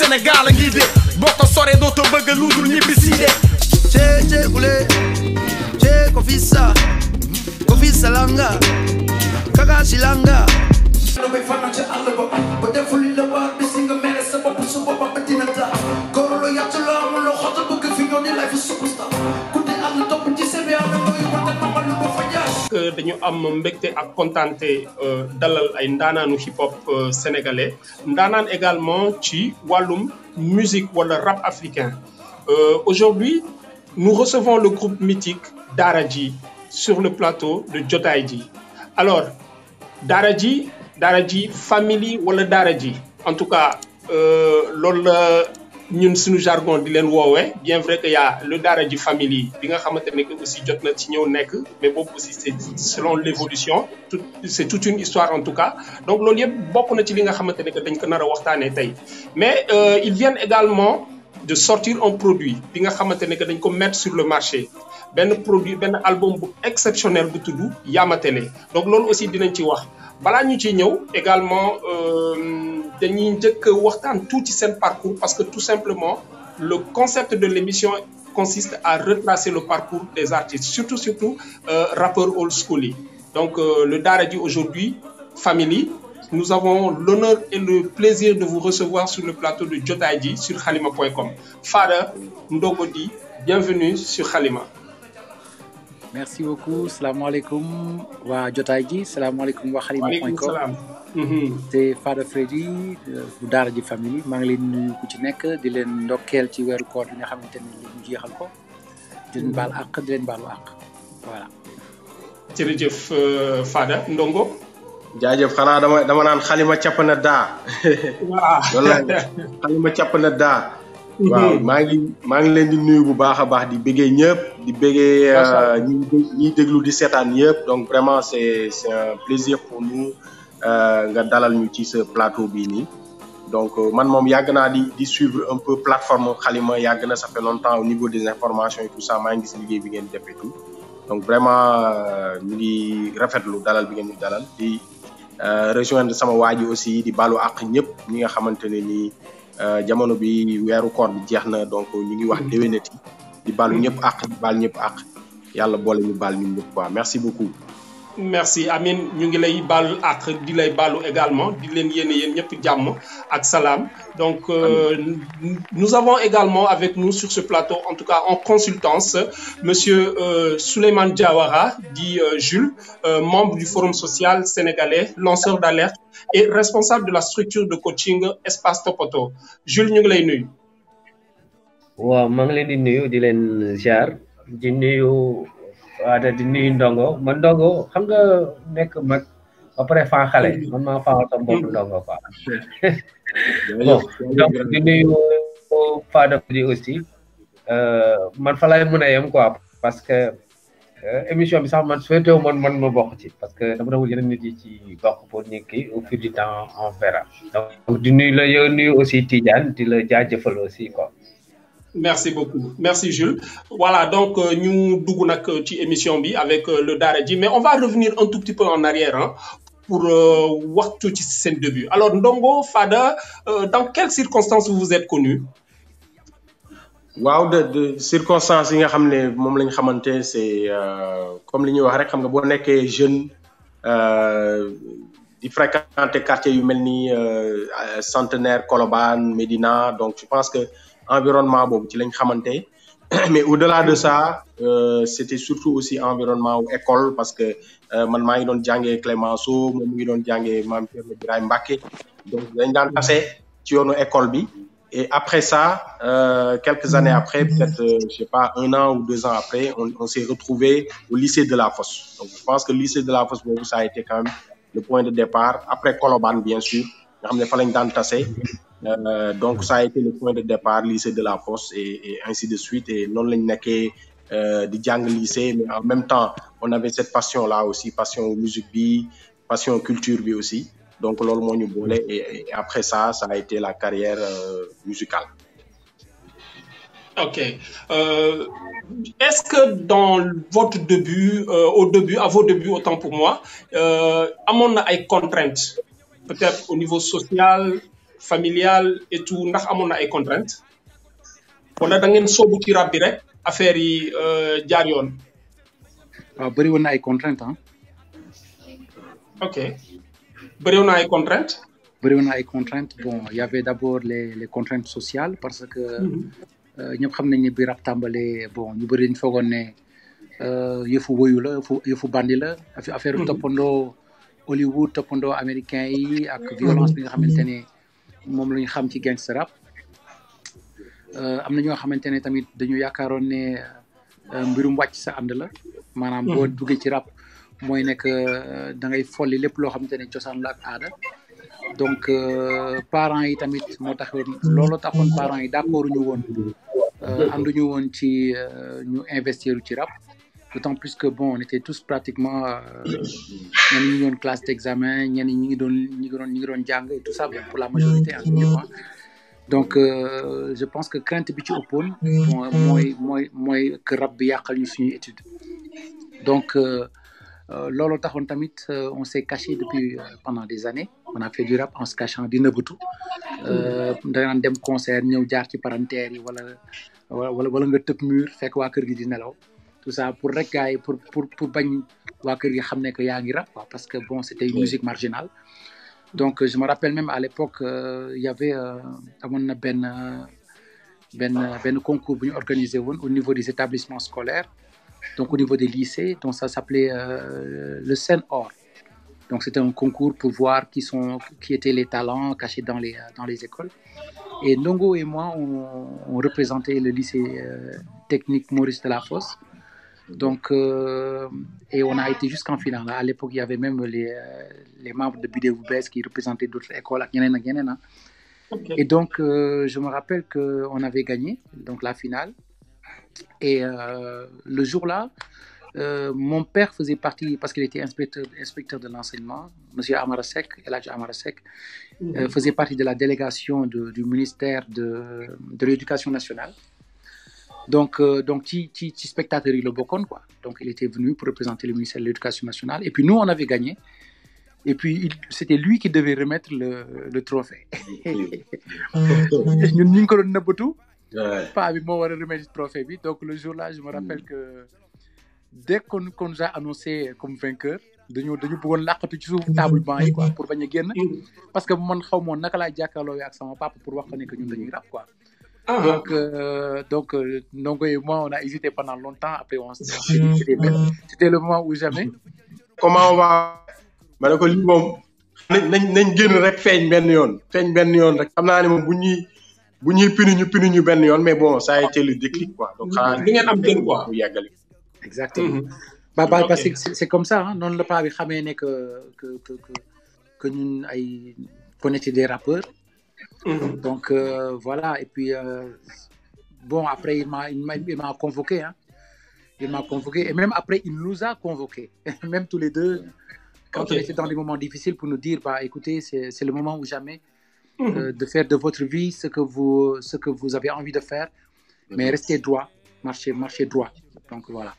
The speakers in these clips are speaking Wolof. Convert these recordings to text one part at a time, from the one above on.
Sénégal a ngi de boo ko soree dootoo bëgg lu dul ñibbi si de che che kule che kofisa kofisa langa kaka silanga no be fana ci àll ba ba deful li la war bi si nga mere sa bopp su bopp ba dina taa góor lu yàtt la amul loo xota bëgg fi ñoo di life superstar ku di àll topp ci sebe am mooy wante namal lu ba fa jaar que dañu am mbégte ak kontaante dalal ay ndaanaanu hip hop sénégalais ndaanaan également ci wàllum musique wala rap africain Euh, aujourd'hui nous recevons le groupe mythique Daraji sur le plateau de Jotaay Ji alors Daraji Daraji family wala Daraji en tout cas loolu la ñun suñu jargon di leen woowee bien vrai que y a le Daraji family bi nga xamante ne que aussi jot na ci ñëw nekk mais boobu aussi c'est selon l'évolution tout c'est toute une histoire en tout cas donc loolu yëpp bokk na ci li nga xamante ne que dañ ko nar a waxtaanee tey mais euh, ils viennent également de sortir un produit bi nga xamante ne que dañ ko mettre sur le marché benn produit benn album bu exceptionnel bu tudd Yamatele donc loolu aussi dinañ ci wax balaa ñu ciy ñëw également dañuy njëkk waxtaan tuuti seen parcours parce que tout simplement le concept de l'émission consiste à retracer le parcours des artistes surtout surtout euh, rappeurs old school yi donc euh, le Daraji aujourd'hui family nous avons l'honneur et le plaisir de vous recevoir sur le plateau de Jotaay Ji sur Khalima.com Fada Ndogodi bienvenue sur Khalima merci beaucoup salaamaaleykum waa Jotaay Ji salaamaaleykum waa waaleykum Khalima.com salaam c'est Fada Freddy bu Daara Ji famille maa ngi leen nuyu ku ci nekk di leen ndokkeel ci weeru koor bi nga xamante ni lu ñu jeexal ko di leen baal àq di leen baalu àq voilà jërëjëf euh, Fada Ndongo jaajëf xanaa dama dama naan xalima capp na daa waaw loolu la xalima capp na daa waaw maa ngi maa ngi leen di nuyu bu baax a baax di bëggee ñëpp di bëggee Macha Allah. ñi ñiy déglu di seetaan yëpp donc vraiment c'est c'est un plaisir pour nous euh, nga dalal ñu ci ce plateau bii nii donc euh, man moom yàgg naa di di suivre un peu plateforme xalima yàgg na ça fait longtemps au niveau des informations et tout ça maa ngi gis liggéey bi ngeen def et tout donc vraiment euh, ñu ngi rafetlu dalal bi ngeen ñu dalal di euh, rejoindre sama waa ji aussi di balu àq ñëpp ñi nga xamante ne nii euh, jamono bi weeru koor bi jeex na donc ñu ngi wax déwénati di balu ñëpp àq di baal ñëpp àq yàlla boole ñu baal ñun ñëpp quoi merci beaucoup. merci Amin ñu ngi lay baalu ak di lay baalu également di leen yéene yéen ñëpp jàmm ak salaam donc euh, nous avons également avec nous sur ce plateau en tout cas en consultance monsieur euh, Souleymane Diawara dit euh, Jules euh, membre du Forum social sénégalais lanceur d'alerte et responsable de la structure de coaching Espace Topoto Jules ñu ngi lay nuyu waaw maa ngi leen di nuyu di leen ziar di nuyu waada di nuyu ndongo man ndongo xam nga nekk mag ba pare faa xale man maa faa sama bopp ndongo quoi bon donc di nuyu Fada di aussi euh, man fa lay mën a yem quoi parce que euh, émission bi sax man souhaité wu man man ma bokk ci parce que dama doon yeneen nit yi ci bokk pour ñu kii au fil du temps on verra donc di nuyu la yow nuyu aussi Tidiane di la jaajëfal aussi quoi Merci beaucoup. Merci Jules. Voilà, donc euh, nous dugg nag ci émission bi avec euh, le Daraji, mais on va revenir un tout petit peu en arrière hein, pour euh, wax tuuti ci seen début. Alors Ndongo, Fada, euh, dans quelles circonstances vous vous êtes connus waaw de de circonstances yi nga xam ne moom la ñu xamante c'est euh, comme li ñuy wax rek xam nga boo nekkee jeune euh, di fréquenter quartier yu mel ni euh, centenaire Colobane Médina donc je pense que environnement boobu ci lañ xamante mais au-delà de ça euh, c'était surtout aussi environnement wu école parce que euh, man maa ngi doon jàngee Clémenceau moom mu ngi doon jàngee Mame Thierno Birahim Mbacké donc dañ daan tase ci yoonu école bi et après ça euh, quelques années après peut-être euh, je sais pas un an ou deux ans après on, on s'est retrouvé au lycée de la Fosse donc je pense que le lycée de la Fosse boobu ça a été quand même le point de départ après Colobane bien sûr nga xam ne fa lañ daan tase Euh, donc ça a été le point de départ lycée de la Fosse et, et ainsi de suite et noonu lañ nekkee euh, di jàng lycée mais en même temps on avait cette passion là aussi passion musique bi passion culture bi aussi donc loolu moo ñu boole et, et après ça ça a été la carrière euh, musicale Ok. Euh, Est-ce que dans votre début, euh, au début, à vos débuts, autant pour moi, euh, amoon na ay contraintes peut-être au niveau social, familiale et tout ndax amoon na ay contraintes wala da ngeen soobu ci rap bi rek affaire yi jaar yoon. waaw bëri woon na ay contraintes ah. ok bëri woon na ay contraintes. bëri woon na ay contraintes bon il y avait d'abord les les contraintes sociales parce que. ñëpp xam nañ ne bi rap tàmbalee bon ñu bëri dañu foogoon ne yëfu woyu la yëfu yëfu bandi la affaire toppandoo Hollywood toppandoo américain yi ak violence bi nga xamante ne moom la ñu xam ci gangster rap am na ñoo xamante ne tamit dañu yaakaaroon ne mbirum wàcc sa ànd la maanaam boo duggee ci rap mooy nekk da ngay folli lépp loo xamante ne cosaan la ak aada donc parents yi tamit moo taxoon loolu taxoon parents yi d'accord ñu woon ànduñu woon ci ñu investir ci rap d'autant plus que bon on était tous pratiquement ñenn ñi ngi doon classe d'examen ñenn ñi ngi doon ñi ngi doon ñi ngi doon jàng et tout ça bon pour la majorité en tout cas donc je pense que crainte bi ci ëppoon mooy mooy mooy que rap bi yàqal ñu suñuy étude donc loolu taxoon tamit on s'est caché depuis pendant des années on a fait du rap en se cachant di nëbbatu danaan dem concert ñëw jaar ci parentère yi wala wala wala nga tëb mur fekk waa kër gi di nelaw tout ça pour rek gars yi pour pour pour bañ waa kër gi xam ne que yaa ngi rap quoi parce que bon c'était une musique marginale donc je me rappelle même à l'époque il y avait amoon na benn benn benn concours bu ñu organisé woon au niveau des établissements scolaires donc au niveau des lycées donc ça s'appelait euh, le Sen Or donc c'était un concours pour voir qui sont qui étaient les talents cachés dans les dans les écoles et Ndongo et moi on, on représentait le lycée euh, technique Maurice Delafosse donc euh, et on a été jusqu'en finale à l'époque il y avait même les les membres de Bidéo Bess qui représentaient d'autres écoles ak ñeneen ak ñeneen ah okay. et donc je me rappelle que on avait gagné donc la finale et le jour-là Euh, mon père faisait partie, parce qu'il était inspecteur, inspecteur de l'enseignement, Monsieur Amarasek, Eladj Amarasek, mm -hmm. euh, faisait partie de la délégation de, du ministère de, de l'Éducation nationale. Donc, euh, donc, petit spectateur, il le bocon, quoi. Donc, il était venu pour représenter le ministère de l'Éducation nationale. Et puis, nous, on avait gagné. Et puis, c'était lui qui devait remettre le, le trophée. Nous, nous, nous, pas moi, on remettre le trophée. Donc, le jour-là, je me rappelle que dès qu'on qu'on nous a annoncé comme vainqueur dañu dañu bëggoon làqatu ci suuf table banc yi quoi pour bañ a génn parce que man xaw moon naka laay jàkkaarloo ak sama papa pour wax ko ne que ñun dañuy rap quoi donc euh, donc Ndongo et moi on a hésité pendant longtemps après on s'est dit c'était c'était le moment où jamais comment on va ma ne ko lii moom nañ nañ génn rek feeñ benn yoon feeñ benn yoon rek xam naa ne moom bu ñuy bu ñuy pini ñu pini ñu benn yoon mais bon ça a été le déclic quoi donc xanaa di ngeen am gën quoi mu yàggali exactement mm -hmm. bah, bah, okay. parce que c'est comme ça hein non le pas bi xamee ne que que que que que ñun ay qu'on était des rappeurs mm -hmm. donc euh, voilà et puis euh, bon après il m'a il m'a il m'a convoqué hein il m'a convoqué et même après il nous a convoqué même tous les deux quand okay. on était dans des moments difficiles pour nous dire bah écoutez c'est c'est le moment ou jamais mm -hmm. euh, de faire de votre vie ce que vous ce que vous avez envie de faire mais restez droit marchez marchez droit donc voilà.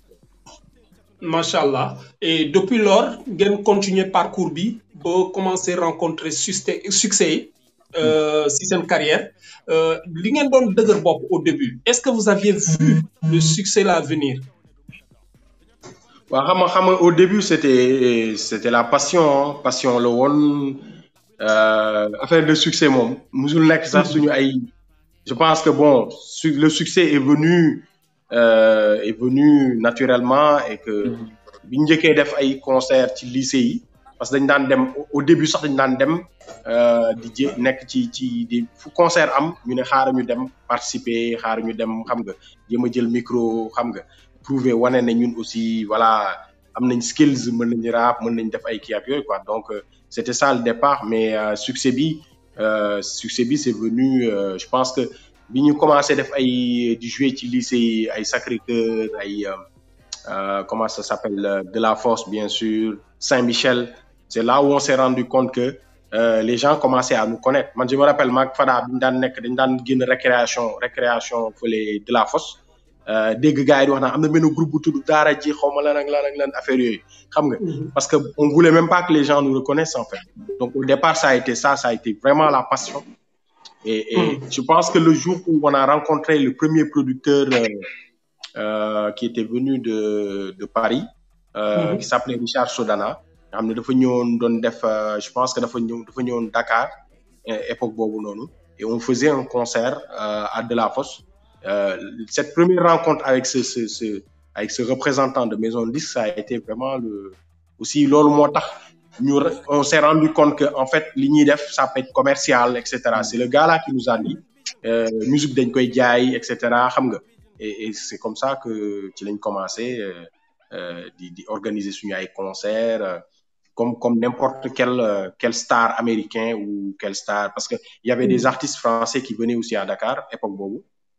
Machallah. Et depuis lors, ngeen continuer parcours bi ba commencer rencontrer succès succès euh, si seen carrière li ngeen doon dëgër bopp au début est-ce que vous aviez vu le succès là venir. waaw xam nga xam nga au début c'était c'était la passion passion la woon affaire de succès moom musul nekk sax suñu ay je pense que bon le succès est venu. Euh, est venu naturellement et que bi ñu njëkkee def ay concert ci lycée yi parce que dañ daan dem au début sax dañ daan dem di jé nekk ci ci di fu concert am ñu ne xaaral ñu dem participer xaaral ñu dem xam nga jéem a jël micro xam nga prouver wane ne ñun aussi voilà am nañ skills mën nañ rap mën nañ def ay kii ak yooyu quoi donc c'était ça le départ mais euh, succès bi succès bi c'est venu je pense que bi ñu commencé def ay di jouer ci lycée ay Sacré-Cœur ay comment ça s'appelle de la Fosse bien sûr Saint-Michel c'est là où on s'est rendu compte que euh, les gens commençaient à nous connaître man je me rappelle maag Fada bi ñu daan nekk dañ daan génn récréation récréation fële de la Fosse euh, dégg gars yi di wax naan am na benn groupe bu tudd Daara ji xaw ma lan ak lan ak lan affaire yooyu xam nga. parce que on voulait même pas que les gens nous reconnaissent en fait. Donc au départ ça a été ça, ça a été vraiment la passion. Et, et je pense que le jour où on a rencontré le premier producteur euh, euh, qui était venu de de Paris, euh, qui s'appelait Richard Sodana, nga xam ne dafa ñëwoon doon def euh, je pense que dafa ñëw dafa ñëwoon Dakar euh, époque boobu noonu et on faisait un concert euh, à Delafosse. Euh, cette première rencontre avec ce ce ce avec ce représentant de Maison de Disque, ça a été vraiment le aussi loolu moo tax ñu re- on s'est rendu compte que en fait li ñuy def ça peut être commercial et cetera c'est le gars là qui nous a dit euh, musique dañ koy jaay et cetera xam nga et, et c'est comme ça que ci lañ commencé euh, euh, di di organiser suñu ay concerts euh, comme comme n'importe quel euh, quel star américain ou quel star parce que il y avait des artistes français qui venaient aussi à Dakar époque boobu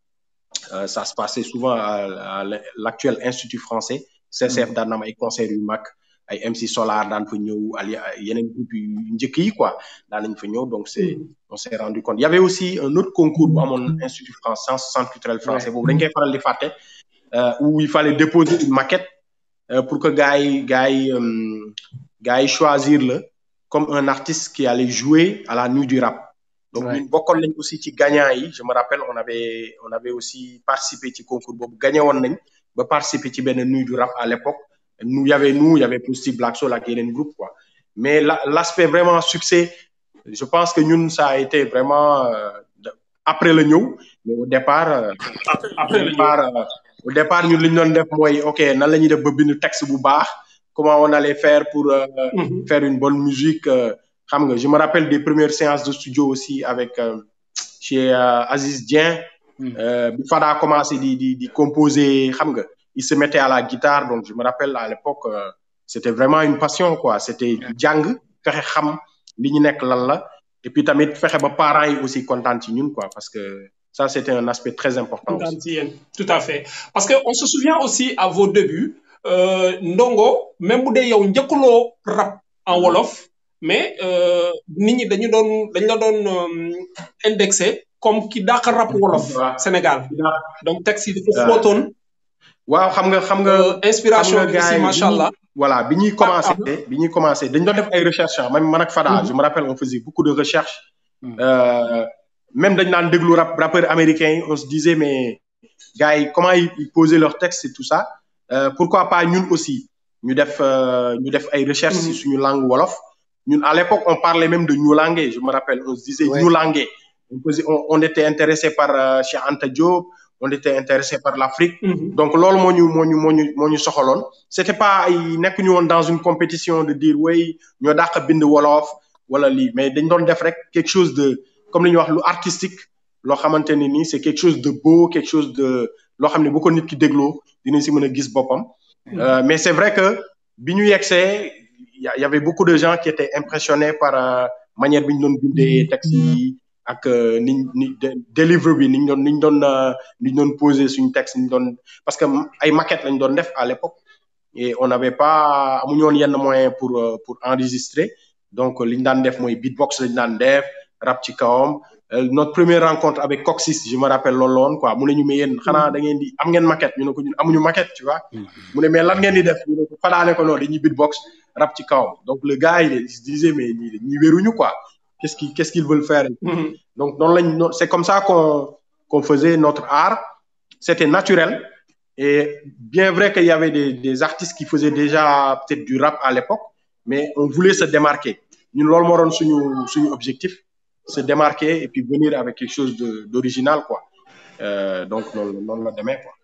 Euh, ça se passait souvent à, à l'actuel institut français CCF daan na am ay concerts yu mag ay MC Solar daan fa ñëw ali yeneen groupe yu njëkk yi quoi daan nañ fa ñëw donc c'est on s'est rendu compte il y avait aussi un autre concours bu amoon institut français centre culturel français boobu dañ koy faral di fàtte euh, où il fallait déposer une maquette euh, pour que gars yi gars yi euh, gars yi choisir la comme un artiste qui allait jouer à la nuit du rap donc Ouais. ñun bokkoon nañ aussi ci gagnant yi je me rappelle on avait on avait aussi participé ci concours boobu gagné woon nañ ba participer ci benn nuit du rap à l'époque nous il y avait nous il y avait aussi Black Soul ak yeneen groupe quoi mais la l'aspect vraiment succès je pense que ñun ça a été vraiment euh, de- après le ñëw mais au départ euh, après au le départ euh, au départ ñun li ñu doon def mooy ok nan la ñuy def ba bind texte bu baax comment on allait faire pour euh, Mhm. faire une bonne musique euh, xam nga je me rappelle des premières séances de studio aussi avec euh, chez euh, Aziz Dieng Mm. euh, bi Fada a commencé di di di composer xam nga il se mettait à la guitare donc je me rappelle à l'époque euh, c'était vraiment une passion quoi c'était jàng fexe xam li ñu nekk lan la et puis tamit fexe ba parents yi aussi kontaan ci ñun quoi parce que ça c'était un aspect très important aussi. Kontaan ci yéen. Tout à fait. Parce que on se souvient aussi à vos débuts, euh, Ndongo, même bu dee yow njëkkuloo rap en wolof, mais euh, nit ñi dañu doon dañ la doon euh, indexé comme ki dàq rap wolof Waaw. Sénégal. Donc texte yi dafa Waaw. xóotoon, waaw xam nga xam nga euh, inspiration xam nga bi aussi gars yi macha bi ñuy- allah. voilà bi ñuy commencé ah. bi ñuy commencé dañ doon def ay recherches ah même man ak Fada je me rappelle on faisait beaucoup de recherches Mm. euh, même dañ naan déglu rap rappeurs américains yi on se disait mais gars yi comment ils, ils posaient leurs textes et tout ça euh, pourquoi pas ñun aussi ñu def euh, ñu def ay recherches Mhm. ci suñu langue wolof ñun à l'époque on parlait même de ñulangue je me rappelle on se disait Ouais. ñulangue on, faisait- on, on était intéressé par euh, Cheikh Anta Diop on était intéressé par l'Afrique Mhm. donc loolu moo ñu moo ñu moo ñu moo ñu soxaloon c'était pas ay nekk ñu woon dans une compétition de dire way ñoo dàq bind wolof wala lii mais dañ doon def rek quelque chose de comme li ñuy wax lu artistique loo xamante ne nii c'est quelque chose de beau quelque chose de loo xam ne bu ko nit ki dégloo dina si mën a gis boppam Euh, mais c'est vrai que bi ñu yegsee y a- y avait beaucoup de gens qui étaient impressionnés par euh, manière bi ñu doon bindee texte yi ak euh, ni ni de- deliver bi ni ñu doon ni ñu doon euh, ni ñu doon poser suñu texte ni ñu doon parce que ay maquettes lañ doon def à l'époque et on n'avait pas amuñu woon yenn moyen pour euh, pour enregistrer donc li ñu daan def mooy beatbox lañ daan def rap ci kawam Euh, notre première rencontre avec Coxis je me rappelle loolu la woon quoi mu ne ñu mais yéen xanaa da ngeen di am ngeen maquette ñu ne ko ñun amuñu maquette tu vois mu ne mais lan ngeen di def ñu ne ko fadaane ko noonu dañuy beatbox rap ci kawam donc le gars il, il se disait mais ñii ñii wéruñu quoi qu'est-ce qu'ils qu'est-ce qu'ils veulent faire Mhm. donc noonu lañ noonu- c'est comme ça qu'on qu'on faisait notre art c'était naturel et bien vrai qu'il y avait des, des artistes qui faisaient déjà peut-être du rap à l'époque mais on voulait se démarquer ñun loolu moo doon suñu suñu objectif se démarquer et puis venir avec quelque chose de d'original quoi euh, donc noonu noonu la demee quoi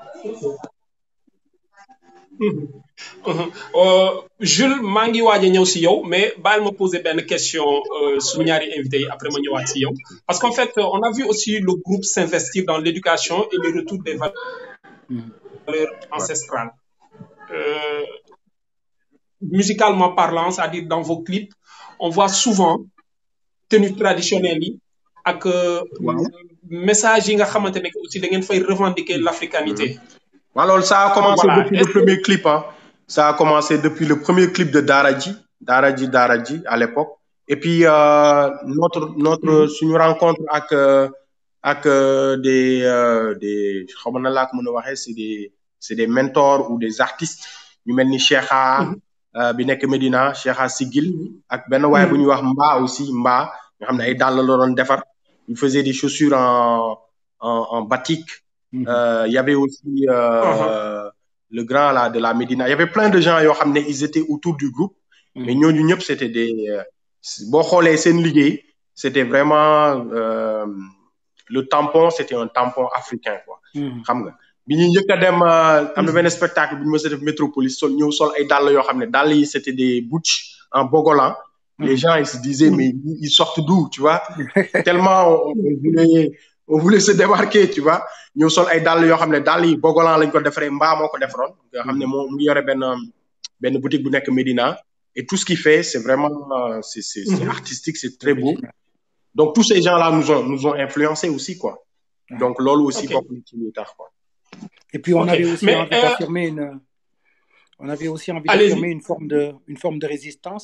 Mhm. Euh, Jules maa ngi waaj a ñëw si yow mais baal ma poser benn question euh, suñu ñaari invité yi après ma ñëwaat si yow parce qu'en fait euh, on a vu aussi le groupe s'investir dans l'éducation et le retour des valeurs ancestrales Euh, musicalement parlant c'est-à-dire dans vos clips on voit souvent tenue traditionnelle yi ak euh, message yi nga xamante ne que aussi da ngeen fay revendiquer l'africanité waaw loolu ça a commencé Voilà. depuis le Est-ce que- premier clip hein ça a commencé depuis le premier clip de Daraji Daraji Daraji à l'époque et puis euh, notre notre suñu rencontre ak euh, ak euh, des euh, des xaw ma na laa ko mën a waxee c'est des c'est des mentors ou des artistes ñu mel ni Cheikha euh, bi nekk Medina Cheikha Sigil ak benn waay bu ñuy wax Mba aussi Mba nga xam ne ay dàll la doon defar il faisait des chaussures en en en batik Euh, il y avait aussi euh, le grand là de la Médina il y avait plein de gens yoo xam ne ils étaient autour du groupe mais ñooñu ñëpp c'était des euh, boo xoolee seen liggéey c'était vraiment euh, le tampon c'était un tampon africain quoi xam nga bi ñuy njëkk a dem euh, am na benn spectacle bu ñu mës a def métropolis sol ñëw sol ay dàll yoo xam ne dàll yi c'était des butch en bogolan les gens ils se disaient mais ils ils sortent d'où tu vois tellement on, on voulait on voulait se démarquer tu vois ñëw sol ay dàll yoo xam ne dàll yi bogolan lañ ko defaree mbaa moo ko defaroon nga xam ne moo mu ngi yore benn benn boutique bu nekk Médina et tout ce qu'il fait c'est vraiment euh, c'est c'est c'est artistique c'est très beau donc tous ces gens-là nous ont nous ont influencés aussi quoi donc loolu aussi Ok. bokk na ci li tax quoi Et puis on Ok. avait aussi Mais, envie euh, d'affirmer une, on avait aussi envie Allez-y. d'affirmer une forme de, une forme de résistance.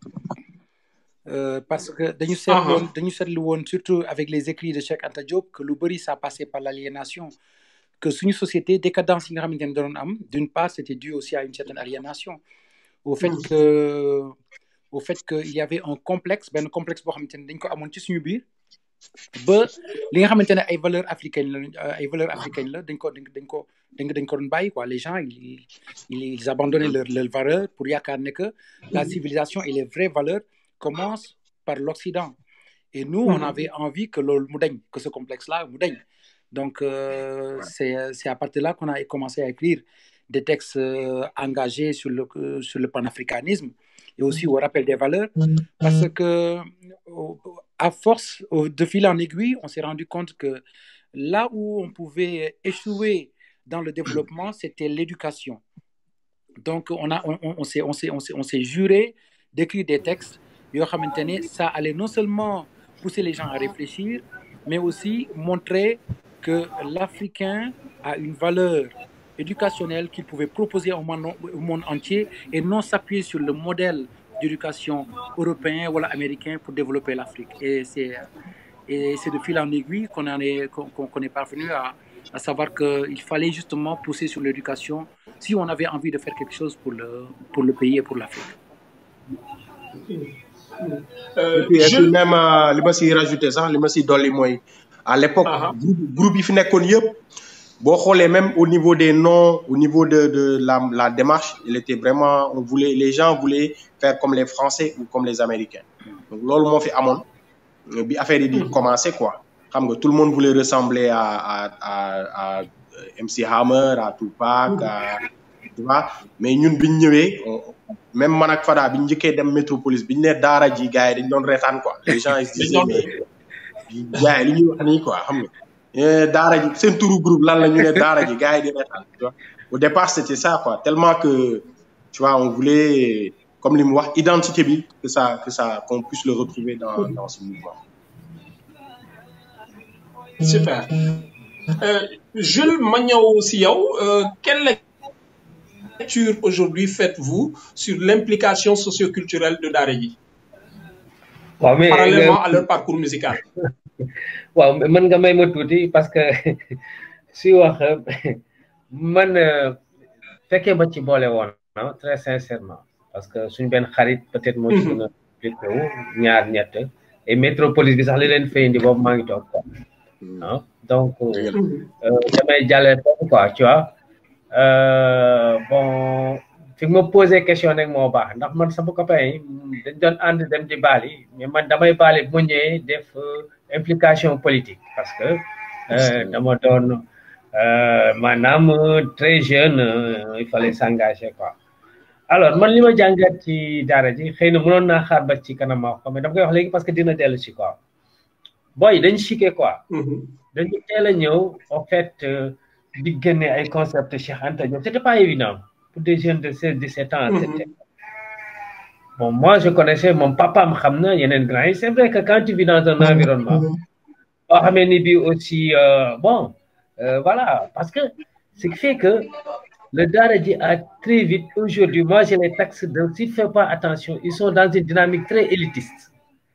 Euh, parce que dañu seetlu woon dañu seetlu woon surtout avec les écrits de Cheikh Anta Diop que lu bëri ça passait par l'aliénation que suñu société décadence yi nga xamante ne doon am d'une part c'était dû aussi à une certaine aliénation au fait que au fait que il y avait un complexe benn complexe boo xamante ne dañ ko amoon ci suñu biir ba li nga xamante ne ay valeurs africaines la ay valeurs africaines la dañ ko dañ dañ ko dañ ko dañ ko doon bàyyi quoi les gens ils ils, ils abandonnaient leurs leurs valeurs pour yaakaar ne que la civilisation et les vraies valeurs commencent par l'Occident et nous on avait envie que loolu mu dañ que ce complexe là mu dañ donc euh, c'est c'est à partir de là qu'on a commencé à écrire des textes euh, engagés sur le sur le panafricanisme et aussi au rappel des valeurs parce que au- à force au- de fil en aiguille on s'est rendu compte que là où on pouvait échouer dans le développement c'était l'éducation donc on a on, on, on s'est on s'est on s'est on s'est juré d'écrire des textes yoo xamante ne ça allait non seulement pousser les gens à réfléchir mais aussi montrer que l'Africain a une valeur éducationnelle qu'il pouvait proposer au monde, au monde entier et non s'appuyer sur le modèle d'éducation européen ou américain pour développer l'Afrique. Et c'est et c'est de fil en aiguille qu'on en est qu'on qu'on- qu'on est parvenu à, à savoir qu'il fallait justement pousser sur l'éducation si on avait envie de faire quelque chose pour le pour le pays et pour l'Afrique. Euh, et puis, et je- puis même euh, li ma si rajouté sax li ma si dolli mooy à l'époque Ah ah. groupe groupe yi fi nekkoon yëpp boo xoolee même au niveau des noms au niveau de de la la démarche il était vraiment on voulait les gens voulaient faire comme les Français ou comme les Américains donc loolu moo fi amoon euh, bi affaire yi di commencer quoi xam nga tout le monde voulait ressembler à à à à euh, MC Hammer à Tupac à tu vois mais ñun biñ ñëwee on- même man ak Fada biñ njëkkee dem métropolis biñ ne daara ji gars yi dañ doon reetaan quoi les gens ils se disaient mais gars yi li ñuy wax nii quoi xam nga Eh, daara ji seen turu groupe lan la ñu ne daara ji gars yi di reetaan tu vois au départ c'était ça quoi tellement que tu vois on voulait comme li mu wax identité bi que ça que ça qu'on puisse le retrouver dans dans ce mouvement Super. Euh, Jules ma ñëw si yow euh, quelle lecture aujourd'hui faites-vous sur l'implication socioculturelle de Daara J waaw mais parallèlement à leur parcours musical waaw mën nga may ma tuuti parce que si wax man euh, fekkee ba ci boole woon ah très sincèrement parce que suñ benn xarit peut-être moo ci gën a impliqué wu ñaar ñett et métropolis bi sax li leen fay indi boobu maa ngi toog quoi ah donc euh, damay jàllale foofu quoi tu vois euh, bon fi nga ma posé question rek moo baax ndax man sama copain yi dañ doon ànd dem di Bali mais man damay Bali bu ma ñëwee def euh, implication politique parce que euh, dama doon euh, maanaam euh, très jeune euh, il fallait s'engager quoi alors man li ma jàngat ci daara ji xëy na mënoon naa xaar ba ci kanam ma wax ko mais dama koy wax léegi parce que dina dellu si quoi boy dañ chiqué quoi dañu teel a ñëw en fait euh, di génne ay concept Cheikh Anta Diop c'était pas évident pour des jeunes de 16 17 ans c'était bon moi je connaissais mon papa am xam na yeneen grand yi c'est vrai que quand tu vis dans un environnement boo xamee ni bi aussi euh, bon euh, voilà parce que ce qui fait que le Daara J a très vite aujourd'hui moi je les taxe de s'il fait pas attention ils sont dans une dynamique très élitiste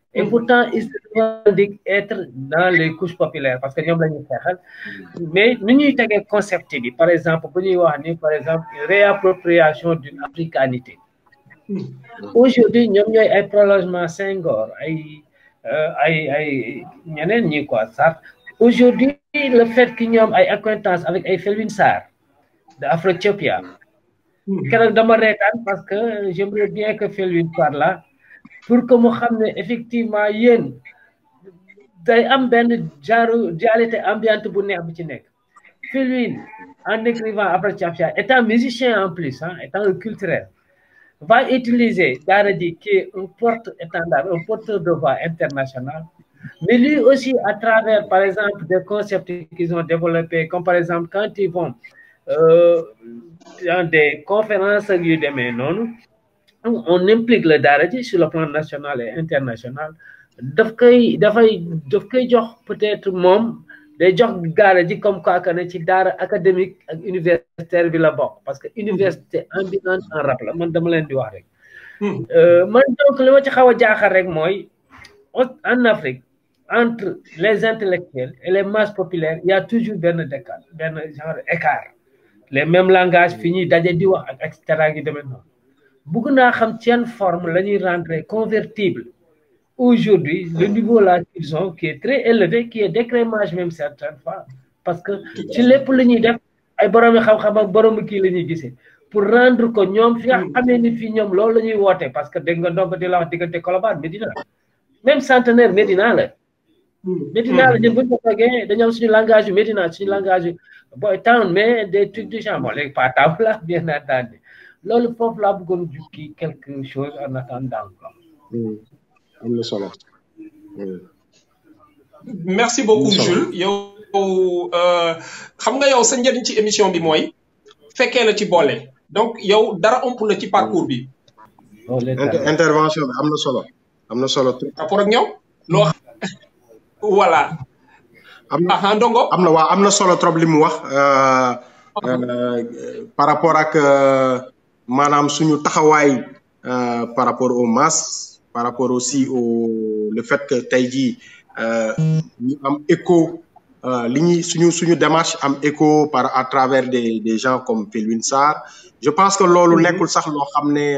Et pourtant, ils se revendiquent être dans les couches populaires parce que ñoom la ñuy xeexal mais nu ñuy tegee concept bi par exemple bu ñuy wax ni par exemple réappropriation d'une africanité aujourd'hui ñoom ñooy ay prolongement Senghor ay ay ay ñeneen ñi quoi sax aujourd'hui le fait que ñoom ay acquaintance avec ay Felwine Sarr de Afrothiopia keroog dama reetaan parce que j'aimerais bien que Felwine soit là pour que mu xam ne effectivement yéen day am benn genre dualité ambiante bu neex bu ci nekk Felwine en écrivant Afrothiopia étant musicien en plus hein étant un culturel va utiliser Daara J qui est un porte-étendard un porteur de voix international mais lui aussi à travers par exemple des concepts qu'ils ont développés comme par exemple quand ils vont euh, dans des conférences yu demee noonu on implique le Daara J sur le plan national et international daf koy dafay daf koy jox peut-être moom day jox Daara J comme quoi que ne ci daara académique ak universitaire bi la bokk parce que université ambulante en rap la man dama leen di wax rek man donc li ma ci xaw a jaaxal rek mooy en Afrique entre les intellectuels et les masses populaires il y a toujours benn décalage benn genre écart les mêmes langages fi ñuy daje di wax ak et cetera gi demee noonu bëgg naa xam seen forme la ñuy rendre convertible aujourd'hui le niveau là qu'ils ont qui est très élevé qui est d'écrémage même certaines fois parce que ci lépp lu ñuy def ay boroomi xam-xam ak boroomi kii la ñuy gisee pour rendre ko ñoom fi nga xamee ni fii ñoom loolu la ñuy woote parce que dégg nga ndongo di la wax diggante Colobane Médina même centenaire Médina la Médina la ñun bu ñu ko toogee dañoo am suñu langage yu Médina suñu langage yu boy town mais des trucs du genre bon léegi pas taw la bien entendu loolu foofu laa bëggoon jukki quelque chose en attendant quoi. am na solo. merci beaucoup Jules yow xam nga yow sa njëriñ ci émission bi mooy fekkee la ci boole donc yow dara ëmp la ci parcours bi. intervention bi am na solo am na solo. rapport ak ñoom loo voilà. am na ah ndongo am na waa am na solo trop li mu wax par rapport ak maanaam suñu taxawaay par rapport aux masses par rapport aussi au le fait que tey jii ñu am écho li ñuy suñu suñu démarche am écho par à travers des des gens comme Felwine Sarr je pense que loolu nekkul sax loo xam ne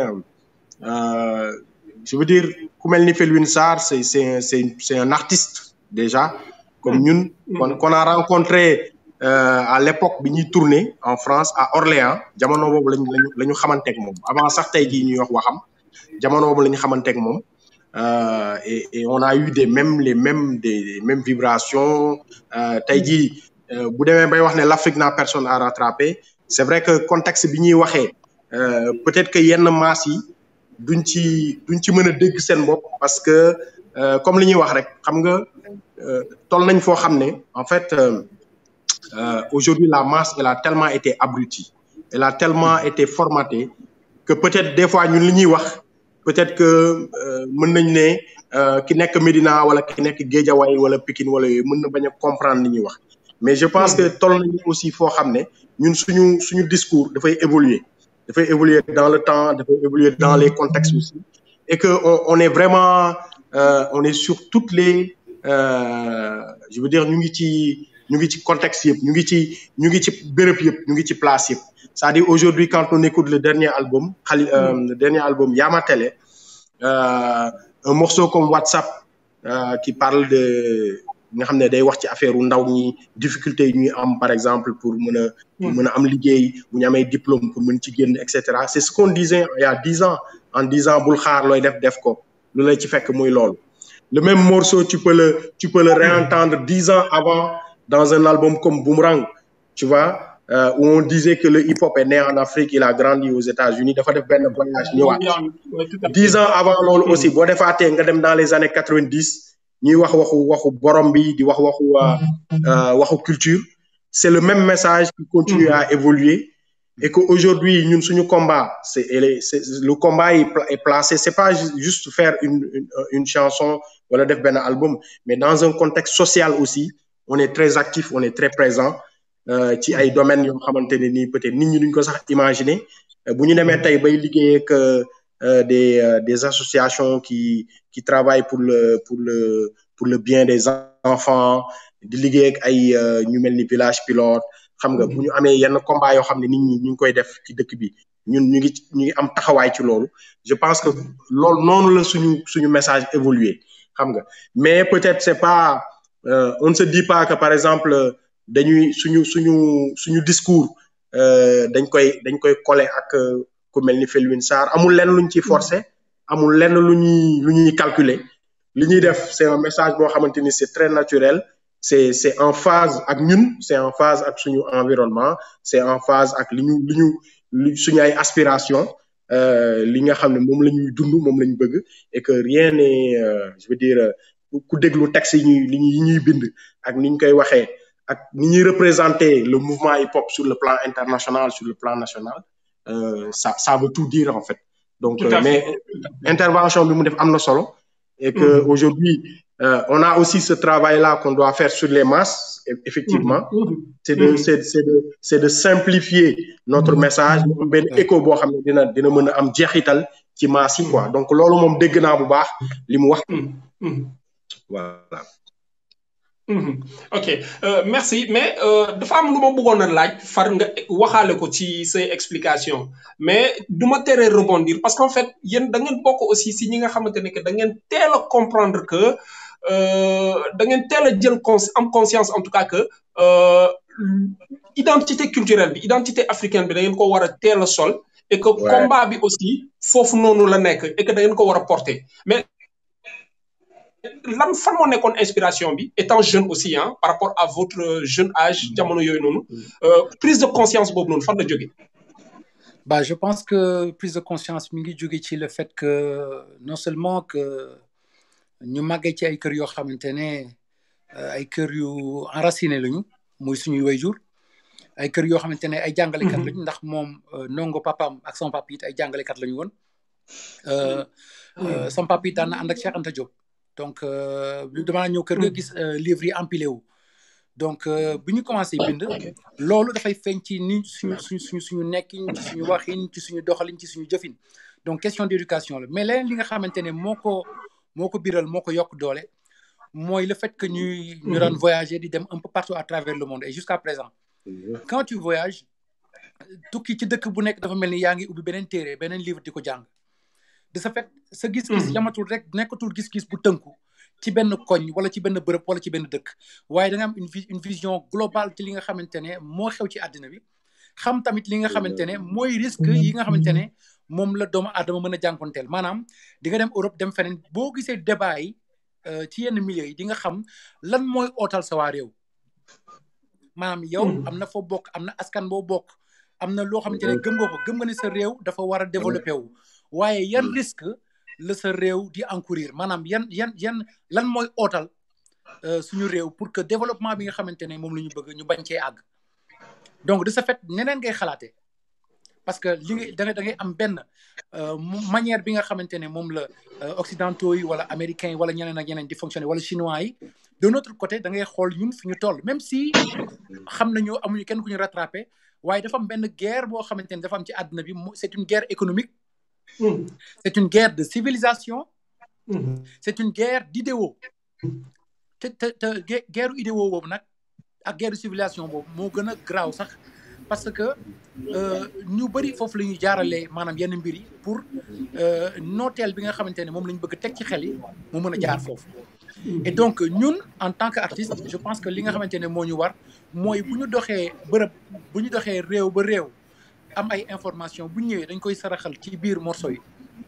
je veux dire ku mel ni Felwine Sarr c'est c'est c'est c'est un artiste déjà comme ñun kon qu'on a rencontré à l'époque bi ñuy tourner en France à Orléans jamono boobu lañ lañu la ñu xamanteeg moom avant sax tey jii ñuy wax waxam jamono boobu la ñu xamanteeg moom et et on a eu des mêmes les mêmes des mêmes vibrations tey jii bu demee bay wax ne l'Afrique n'a personne à rattraper c'est vrai que contexte bi ñuy waxee peut-être que yenn maas yi duñ ci duñ ci mën a dégg seen bopp parce que comme li ñuy wax rek xam nga toll nañ foo xam ne en fait aujourd'hui la masse elle a tellement été abrutie elle a tellement été formatée que peut-être des fois ñun li ñuy wax peut-être que mën nañ ne ki nekk Médina wala ki nekk Guédiawaye wala Pikine wala yooyu mën na bañ a comprendre li ñuy wax mais je pense que toll nañ aussi foo xam ne ñun suñu suñu discours dafay évoluer dafay évoluer dans le temps dafay évoluer dans les contextes aussi et que on, on est vraiment euh, on est sur toutes les euh, je veux dire ñu ngi ci ñu ngi ci contexte yëpp ñu ngi ci ñu ngi ci béréb yëpp ñu ngi ci place yëpp c'est-à-dire aujourd'hui quand on écoute le dernier album xali euh, le dernier album Yama Télé un morceau comme WhatsApp qui parle de nga xam ne day wax ci affaire u ndaw ñi difficulté yi ñuy am par exemple pour mën a pour mën a am liggéey bu ñu amee diplôme pour mën ci génn et cetera c'est ce qu'on disait il y a dix ans en disant bul xaar looy def def ko lu lay ci fekk muy loolu le même morceau tu peux le tu peux le réentendre dix ans avant dans un album comme Boomerang tu vois euh, où on disait que le hip-hop est né en Afrique il a grandi aux États-Unis dafa def benn voyage ñëwaat dix ans avant loolu aussi boo defaatee nga dem dans les années quatre-vingt-dix ñuy wax waxu waxu borom bi di wax waxu waxu culture c'est le même message qui continue à évoluer et que aujourd'hui ñun suñu combat c'est c'est le combat est placé c'est pas juste faire une une, une chanson wala def benn album mais dans un contexte social aussi on est très actif on est très présent ci ay domaines yoo xamante ne nii peut-être nit ñi duñ ko sax imaginer bu ñu demee tey bay liggéey ak euh, des euh, des associations qui qui travaillent pour le pour le pour le bien des enfants di liggéey ak ay euh, ñu mel ni village pilote xam nga bu ñu amee yenn combat yoo xam ne nit ñi ñu ngi koy def ci dëkk bi ñun ñu ngi ñu ngi am taxawaay ci loolu je pense que loolu noonu la suñu suñu message évoluer xam nga mais peut-être c'est pas euh, on ne se dit pas que par exemple dañuy suñu suñu suñu discours euh, dañ koy dañ koy coller ak euh, ku mel ni Felwine Sarr amul lenn luñ ciy forcer amul lenn lu ñuy lu ñuy calculer li ñuy def c'est un message boo xamante ni c'est très naturel c'est c'est en phase ak ñun c'est en phase ak suñu environnement c'est en phase ak li ñu li ñu li suñu ay aspiration euh, li nga xam ne moom la ñuy dund moom la ñu bëgg et que rien n'est euh, je veux dire euh, ku déglu texte yi ñuy li ñuy yi ñuy bind ak ni ñu koy waxee ak ni ñuy représenter le mouvement hip-hop sur le plan international sur le plan national euh, ça ça veut tout dire en fait donc Tout à euh, mais intervention bi mu def am na solo et que Mhm. aujourd'hui euh, on a aussi ce travail là qu'on doit faire sur les masses e- effectivement c'est de Mhm. c'est c'est de c'est de simplifier notre message mu am benn écho boo xam ne dina dina mën a am jeexital ci masse yi quoi donc loolu moom dégg naa bu baax li mu wax Mhm. Mhm. voilà Mhm. ok euh, merci mais euh, dafa am lu ma bëggoon a laaj far nga waxaale ko ci say explication mais du ma tere rebondir parce qu'en fait yéen da ngeen bokk aussi si ñi nga xamante ne que da ngeen teel a comprendre que euh, da ngeen teel a jël cons am conscience en tout cas que euh, identité culturelle bi identité africaine bi da ngeen ko war a teel a sol et que Ouais. combat bi aussi foofu noonu la nekk et que da ngeen ko war a porter mais lan fan moo nekkoon inspiration bi étant jeune aussi hein, par rapport à votre jeune âge jamono yooyu noonu euh, prise de conscience boobu noonu fan la jóge Bah, je pense que prise de conscience mi ngi jóge ci le fait que non seulement que ñu màggee ci ay kër yoo xamante ne euh, ay kër yu enraciné lañu muy suñuy wayjur ay kër yoo xamante ne ay jàngalekat lañu ndax moom euh, nongo papaam ak son papa it ay jàngalekat lañu woon euh, euh, son papa it daan na ànd ak Cheikh Anta Diop donc euh, damaa ñëw kër ga gis euh, livre yi empilé wu donc euh, bi ñu commencé bind loolu dafay feeñ ci ni suñu suñu suñu suñu nekkin ci suñu waxin ci suñu doxalin ci suñu jëfin donc question d'éducation la mais leneen li nga xamante ne moo ko moo ko biral moo ko yokk doole mooy le fait que ñuy ñu daan voyager di dem un peu partout à travers le monde et jusqu'à présent quand tu voyages tukki ci dëkk bu nekk dafa mel ni yaa ngi ubbi beneen téere beneen livre di ko jàng de ce fait sa gis-gis yamatul rek nekkatul gis-gis bu tënku ci benn koñ wala ci benn bërëb wala ci benn dëkk waaye da nga am une vi- une vision globale ci li nga xamante ne moo xew ci àddina bi xam tamit li nga xamante ne mooy risque yi nga xamante ne moom la doomu aadama mën a jànkonteel maanaam di nga dem Europe dem feneen boo gisee débat yi euh, ci yenn milieux yi di nga xam lan mooy ootal sa waa réew maanaam yow am na foo bokk am na askan boo bokk am na loo xamante ne gëm nga ko gëm nga ne sa réew dafa war a développé wu waaye yan risque la sa réew di encourir maanaam yan yan yan lan mooy ootal euh, suñu réew pour que développement bi nga xamante ne moom la ñu bëgg ñu bañ cee àgg donc de ce fait neneen ngay xalaatee parce que li ngay da ngay da ngay am benn euh, mu- manière bi nga xamante ne moom la euh, occidentaux yi wala américains yi wala ñeneen ak ñeneen di fonctionner wala chinois yi de notre côté da ngay xool ñun fi ñu toll même si xam nañu amuñu kenn ku ñu rattrapé waaye dafa am benn guerre boo xamante ne dafa am ci àdduna bi mu- c'est une guerre économique Mhm. c'est une guerre de civilisation Mhm. c'est une guerre d'idéaux te te te gue- guerre idéaux boobu nag ak guerre de civilisation boobu moo gën a graaw sax parce que euh, ñu bëri foofu la ñuy jaaralee maanaam yenn mbir yi pour euh, nooteel bi nga xamante ne moom la ñu bëgg teg ci xel yi mu mën a jaar foofu et donc ñun en tant que artiste je pense que li nga xamante ne moo ñu war mooy bu ñu doxee bërëb bu ñu doxee réew ba réew am ay information bu ñëwee dañ koy saraxal ci biir morceau yi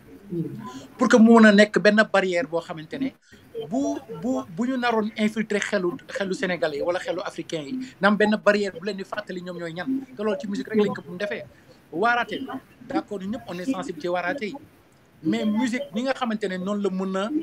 pour que mu mën a nekk benn barrière boo xamante ne bu bu bu ñu naroon infiltrer xelu xelu sénégalais yi wala xelu africain yi na am benn barrière bu leen di fàttali ñoom ñooy ñan te loolu ci musique rek lañ ko bu defee waaraate d'accord ñu ñëpp on est sensible ci waaraate yi mais musique ni nga xamante ne noonu la mën a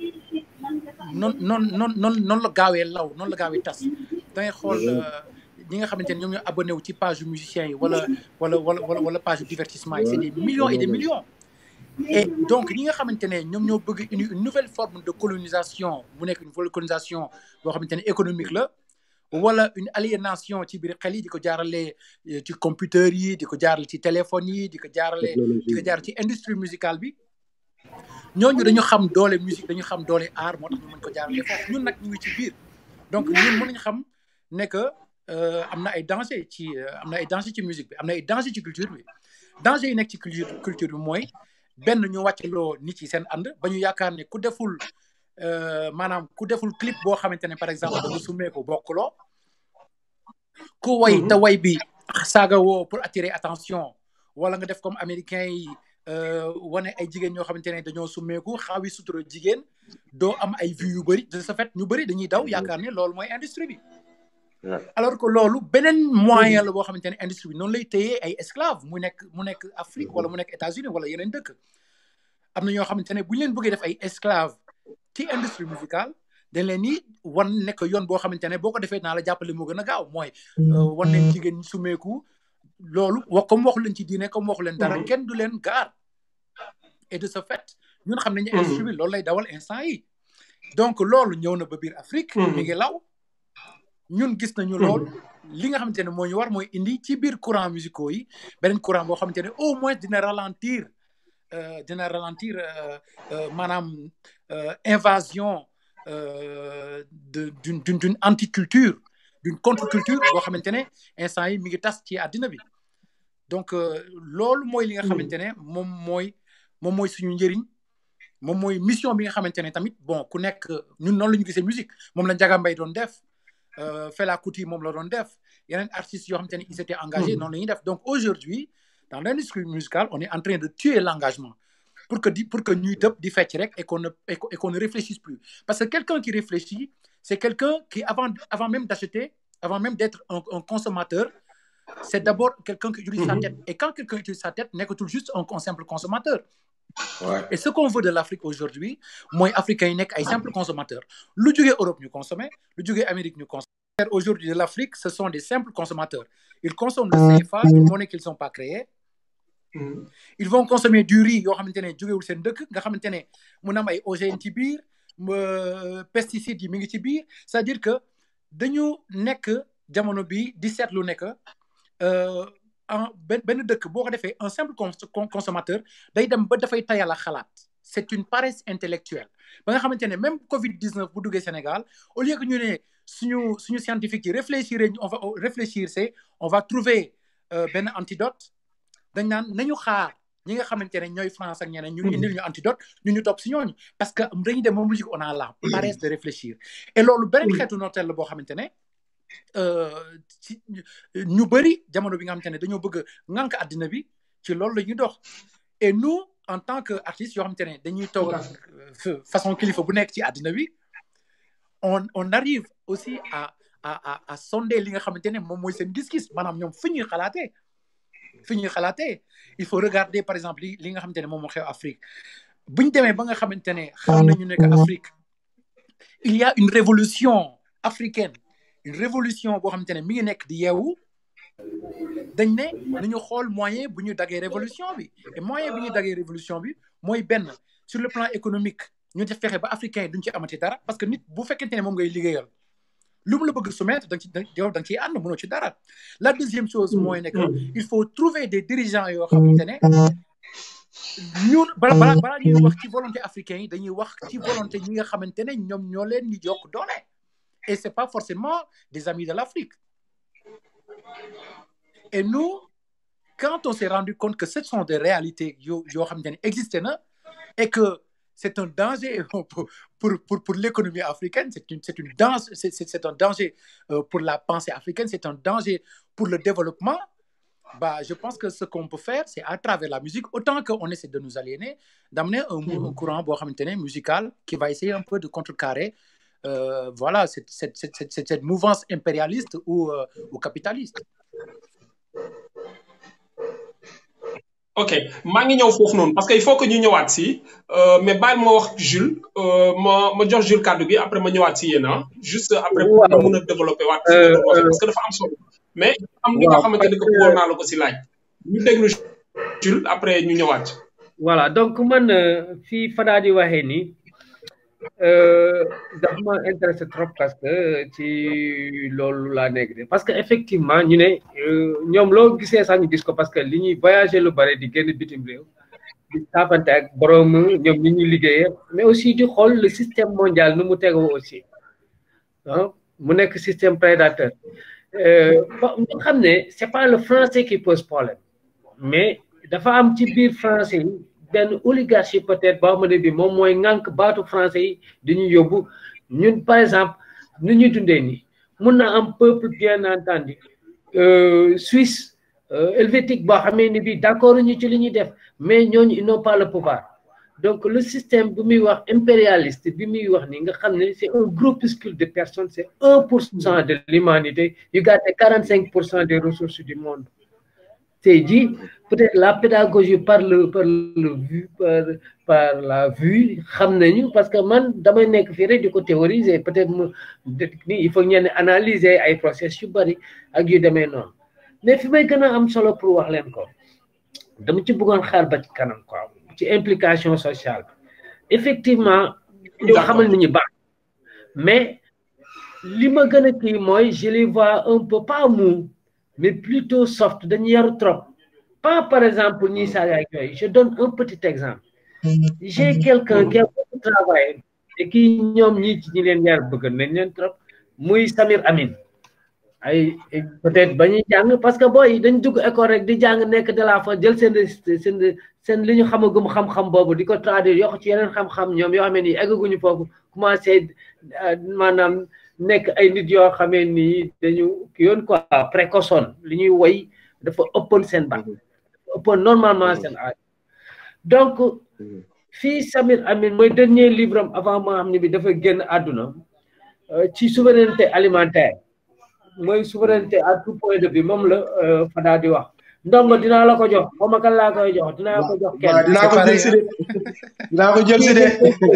noon noon noon noon noonu la gaawee law noonu la gaawee tas da ngay xool euh, ñi nga xamante ne ñoom ñoo abonné wu ci page yu musiciens yi wala wala wala wala wala page yu divertissement yi c'est des millions et des millions et donc ñi nga xamante ne ñoom ñoo bëgg une une nouvelle forme de colonisation mu nekk une nouvelle colonisation boo xamante ne économique la wala une aliénation ci biir xel yi di ko jaarale eh, ci computer yi di ko jaarale ci téléphone yi di ko jaarale di ko jaar ci industrie musicale bi ñooñu dañu xam doole musique dañu xam doole art moo tax ñu mën ko jaarale foofu ñun nag ñu ngi ci biir donc ñun mën nañu xam ne que am na ay danger ci am na ay danger ci musique bi am na ay danger ci culture bi danger yi nekk ci culture culture bi mooy benn ñu wàccaloo nit yi seen ànd ba ñu yaakaar ne ku deful maanaam ku deful clip boo xamante ne par exemple da nga summee ko bokkuloo ku way te way bi saaga woo pour attirer attention wala nga def comme américain yi wane ay jigéen ñoo xamante ne dañoo summeeku xaawi sutura jigéen doo am ay vues yu bëri de ce fait ñu bëri dañuy daw yaakaar ne loolu mooy industrie bi alors que loolu beneen moyen la boo xamante ne industrie bi noonu lay téyee ay esclave mu nekk mu nekk Afrique wala mu nekk États-Unis wala yeneen dëkk am na ñoo xamante ne bu ñu leen bëggee def ay esclave ci industrie musicale dañ leen ni wan nekk yoon boo xamante ne boo ko defee naa la jàppale moo gën a gaaw mooy wan leen jigéen ñi sumeeku loolu wax comme waxu leen ci diine comme waxu leen dara kenn du leen gaar et de ce fait ñun xam nañu industrie bi loolu lay dawal instant yi donc loolu ñëw na ba biir Afrique mi ngi law ñun gis nañu loolu li nga xamante ne moo ñu war mooy indi ci biir courant musicaux yi beneen courant boo xamante ne au moins dina ralentir dina ralentir maanaam invasion de d'une d'une anticulture d'une contre-culture boo xamante ne instant yi mi ngi tas ci àddina bi donc loolu mooy li nga xamante ne moom mooy moom mooy suñu njëriñ moom mooy mission bi nga xamante ne tamit bon ku nekk ñun noonu la ñu gisee musique moom la Ndiaga Mbaye doon def Fela Kuti moom la doon def yeneen artistes yoo xamante ne ils étaient engagés noonu la ñuy def donc aujourd'hui dans l'industrie musicale on est en train de tuer l'engagement pour que di pour que ñuy tëb di fecc rek et qu'on ne et qu'on ne réfléchisse plus parce que quelqu'un qui réfléchit c'est quelqu'un qui avant avant même d'acheter avant même d'être un, un consommateur c'est d'abord quelqu'un qui utilise sa tête et quand quelqu'un utilise sa tête nekkatul juste un, un simple consommateur Ouais. et ce qu'on veut de l'Afrique aujourd'hui mooy africains yi nekk ay simples consommateurs lu jógee Europe ñu consommer lu jógee Amérique ñu consommer aujourd'hui de l'Afrique ce sont des simples consommateurs ils consomment le CFA une monnaie qu'ils sont pas créés ils vont consommer du riz yoo xamante ne jógewul seen dëkk nga xamante ne mun am ay OGM ci biir pesticides yi mi ngi ci biir c'est-à-dire que dañu nekk jamono bi di seetlu nekk en benn benn dëkk boo ko defee un simple consommateur day dem ba dafay tayal a xalaat c'est une paresse intellectuelle ba nga xamante ne même Covid 19 bu duggee Sénégal au lieu que ñu ne suñu suñu scientifique yi réfléchir on va réfléchir c'est on va trouver benn antidote dañ naan nañu xaar ñi nga xamante ne ñooy France ak ñeneen ñu indil ñu antidote ñu ñu topp si ñooñu parce que dañuy dem ba musique on a la paresse de réfléchir et loolu beneen xeetu nooteel la boo xamante ne ci ñu bëri jamono bi nga xamante ne dañoo bëgg ŋànk àddina bi ci loolu la ñuy dox et nous en tant que artistes yoo xamante ne dañuy toog façon kilifa bu nekk ci àddina bi on on arrive aussi à à à à sonder li nga xamante ne moom mooy seen gis-gis maanaam ñoom fi ñuy xalaatee fi ñuy xalaatee il faut regarder par exemple li li nga xamante ne moom moo xew Afrique bu ñu demee ba nga xamante ne xam nañu ne que Afrique il y a une révolution africaine une révolution boo xamante ne mi ngi nekk di yeewu dañ ne nañu xool moyen bu ñu daggee révolution bi et moyen bu ñu daggee révolution bi mooy benn sur le plan économique ñu def fexe ba africain yi duñ ci amati dara parce que nit bu fekkente ne moom ngay liggéeyal lu mu la bëgg soumettre da nga ci yow da nga ciy ànd mënoo ci dara la deuxième chose mooy ne que il faut trouver des dirigeants yoo xamante ne ñun bala bala balaa ñuy wax ci volonté africain yi dañuy wax ci volonté ñi nga xamante ne ñoom ñoo leen di jokk doole et c'est pas forcément des amis de l'Afrique et nous quand on s'est rendu compte que ce sont des réalités yoo yoo xamante ne existé na et que c'est un danger pour pour pour, pour l'économie africaine c'est une c'est une danse c'est c'est un danger euh, pour la pensée africaine c'est un danger pour le développement bah je pense que ce qu'on peut faire c'est à travers la musique autant qu'on essaie de nous aliéner d'amener un, un courant boo xamante ne musical qui va essayer un peu de contrecarrer euh, voilà cette cette cette cette cette mouvance impérialiste ou euh, ou capitaliste ok maa ngi ñëw foofu noonu parce que il faut que ñu ñëwaat si mais bàyyi ma wax Jules ma ma jox Jules kàddu gi après ma ñëwaat si yéen ah juste après pour nga mun a développer waat parce que dafa am solo mais am li nga xamante ne que bëggoon naa la ko si laaj ñu déglu Jules après ñu ñëwaat voilà donc man fii Fada di waxee ni dafa ma intéressé trop parce que ci loolu laa nekk de parce que effectivement ñu ne ñoom loo gisee sax ñu gis ko parce que li ñuy voyager lu bare di génn bitim réew di saafante ak borom ñoom ñi ñuy liggéeyee mais aussi di xool le système mondial nu mu tegoo aussi ah mu nekk système prédateur ba ñu xam ne c'est pas le français qui pose problème mais dafa am ci biir français yi benn oligarchie peut-être boo xam ne bi moom mooy ŋànk baatu français yi dañuy yóbbu ñun par exemple nu ñuy dundee nii mun na am peuple bien entendu suisse helvétique boo xamee ni bi d'accord ñu ci li ñuy def mais ñooñu ils n'ont pas le pouvoir donc le système bi muy wax impérialiste bi muy wax ni nga xam ne c'est un groupuscule de personnes c'est un pour cent de l'humanité yu gàtte quarante cinq pour cent des ressources du monde c'est dit peut-être la pédagogie par le par le vue par par la vue xam nañu parce que man damay nekk fii rek di ko théoriser peut-être mu ni il faut ñenn analyser ay process yu bari ak yu demee noonu mais fi may gën a am solo pour wax leen ko dama ci bëggoon xaar ba ci kanam quoi ci implication sociale effectivement ñoo xamal ni ñu baax mais li ma gën a kii mooy je les vois un peu pas mou mais plutôt soft dañu yaru trop pas par exemple ñi saaga ak yooyu je donne un petit exemple j'ai quelqu'un qui a beaucoup travaillé et qui ñoom ñi ci ñi leen yar bëgg nañ leen trop muy Samir Amin ay peut-être ba ñuy jàng parce que booy dañ dugg école rek di jàng nekk de la fa jël seen seen seen li ñu xamagum xam-xam boobu di ko traduire yokk ci yeneen xam-xam ñoom yoo xam ne nii eggaguñu foofu commencé maanaam nekk ay nit yoo xamee nii dañu yoon quoi précoçon li ñuy woy dafa ëppoon seen bac dafa ëppoon normalement seen âge donc fii Samir Amin mooy dernier livre am avant moo xam ne bi dafa génn àdduna ci souveraineté alimentaire mooy souveraineté à tout point de vue moom la Fada di wax ndongo dinaa la ko jox xaw ma kan laa koy jox dinaa ko jox kenn. dinaa ko jël si de dinaa ko jël si de.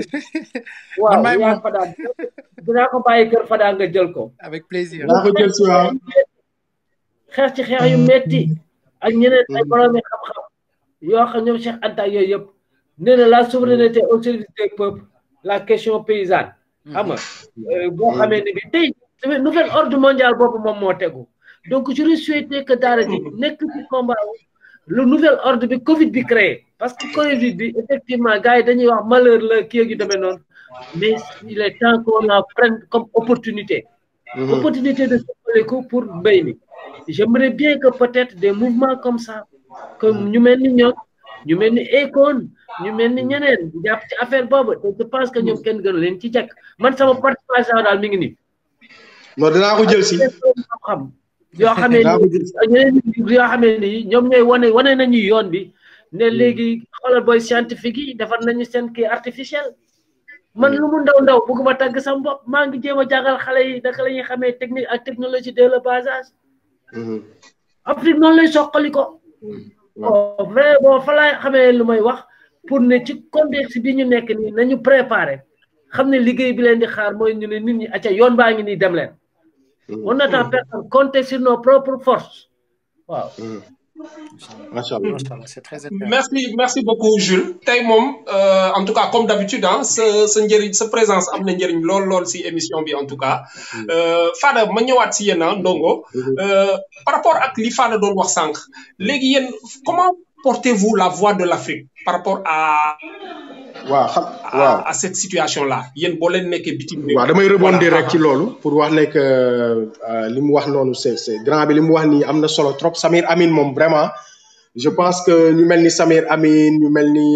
waaw yaa Fada dinaa ko bàyyi kër Fada nga jël ko. avec plaisir. dinaa ko jël si waaw. xeex ci xeex yu metti ak ñeneen ay borom xam-xam yoo xam ñoom Cheikh Anta yooyu yëpp nee na la souveraineté au service des peuples la question paysanne. xam nga boo xamee ne bi tey. nouvel ordre mondial boobu moom moo tegu donc je lui souhaité que daara ji nekk ci combat le nouvel ordre bi Covid bi créé parce que Covid bi effectivement gars yi dañuy wax malheur la kii yu demee noonu mais il est temps qu'on la prenne comme opportunité opportunité de ko pour mbéy mi j'aimerais bien que peut-être des mouvements comme ça comme ñu mel ni ñoom ñu mel ni Akon ñu mel ni ñeneen jàpp ci affaire boobu te je pense que ñoom kenn gënu leen ci jekk man sama participation daal mi ngi nii non dinaa ko jël si. xam yoo xamee ni ñeneen yoo xamee ni ñoom ñooy wane wane nañu yoon bi ne léegi xoolal booy scientifique yi defar nañu seen kii artificiel man lu mu ndaw ndaw bëgguma tàgg sama bopp maa ngi jéem a jàngal xale yi naka la ñuy xamee technique ak technologie dès le bas âge Afrique noonu lay soqali ko vrai bon fa laay xamee lu may wax pour ne ci contexte bi ñu nekk nii nañu préparer xam ne liggéey bi leen di xaar mooy ñu ne nit ñi acca yoon baa ngi nii dem leen on n'attend personne compter sur nos propres forces waaw macha allah c'est très merci merci beaucoup Jules tey moom en tout cas comme d'habitude ah sa sa njëriñ sa présence am na njëriñ lool lool si émission bi en tout cas Fada ma ñëwaat si yéen ah Ndongo par rapport ak li Fada doon wax sànq léegi yéen comment portez-vous la voix de l'Afrique par rapport à waaw xam waaw à cette situation là yéen boo leen nekkee bitim réew waaw damay rebondir rek ci loolu pour wax ne que li mu wax noonu c'est c'est grand bi li mu wax nii am na solo trop Samir Amin moom vraiment je pense que ñu mel ni Samir Amin ñu mel ni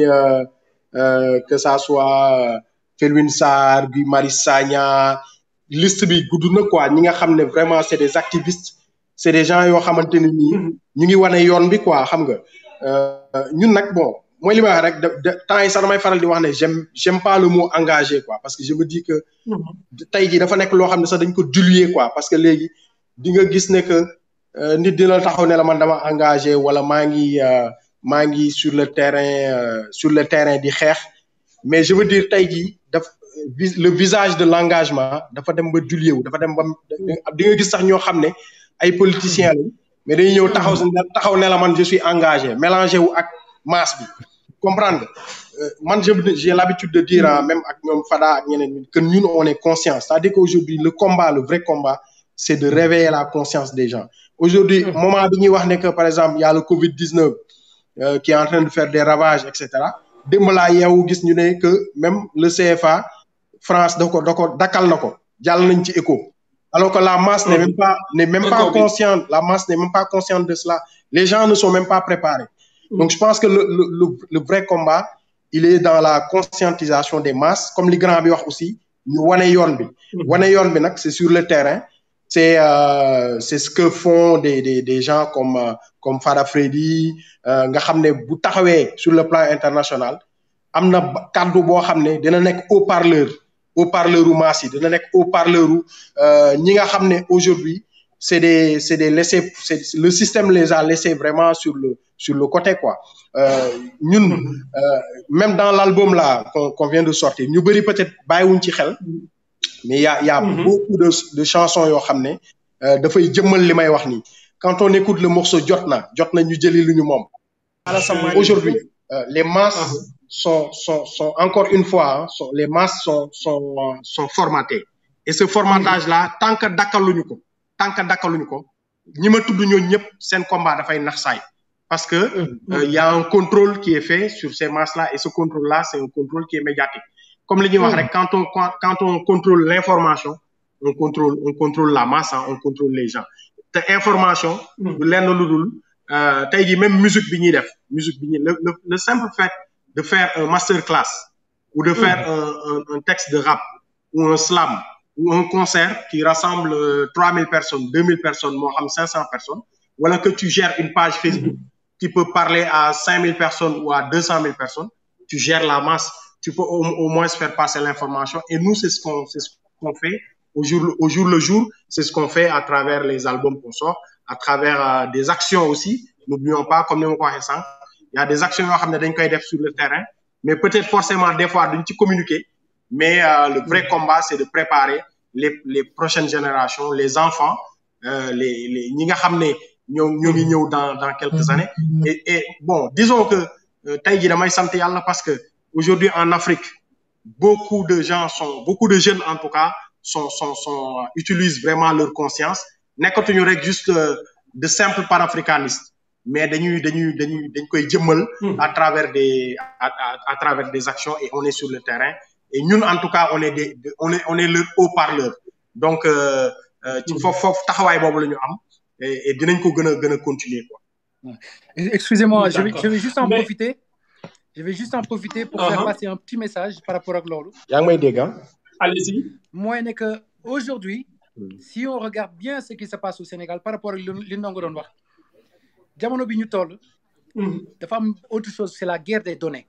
que ça soit Felwine Sarr Guy Marius Sagna liste bi gudd na quoi ñi nga xam ne vraiment c'est des activistes c'est des gens yoo xamante ne nii ñu ngi wane yoon bi quoi xam nga ñun nag bon mooy li may wax rek de temps yi sax damay faral di wax ne j'aime j'aime pas le mot engagé quoi parce que je me dis que tey jii dafa nekk loo xam ne sax dañ ko diluer quoi parce que léegi di nga gis ne que nit dina taxaw ne la man dama engagé wala maa ngi maa ngi sur le terrain sur le terrain di xeex mais je veux dire tey jii daf le visage de l'engagement dafa dem ba diluer wu dafa dem ba di nga gis sax ñoo xam ne ay politiciens lañ mais dañuy ñëw taxaw taxaw ne la man je suis engagé mélangé wu ak masse bi comprendre nga man j'ai l'habitude de dire même ak ñoom Fada ak ñeneen que ñun on est conscient c'est-à-dire qu'aujourd'hui le combat le vrai combat c'est de réveiller la conscience des gens aujourd'hui moment bi ñuy wax ne que par exemple il y a le Covid 19 euh, qui est en train de faire des ravages et cetera démb laa yeewu gis ñu ne que même le CFA France da ko da ko dakkal na ko jàll nañ ci écho alors que la masse n'est même pas n'est même pas Écho bi. consciente la masse n'est même pas consciente de cela les gens ne sont même pas préparés donc je pense que le le le, le vrai combat il est dans la conscientisation des masses comme li grand bi wax aussi ñu wane yoon bi wane yoon bi nag c'est sur le terrain c'est euh, c'est ce que font des des des gens comme euh, comme Fada Freddy euh, nga xam ne bu taxawee sur le plan international am na ba- kàddu boo xam ne dina nekk haut-parleur haut-parleur u masse yi dina nekk haut-parleur u euh, ñi nga xam ne aujourd'hui c'est des c'est des laissés c'est le système les a laissés vraiment sur le sur le côté quoi euh, ñun euh, même dans l'album là qu'on qu'on vient de sortir ñu bëri peut-être bàyyiwuñ ci xel mais il y a il y a beaucoup de de chansons yoo xam ne euh, dafay jëmmal li may wax nii quand on écoute le morceau jot na jot na ñu jëli lu ñu moom aujourd'hui euh, les masses sont sont sont encore une fois hein, sont, les masses sont sont euh, sont formatées et ce formatage là tant que dakkaluñu ko tant que dakkaluñu ko ñi ma tudd ñooñu ñëpp seen combat dafay nax saay parce que euh, il y a un contrôle qui est fait sur ces masses là et ce contrôle là c'est un contrôle qui est médiatique comme li ñuy wax rek quand on quand quand on contrôle l'information on contrôle on contrôle la masse hein, on contrôle les gens te information du lenn lu dul euh, tey jii même musique bi ñuy def musique bi ñuy le, le le simple fait de faire un master class ou de faire un, un un texte de rap ou un slam ou un concert qui rassemble trois mille personnes deux mille personnes moo xam cinq cents personnes wala que tu gères une page Facebook qui peut parler à cinq mille personnes ou à deux cent mille personnes tu gères la masse tu peux au, au moins faire passer l'information et nous c'est ce qu'on c'est ce qu'on fait au jour au jour le jour c'est ce qu'on fait à travers les albums qu'on sort à travers euh, des actions aussi n'oublions pas comme ni ma ko waxee sànq il y a des actions yoo xam ne dañ koy def sur le terrain mais peut-être forcément des fois duñ ci communiquer mais euh, le vrai combat c'est de préparer les les prochaines générations les enfants euh, les les ñi nga xam ne ñoo ñoo ngi ñëw dans dans quelques années et et bon disons que euh, tey jii damay sant yàlla parce que aujourd'hui en Afrique beaucoup de gens sont beaucoup de jeunes en tout cas sont sont sont euh, utilisent vraiment leur conscience nekkatuñu rek juste euh, de simples panafricanistes mais dañuy dañuy dañuy dañ koy jëmmal à travers des à, à, à travers des actions et on est sur le terrain et ñun en tout cas on est des de- on est on est leur haut-parleur donc euh, euh, ci foofu foofu taxawaay boobu la ñu am et, et dinañ ko gën a gën a continuer quoi Excusez-moi, je vais, D'accord. je vais juste en Mais- profiter. Je vais juste en profiter pour Uh-huh. faire passer un petit message par rapport à Glolo. yaa ngi may dégg ah allez-y Moi, n'est que aujourd'hui, si on regarde bien ce qui se passe au Sénégal par rapport à li ndongo doon wax jamono bi ñu toll dafa am autre chose c'est la guerre des données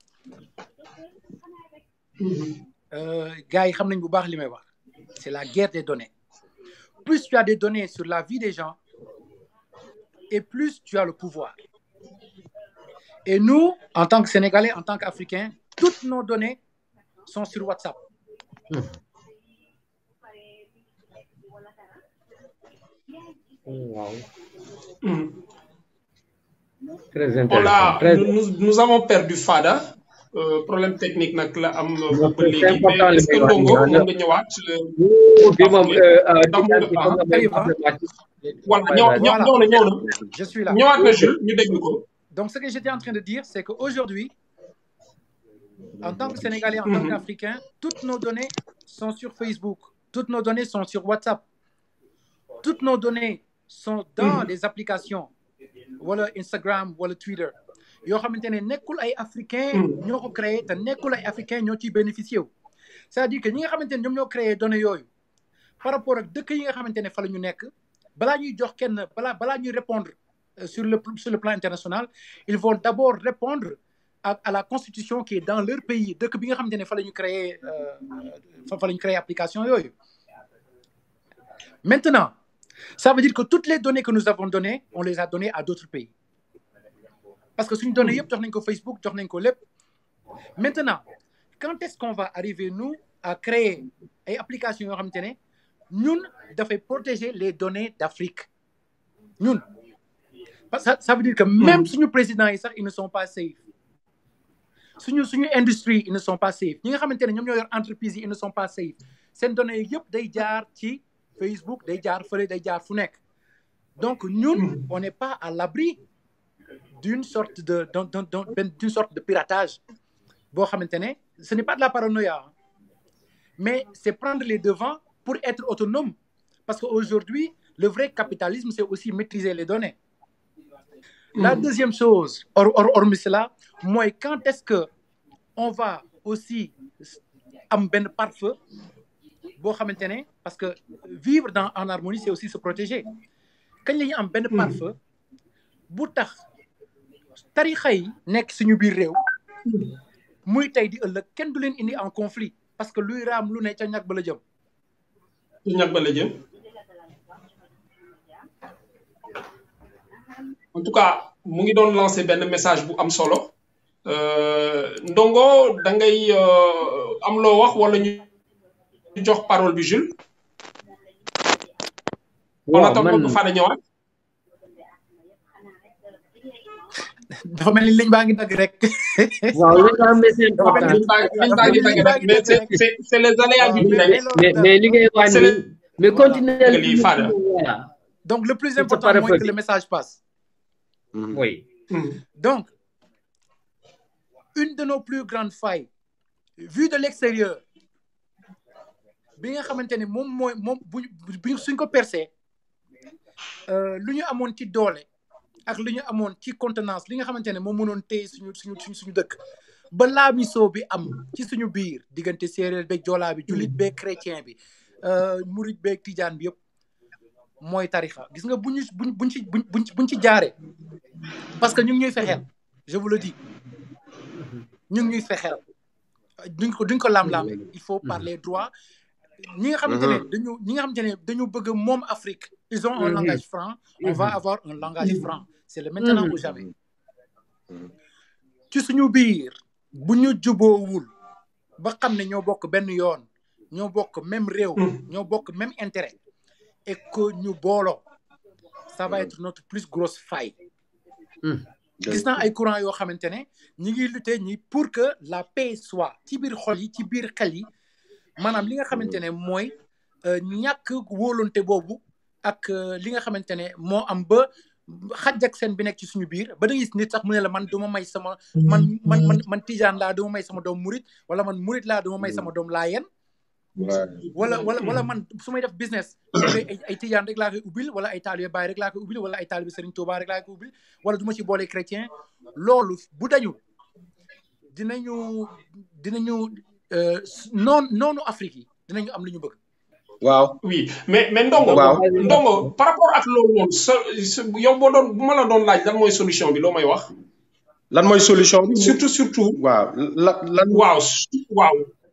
Euh, gars yi xam nañ bu baax li may wax c'est la guerre des données plus tu as des données sur la vie des gens et plus tu as le pouvoir et nous en tant que Sénégalais en tant qu'Africains toutes nos données sont sur WhatsApp waaw Mhm. très on intéressant l'a très nous, nous, nous avons perdu Fada euh, problème technique nag la am ba c'est léegi important mais est-ce que li may wax Ndongo nii, mën nga ñëwaat bi moom Ndax mu ngi baax. voilà ñëw ñëw ñëw na ñëw na je suis là ñëwaat na Jules ñu déglu ko Donc, ce que j'étais en train de dire, c'est qu'aujourd'hui, en tant que Sénégalais, en tant Mhm. qu'Africain, toutes nos données sont sur Facebook, toutes nos données sont sur WhatsApp, toutes nos données sont dans les applications, voilà Instagram, voilà Twitter. yoo xamante ne nekkul ay africain ñoo ko créé te nekkul ay africain ñoo ciy bénéficié wu c'est-à-dire que ñi nga xamante ne ñoom ñoo créé données yooyu par rapport ak dëkk yi nga xamante ne fa la ñu nekk balaa ñuy jox kenn balaa balaa ñuy répondre euh, sur le sur le plan international ils vont d'abord répondre à, à la constitution qui est dans leur pays dëkk bi nga xamante ne fa la ñu créé euh, fa fa la ñu créé application yooyu maintenant ça veut dire que toutes les données que nous avons données on les a données à d'autres pays parce que suñu données yëpp jox nañ ko Facebook jox nañ ko lépp maintenant quand est-ce qu'on va arriver nous à créer ay applications yoo xamante ne ñun dafay protéger les données d'Afrique ñun parce que ça, ça veut dire que même suñu présidents yi sax ils ne sont pas safe suñu suñu industrie ils ne sont pas safe ñi nga xamante ne ñoom ñoo yor entreprise yi ils ne sont pas safe seen données yëpp day jaar ci Facebook day jaar fële day jaar fu nekk donc ñun on n'est pas à l'abri d'une sorte de d'un- d'un- d'un- ben- d'une sorte de piratage boo xamante ne ce n'est pas de la paranoïa hein, mais c'est prendre les devants pour être autonome parce qu'aujourd'hui le vrai capitalisme c'est aussi maîtriser les données la deuxième chose or or hormis cela mooy quand est-ce que on va aussi am benn pare-feu boo xamante ne parce que vivre dans en harmonie c'est aussi se protéger kañ la ñu am benn pare-feu bu tax tarixa yi nekk suñu biir réew muy tey di ëllëg kenn du leen indi en conflit parce que luy raam lu ne ca ñag ba la jëm ci ñag ba la jëm en tout cas mu ngi doon lancer benn message bu am solo Euh, ndongo da ngay euh, am loo wax wala ñu jox parole bi Jules en waaw attendant man que Fada ñëwaat dafa mel ni liñ baa ngi dagg rek waaw li nga xam ne c'est dafa mel important ni liñ baa liñ baa ngi dagg rek mais c'est c'est c'est les aléas du waaw mais direct mais mais loolu mais li ngay wax c'est ni les mais voilà continuer lii Fada voilà donc le plus c'est important pas mooy que répété le message passe oui Hmm. donc une de nos plus grandes failles vue de l'extérieur bi nga xamante ne moom mooy moom bu bu suñ ko percé lu ñu amoon ci doole ak lu ñu amoon ci contenance li nga xamante ne moom mënoon téye suñu suñu suñu suñu dëkk ba laamisoo bi am ci suñu biir diggante séeréer beeg joolaa bi jullit beeg chrétien bi murit beeg tijaan bi yëpp mooy tarixa gis nga bu ñu buñ buñ ci buñ buñ buñ ci jaaree parce que ñu ngi ñuy fexeel je vous le dis ñu ngi ñuy fexeel duñ ko duñ ko laam-laame il faut parler droit ñi nga xamante ne dañu ñi nga xamante ne dañu bëgg moom Afrique ils ont un langage franc on va avoir un langage franc c'est le maintenant ou jamais ci suñu biir bu ñu juboowul ba xam ne ñoo bokk benn yoon ñoo bokk même réew ñoo bokk même intérêt et que ñu booloo ça va être notre plus grosse faille gis naa ay courant yoo xamante ne ñi ngi lutter ñi pour que la paix soit ci biir xol yi ci biir xel yi maanaam li nga xamante ne mooy ñàkk wóolonte boobu ak li nga xamante ne moo am ba xaj ak seen bi nekk ci suñu biir ba da gis nit sax mu ne la man duma may sama man man man man tijaan laa duma may sama doom murit wala man murit laa duma may sama doom laayeen wala wala wala man su may def business ay ay tijaan rek laa koy ubbil wala ay taalibe Baay rek laa koy ubbil wala ay taalibe Serigne Touba rek laa koy ubbil wala du ma ci boole chrétien loolu bu dañu dinañu dinañu noon noonu Afrique yi dinañu am lu ñu bëgg waaw oui mais mais ndongo waaw ndongo par rapport ak loolu noonu so yow boo doon bu ma la doon laaj lan mooy solution bi loo may wax lan mooy solution bi surtout surtout waaw la lan waaw waaw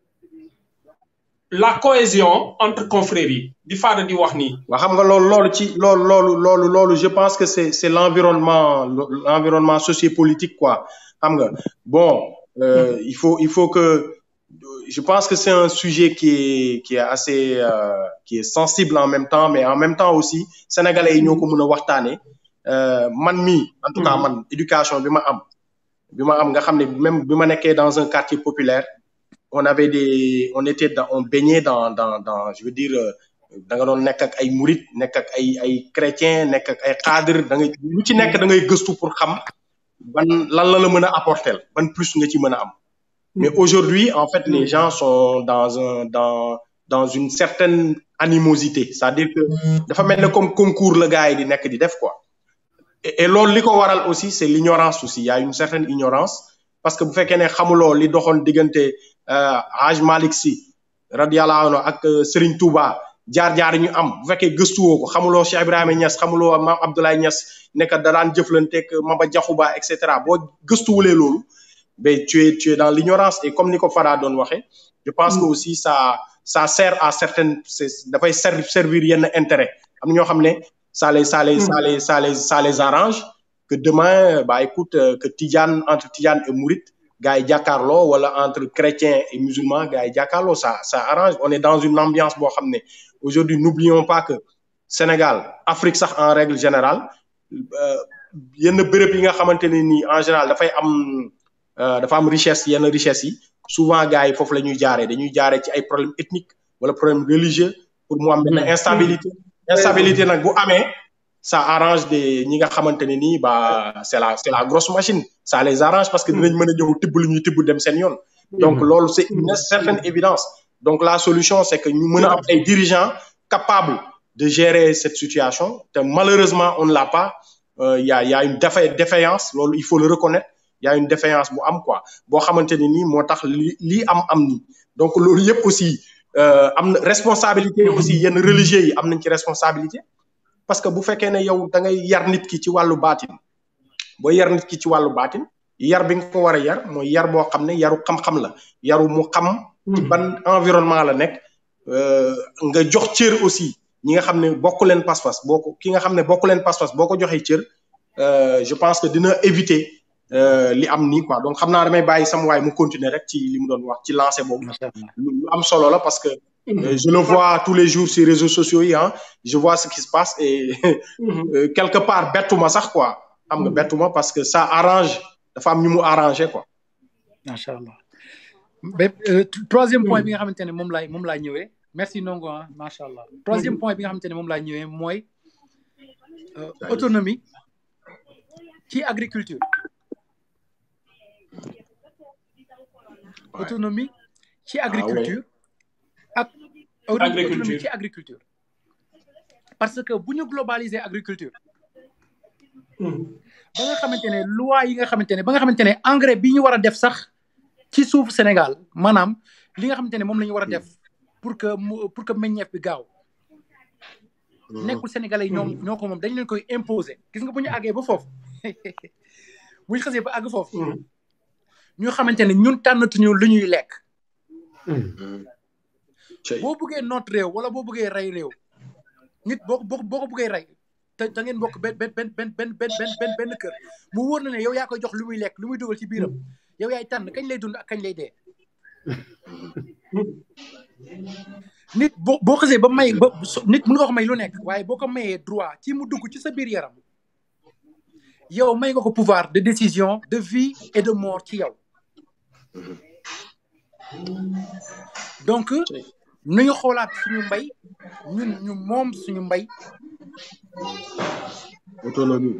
la cohésion entre confrères yi di faada di wax nii waaw xam nga loolu loolu ci loolu loolu loolu loolu je pense que c'est c'est l'environnement l'environnement sociopolitique quoi xam nga bon euh, il faut il faut que je pense que c'est un sujet qui est qui est assez euh, qui est sensible en même temps mais en même temps aussi sénégalais yi ñoo ko mën a waxtaane man mi en tout cas man éducation bi ma am bi ma am nga xam ne même bi ma nekkee dans un quartier populaire on avait des on était dans on baignait dans dans dans je veux dire da nga doon nekk ak ay murit nekk ak ay ay chrétien nekk ak ay cadre da ngay lu ci nekk da ngay gëstu pour xam ban lan la la mën a apporter ban plus nga ci mën a am mais aujourd'hui en fait les gens sont dans un dans dans une certaine animosité c'est-à-dire que dafa mel ne comme concours la gars yi di nekk di def quoi et, et loolu li ko waral aussi c'est l'ignorance aussi il y a une certaine ignorance parce que bu fekkee ne xamuloo li doxoon diggante Haj Malick Sy radiyallahu anhu ak Serigne Touba jaar-jaar ñu am bu fekkee gëstuwoo ko xamuloo Cheikh Ibrahima Niass xamuloo Mame Abdoulaye Niass nekk da daan jëflanteeg Maba Diakhou Ba et cetera boo gëstuwulee loolu ben tu es tu es dans l'ignorance et comme ni ko Fada doon waxee je pense que aussi ça ça sert à certaines dafay servir yenn intérêt am na ñoo xam ne ça les ça les ça les ça les ça les arrange que demain bah écoute que Tidiane entre Tidiane et Mouride gars yi jàkkaarloo wala entre chrétiens et musulmans gars yi jàkkaarloo ça ça arrange on est dans une ambiance boo xam ne aujourd'hui n'oublions pas que Sénégal Afrique sax en règle générale yenn béréb yi nga xamante ne nii en général dafay am dafa am richesse yenn richesse yi souvent gars yi foofu la ñuy jaaree dañuy jaaree ci ay problèmes ethniques wala problème religieux pour mu am benn instabilité instabilité nag bu amee ça arrange des ñi nga xamante ne nii ba c'est la c'est la grosse machine ça les arrange parce que dinañ mën a ñëw tibb lu ñuy tibb dem seen yoon donc loolu c'est une certaine évidence donc la solution c'est que ñu mën a am ay dirigeants capables de gérer cette situation te malheureusement on ne l'a pas euh, y a y a une défa- défaillance loolu il faut le reconnaître y a une défaillance bu am quoi boo xamante ne nii moo tax li lii am am nii donc loolu yëpp aussi euh, am na responsabilité aussi yenn religieux yi am nañ ci responsabilité parce que bu fekkee ne yow da ngay yar nit ki ci wàllu baatin boo yar nit ki ci wàllu baatin yar bi nga ko war a yar mooy yar boo xam ne yaru xam-xam la yaru mu xam ci ban environnement la nekk euh, nga jox cër aussi ñi nga xam ne bokk leen pas-pas boo ko ki nga xam ne bokk leen pas-pas boo ko joxee cër euh, je pense que dina éviter euh, li am nii quoi donc xam naa damay bàyyi sama waay mu continuer rek ci li mu doon wax ci lancer boobu macha allah lu lu am solo la parce que euh, je le vois tous les jours sur les réseaux sociaux yi ah je vois ce qui se passe et euh, quelque part bettuma sax quoi xam nga bettuma parce que ça arrange dafa am ñu mu arrangé quoi macha allah ba euh, troisième point bi nga xamante ne moom laay moom laa ñëwee merci Ndongo ah macha allah troisième point bi nga xamante ne moom laa ñëwee mooy euh, autonomie ci agriculture autonomie ci agriculture ak autonomie Agriculture. ci agriculture parce que bu ñu globaliser agriculture ba nga xamante ne loi yi nga xamante ne ba nga xamante ne engrais bi ñu war a def sax ci suuf Sénégal maanaam li nga xamante ne moom la ñu war a def pour que mu pour que meññeef bi gaaw nekkul sénégalais yi ñoom ñoo ko moom dañ leen koy imposer gis nga bu ñu àggee ba foofu bu ñu xasee ba àgg foofu ñu xamante ne ñun tànnatuñu lu ñuy lekk Cey. boo bëggee noot réew wala boo bëggee rey réew nit boo boo boo ko bëggee rey te da ngeen bokk benn benn benn benn benn benn benn benn benn kër mu wóor na ne yow yaa koy jox lu muy lekk lu muy dugal ci biiram yow yaay tànn kañ lay dund ak kañ lay dee nit boo boo xasee ba may ba so- nit mën nga ko may lu nekk waaye boo ko mayee droit ci mu dugg ci sa biir yaram yow may nga ko pouvoir de décision de vie et de mort ci yow donc nañu xoolaat suñu mbay ñun ñu moom suñu mbay autonomie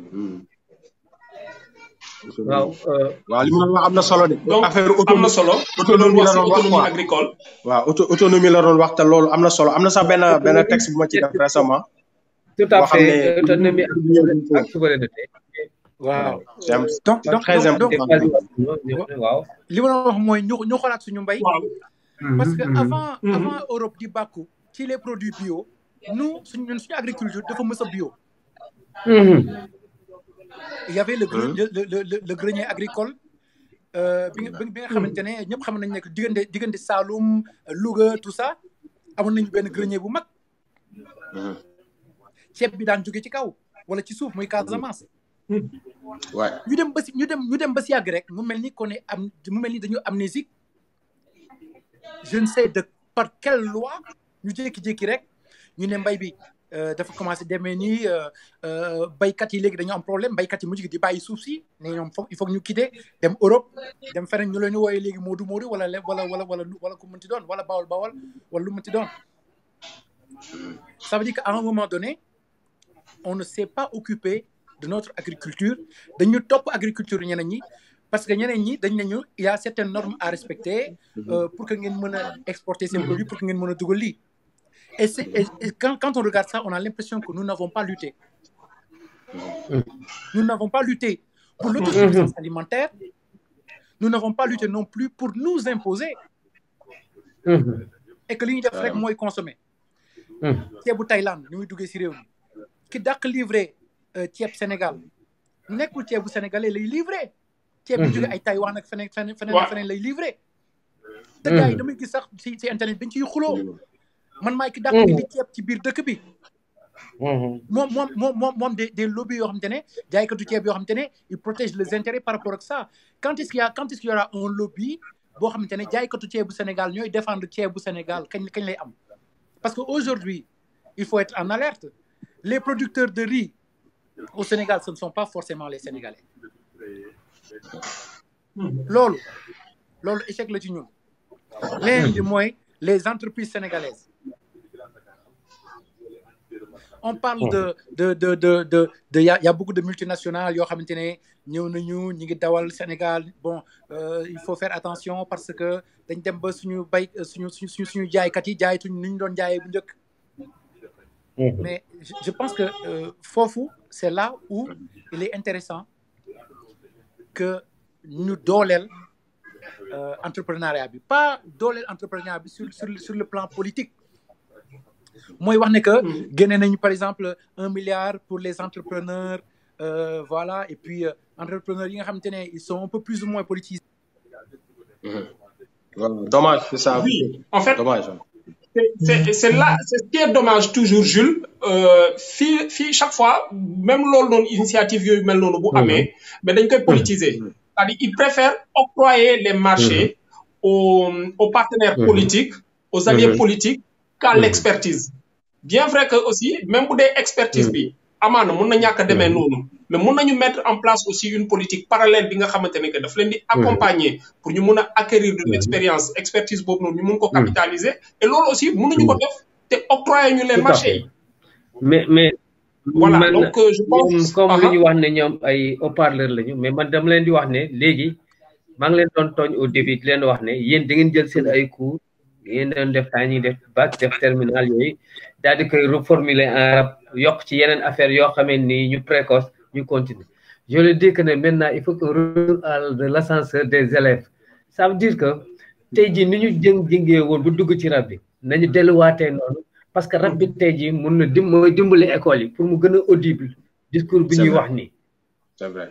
waaw euh, waaw li mu doon wax am na solo de donc affaire am na solo autonomie doon la wax doon wax si autonomie quoi agricole waaw auto autonomie la doon wax te loolu am na solo am na sax benn benn texte bu ma ci def récemment tout à boo xam fait ne autonomie ak souveraineté waaw c'est am- donc c'est donc très donc donc important waaw li ma doon wax mooy ñu ñu xoolaat suñu mbay waaw parce que Mhm, avant Mhm. avant Europe di bàkku ci les produits bio nous suñu ñun suñu agriculture dafa mës a bio mhm. il y avait le gre- le le le, le, le grenier agricole euh, bi nga bi nga xamante ne ñëpp xam nañ ne que diggante diggante Saloum Louga tout ça amoon nañu benn grenier bu mag ceeb bi daan jóge ci kaw wala ci suuf muy Casamance ouais ñu dem ba si ñu dem ñu dem ba si yàgg rek mu mel ni qu'on est am mu mel ni dañu amnésique je ne sais de par quelle loi ñu jékki-jékki rek ñu ne mbay bi euh, dafa commencé demee nii euh, euh, baykat yi léegi dañu am problème baykat yi mujj gi di bàyyi suuf si ne ñoom foog il faut que ñu quitter dem Europe dem feneen ñu leen di wooyee léegi Moodu Moodu wala le- wala wala wala wala ku mënti doon wala Bawol Bawol wala lu mënti doon ça veut dire qu'à un moment donné on ne s'est pas occupé de notre agriculture dañu topp agriculture ñeneen ñi parce que ñeneen ñi dañ nañu il y a certaines normes à respecter euh, pour que ngeen mën a exporter ces produits pour que ngeen mën a dugal lii et c'est et, et quand quand on regarde ça on a l'impression que nous n'avons pas lutté nous n'avons pas lutté pour l'autosuffisance alimentaire nous n'avons pas lutté non plus pour nous imposer Mhm, et que li ñuy def rek mooy consommer mhm. ceebu Thaïlande ni muy duggee si réew mi ki dàq livré euh, ceeb Sénégal nekkul ceebu sénégalais lay livré ceeb bu jóge ay Taïwan ak feneen feneen feneen Waaw. feneen lay livré te gars yi damay gis sax si si internet dañ ciy xuloo man maay ki dàq indi ceeb ci biir dëkk bi Mhm. moom moom moom moom moom des des lobbies yoo xamante ne jaaykatu ceeb yoo xamante ne ils protègent les intérêts par rapport ak ça quand est-ce qu'il y a quand est-ce qu'il y aura un lobby boo xamante ne jaaykatu ceebu Sénégal ñooy défendre ceebu Sénégal kañ kañ lay am parce que aujourd'hui il faut être en alerte les producteurs de riz au Sénégal ce ne sont pas forcément les Sénégalais loolu loolu échec la ci ñun leneen li mooy les entreprises sénégalaises on parle de de de de de de y a y a beaucoup de multinationales yoo xamante ne ñëw nañu ñi ngi dawal Sénégal bon euh, il faut faire attention parce que dañ dem ba suñu bay suñu suñu suñu suñu jaaykat yi jaaytuñ ni ñu doon jaayee bu njëkk mais je, je pense que euh, foofu c'est là où il est intéressant que ñu dooleel euh, entrepreneuriat bi pas dooleel entrepreneuriat bi sur sur sur le plan politique mooy wax ne que génne nañu par exemple un milliard pour les entrepreneurs euh, voilà et puis euh, entrepreneurs yi nga xamante ne ils sont un peu plus ou moins politisés Voilà, dommage, c'est ça. Oui, en fait, Dommage. c'est- c'est c'est là c'est ce qui est dommage toujours Jules euh, fii fii chaque fois même loolu noonu initiative yooyu mel noonu bu amee mais dañ koy politiser c'est-à-dire ils préfèrent octroyer les marchés aux aux partenaires politiques aux alliés politiques qu'à l'expertise bien vrai que aussi même bu dee expertise bi amaana mun na ñàkk a demee noonu mais mun nañu mettre en place aussi une politique parallèle bi nga xamante ne que daf leen di accompagner pour ñu mun a acquérir de l'expérience expertise boobu noonu ñu mun ko capitaliser et loolu aussi mënuñu ko def te octroyer ñu les Tout à marchés fait. yi mais mais voilà man donc euh, je pense ñoom comme Aha. li ñu wax ne ñoom ay haut-parleur lañu mais man dama leen di wax ne léegi maa ngi leen doon tooñ au début di leen wax ne yéen da ngeen jël seen ay cours yéen doon def temps ñuy def bac def terminal yooyu daal di koy reformuler en arabe yokk ci yeneen affaire yoo xamee ni ñu précoce ñu continuer je le dis que ne maintenant il faut que retour à de l'ascenseur des élèves ça veut dire que tey jii ni ñu jëng jëngee woon bu dugg ci rab bi nañu delluwaatee noonu parce que rab bi tey jii mun na dim mooy dimbali école yi pour mu gën a audible discours bi C'est ñuy vrai. wax nii C'est vrai.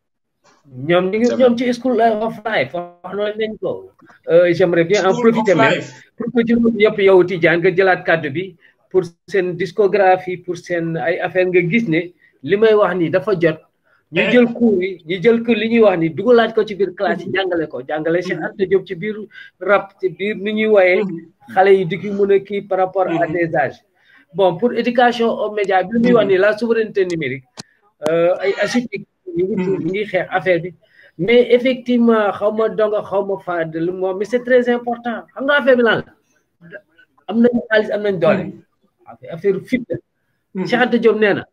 ñoom ñu ngi C'est ñoom ci school of life wax noonu nañ ko Euh, j'aimerais bien en School profiter of même life. pour que ci loolu yëpp yow Tidiane nga jëlaat kàddu bi pour seen discographie pour seen ay affaire nga gis ne li may wax nii dafa jot ñu Eh. jël cours yi ñu jël ko li ñuy wax ni dugalaat ko ci biir classe yi jàngale ko jàngale Cheikh Anta Diop ci biir rap ci biir ni ñuy woyee xale yi di ki mën a kii par rapport à Mhm. des âges bon pour éducation aux médias bi li muy wax ni la souveraineté numérique euh, ay ASUTIC ñu ngi ñu ngi xeex affaire bi mais effectivement xaw ma donga xaw ma fàdd lu moom mais c'est très important xam nga affaire bi lan la am nañ xaalis am nañ doole affaire fit la Cheikh Anta Diop nee na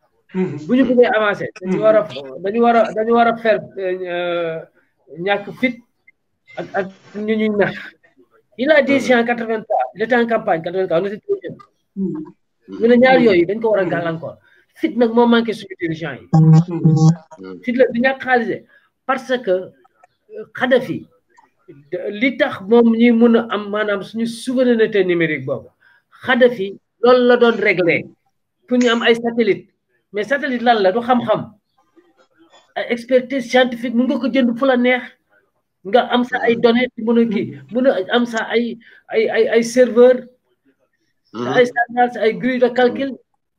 bu ñu bëggee avancer dañu war a dañu war a dañu war a faire euh, ñàkk fit ak ak ñu ñuy nax il a dit si en quatre vingt trois il était en campagne quatre vingt trois on était trop jeune ñu ne ñaar yooyu dañ ko war a gàllankoor fit nag moo manqué suñu dirigeant yi fit la du ñàkk xaalis de parce que Kadhafi li tax moom ñuy mun a am maanaam suñu souveraineté numérique boobu Kadhafi loolu la doon réglé pour ñu am ay satellite mais satellite lan la du xam-xam ay expertise scientifique mun nga ko jënd fu la neex nga am sa ay données mun a kii mun a am sa ay ay ay ay serveur sa ay standard sa ay grille de calcul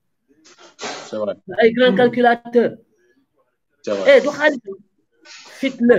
C'est vrai. sa ay grand calculateur C'est vrai. eh du xaalis fit la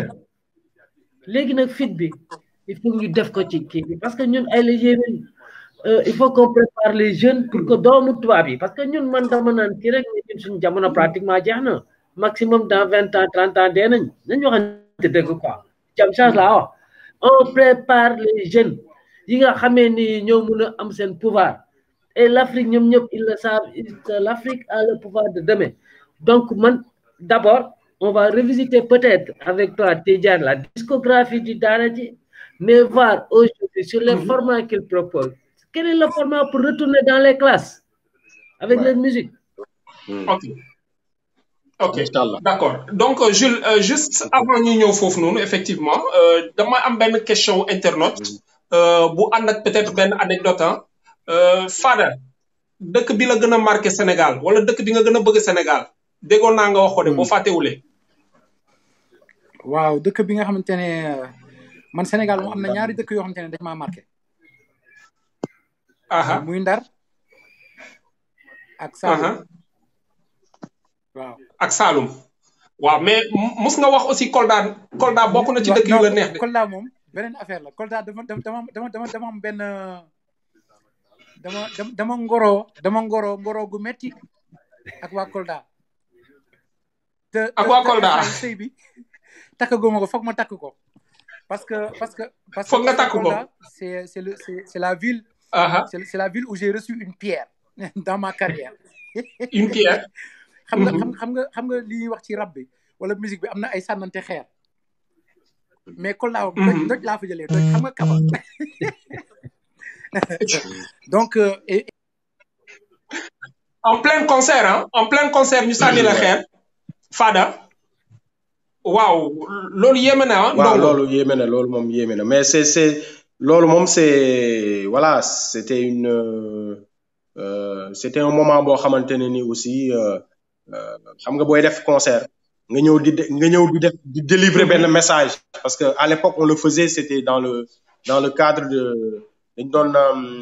léegi nag fit bi il faut ñu def ko ci kii bi parce que ñun ay la yéwén il faut qu'on prépare les jeunes pour que doomu tubaab yi parce que ñun man dama naan kii rek ñun suñu jamono pratiquement jeex na maximum dans vingt ans trente ans dee nañ nañ waxante dëgg quoi jam change laa wax on prépare les jeunes yi nga xamee ni ñoo mun a am seen pouvoir et l'Afrique ñoom ñëpp ils le savent que l'Afrique a le pouvoir de demain donc man d'abord on va revisiter peut-être avec toi Tidjane la discographie du Daraji mais voir aujourd'hui sur les formats qu'il propose quel est le format pour retourner dans les classes avec Ouais. leur musique ok ok Inch'Allah. d'accord donc euh, Jules euh, juste avant ñu ñëw foofu noonu effectivement euh, dama am benn question internaute euh, bu ànd ak peut-être benn anecdote ah euh, Fada dëkk bi la gën a marqué Sénégal wala dëkk bi nga gën a bëgg Sénégal déggoon naa nga wax ko de boo fàttewulee waaw dëkk bi nga xamante ne man Sénégal moom am na ñaari dëkk yoo xamante ne dañ maa marqué aha muy Ndar ak aha Saalum waaw ak Saloum waaw mais mu- mus nga wax aussi Kolda Kolda bokk na ci dëkk yu la neex de Kolda moom beneen affaire la Kolda dama dama dama dama dama am benn dama dama dama ngoro dama ngoro ngoro gu metti ak waa Kolda te Ak te- waa te Kolda. instant yi sëy bi takkaguma ko foog ma takk ko parce que parce que parce que Foog nga takk ko. Kolda c'est c'est le c'est c'est la ville aha c'est c'est la ville où j'ai reçu une pierre dans ma carrière une pierre xam nga xam xam nga xam nga li ñuy wax ci rap bi wala musique bi am na ay sànnante xeer mais Kolda doj doj laa fa jëlee doj xam nga kaba donc euh, et, en plein concert hein en plein concert ñu sànni la xeer Fada waaw loolu yéeme na ah. waaw loolu yéeme na loolu moom yéeme na mais c'est c'est loolu moom c'est voilà c'était une euh, c'était un moment boo xamante ne ni aussi xam nga booy def concert nga ñëw di nga ñëw di def di délivrer benn message parce que à l'époque on le faisait c'était dans le dans le cadre de dañ doon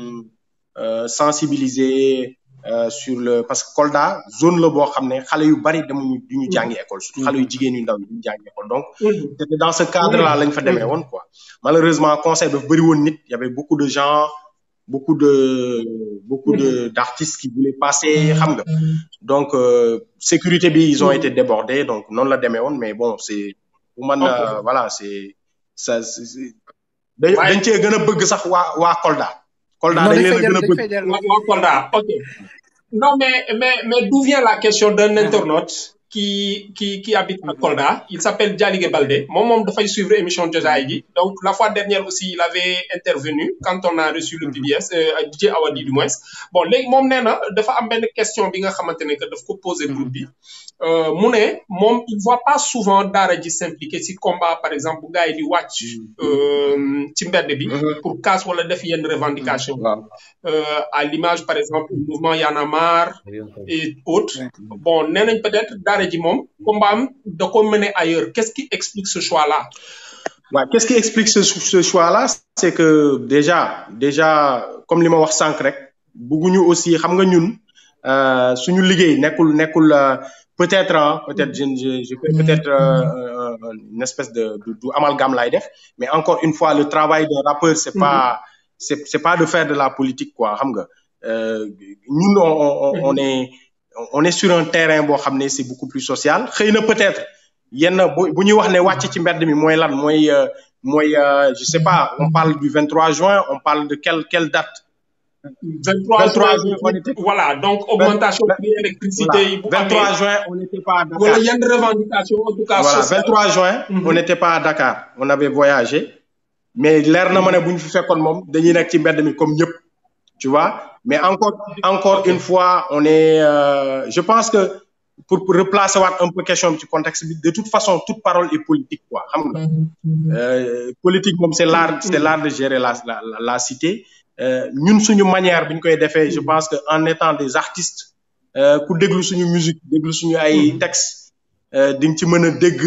sensibiliser Euh, sur le parce que Kolda zone la boo xam ne xale yu bari demuñu du ñu jàngi école surtout xale yu jigéen yu ndaw du ñu jàngi école donc c'était dans ce cadre là lañ fa demee woon quoi malheureusement conseil dafa bëri woon nit y avait beaucoup de gens beaucoup de beaucoup de d'artistes qui voulaient passer xam nga donc euh, sécurité bi ils ont été débordés donc noonu la demee woon mais bon c'est pour man euh, voilà c'est ça dañ dañ cee gën a bëgg sax waa waa Kolda Kolda dañ leen a gën a bëgg waa Kolda ok non mais mais mais d'où vient la question d'un internaute qui qui qui habite à Kolda il s'appelle Dialige Baldé moom moom dafay suivre émission Jotaay gi donc la fois dernière aussi il avait intervenu quand on a reçu le PBS DJ Awadi du moins bon léegi moom nee na dafa am benn question bi nga xamante ne que daf ko poser groupe bi mu ne moom il voit pas souvent daara ji s'impliquer ci combat par exemple bu gars yi di wàcc ci mbedd bi pour casse wala def yenn revendication à l'image par exemple du mouvement Y'en a marre et autres bon nee nañ peut-être daara ji moom combat am da ko mener ailleurs qu'est-ce qui explique ce choix là waaw qu'est-ce qui explique ce ce choix là c'est que déjà déjà comme li ma wax sànq rek bëgguñu aussi xam nga ñun suñu liggéey nekkul nekkul peut-être hein, peut-être je je je fais peut-être euh, une espèce de du, du amalgame laay def mais encore une fois le travail d'un rappeur c'est pas c'est c'est pas de faire de la politique quoi xam nga ñun on, on on est on est sur un terrain boo xam ne c'est beaucoup plus social xëy na peut-être yenn bu bu ñuy wax ne wàcc ci mbedd mi mooy lan mooy mooy je sais pas on parle du 23 juin on parle de quelle quelle date 23, 23 juin, voilà, donc augmentation de l'électricité. Voilà. 23 juin, on n'était pas à Dakar. Voilà, il y a une revendication, en tout cas. Voilà, sociale. 23 juin, mm -hmm. on n'était pas à Dakar. On avait voyagé. Mais l'air na ma ne bu ñu fi fekkoon moom dañuy nekk ci mbedd mi comme ñëpp. Tu vois? Mais encore, encore une fois, on est, euh, je pense que pour, pour replacer un peu question du contexte, de toute façon, toute parole est politique, quoi. Euh, politique, comme c'est l'art, c'est l'art de gérer la, la, la, la cité. ñun suñu manière bi ñu koy defee je pense que en étant des artistes ku déglu suñu musique déglu suñu ay textes di nga ci mën a dégg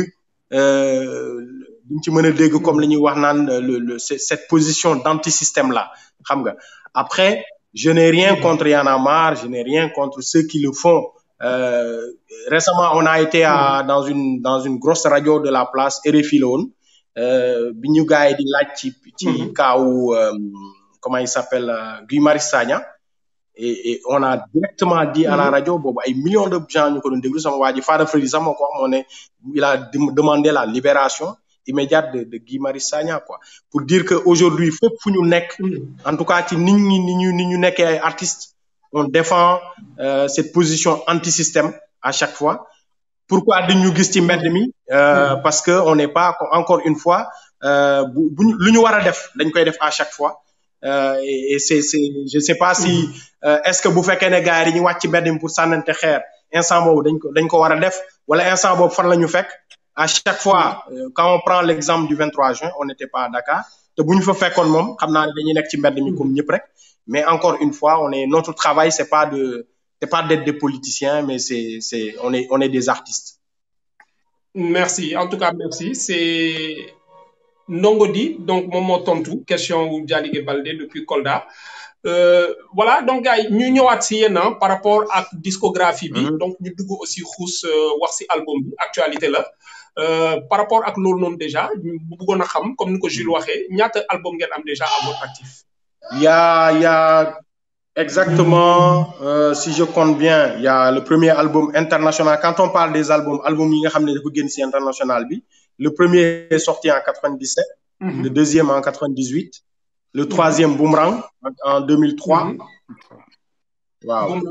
di nga ci mën a dégg comme li ñuy wax naan le le cette position d'antisystème là xam nga après je n'ai rien contre Y'en a marre je n'ai rien contre ceux qui le font euh, récemment on a été à dans une dans une grosse radio de la place RFI la woon bi ñu gars yi di laaj ci ci kaawu comment il s'appelle euh, Guy Marius Sagna et, et on a directement dit à la radio boobu ay millions de gens ñu ko doon déglu sama waa ji Fada Freddy sax moo ko wax moo ne il a demandé la libération immédiate de de Guy Marius Sagna quoi pour dire que aujourd'hui fépp fu ñu nekk en tout cas ci nit ñi ni ñu ni ñu nekkee ay artistes on défend euh, cette position anti-système à chaque fois pourquoi dañ ñu gis ci mbedd mi euh, parce que on n'est pas encore une fois bu bu lu ñu war a def dañ koy def à chaque fois Euh, et, et c'est c'est je sais pas si euh, est-ce que bu fekkee ne gars yi dañuy wàcc ci mbedd mi pour sànnante xeer instant boobu dañ ko dañ ko war a def wala instant boobu fan la ñu fekk à chaque fois euh, quand on prend l'exemple du 23 juin on n'était pas à Dakar te bu ñu fa fekkoon moom xam naa ne dañuy nekk ci mbedd mi comme ñëpp rek mais encore une fois on est notre travail c'est pas de c'est pas d'être des politiciens mais c'est c'est on est on est des artistes. Merci en tout cas merci c'est Ndongo Di donc moom moo tontu question wu Dialige Baldé depuis Kolda euh, voilà donc gars yi ñu ñëwaat si yéen par rapport ak discographie bi. donc ñu dugg aussi xuus wax si album bi actualité la. Euh, par rapport ak loolu noonu déjà ñu bëggoon a xam comme ni ko Jules waxee ñaata album ngeen am déjà à votre actif. Il y a il y a exactement euh, si je compte bien il y a le premier album international quand on parle des albums albums yi nga xam ne dafa génn si international bi. Le premier est sorti en 97, mm -hmm. le deuxième en 98, le troisième Boomerang en 2003. Mm -hmm. Wow.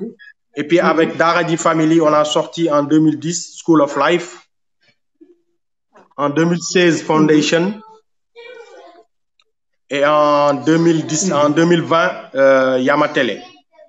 Et puis avec Daradi Family, on a sorti en 2010 School of Life. En 2016, Foundation. Et en 2010, en 2020, euh, Yamatele.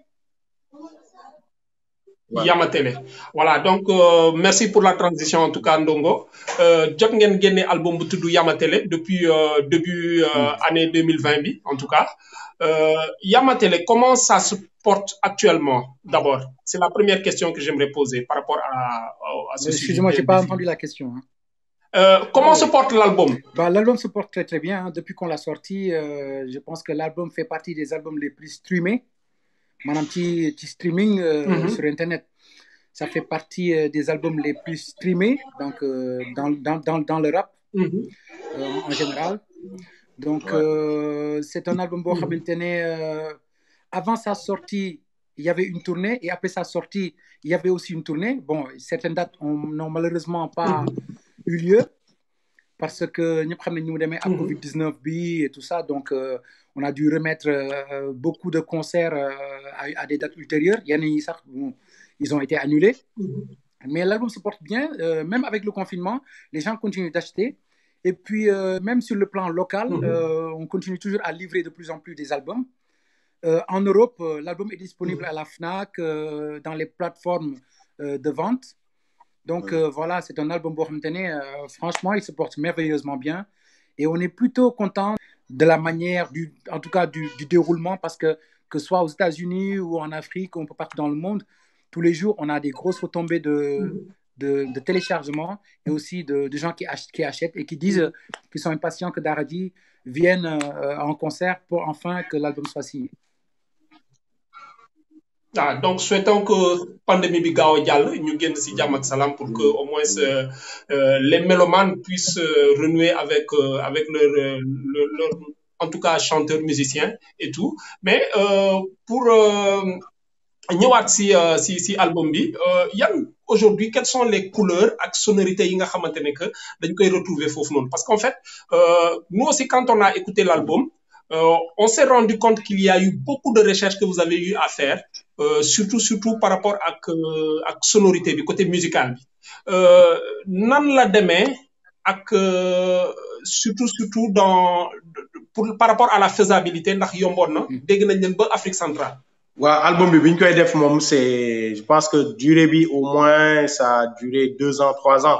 Voilà. Yamatele. Voilà, donc euh, merci pour la transition en tout cas Ndongo. Euh, jot ngeen génne album bu tudd Yamatele depuis euh, début année 2020 bi en tout cas. Yamatele, comment ça se porte actuellement d'abord C'est la première question que j'aimerais poser par rapport à, à ce sujet. Excusez-moi, j'ai pas entendu la question. Hein. Euh, comment se porte l'album bah, L'album se porte très très bien. Hein. Depuis qu'on l'a sorti, euh, je pense que l'album fait partie des albums les plus streamés. Mon petit, petit streaming euh, mm -hmm. sur Internet, ça fait partie des albums les plus streamés donc, dans, dans, dans, dans, le rap mm -hmm. en général. Donc, ouais. c'est un album bon, mm -hmm. avant sa sortie, il y avait une tournée et après sa sortie, il y avait aussi une tournée. Bon, certaines dates n'ont malheureusement pas eu lieu parce que nous avons à Covid-19 et tout ça, donc euh, on a dû remettre euh, beaucoup de concerts euh, à, à, des dates ultérieures. Il y en a bon, ils ont été annulés. Mais l'album se porte bien, même avec le confinement, les gens continuent d'acheter. Et puis, même sur le plan local, on continue toujours à livrer de plus en plus des albums. en Europe, l'album est disponible à la FNAC, dans les plateformes de vente. Donc euh, voilà, c'est un album Bohamtene. Euh, franchement, il se porte merveilleusement bien. Et on est plutôt content de la manière, du, en tout cas du, du déroulement, parce que que ce soit aux États-Unis ou en Afrique ou un peu partout dans le monde, tous les jours, on a des grosses retombées de, de, de téléchargement et aussi de, de gens qui, ach qui, achètent et qui disent qu'ils sont impatients que Daradi vienne euh, en concert pour enfin que l'album soit signé. Ah, donc souhaitons que pandémie bi gaaw a jàll ñu génn si jàmm ak salaam pour que au moins euh, euh, les mélomanes puissent euh, renouer avec avec leur, leur, leur en tout cas chanteurs musiciens et tout mais pour ñëwaat si si si album bi yan aujourd'hui quelles sont les couleurs ak sonorités yi nga xamante ne que dañ koy retrouver foofu noonu parce qu'en fait nous aussi quand on a écouté l'album euh, on s'est rendu compte qu'il y a eu beaucoup de recherches que vous avez eu à faire, euh, surtout surtout par rapport à euh, ak sonorité bi côté musical bi nan la demee ak surtout surtout dans pour par rapport à la faisabilité ndax yomboon na dégg nañ leen ba Afrique centrale. waaw album bi bi ñu koy def moom c'est je pense que durée bi au moins ça a duré deux ans trois ans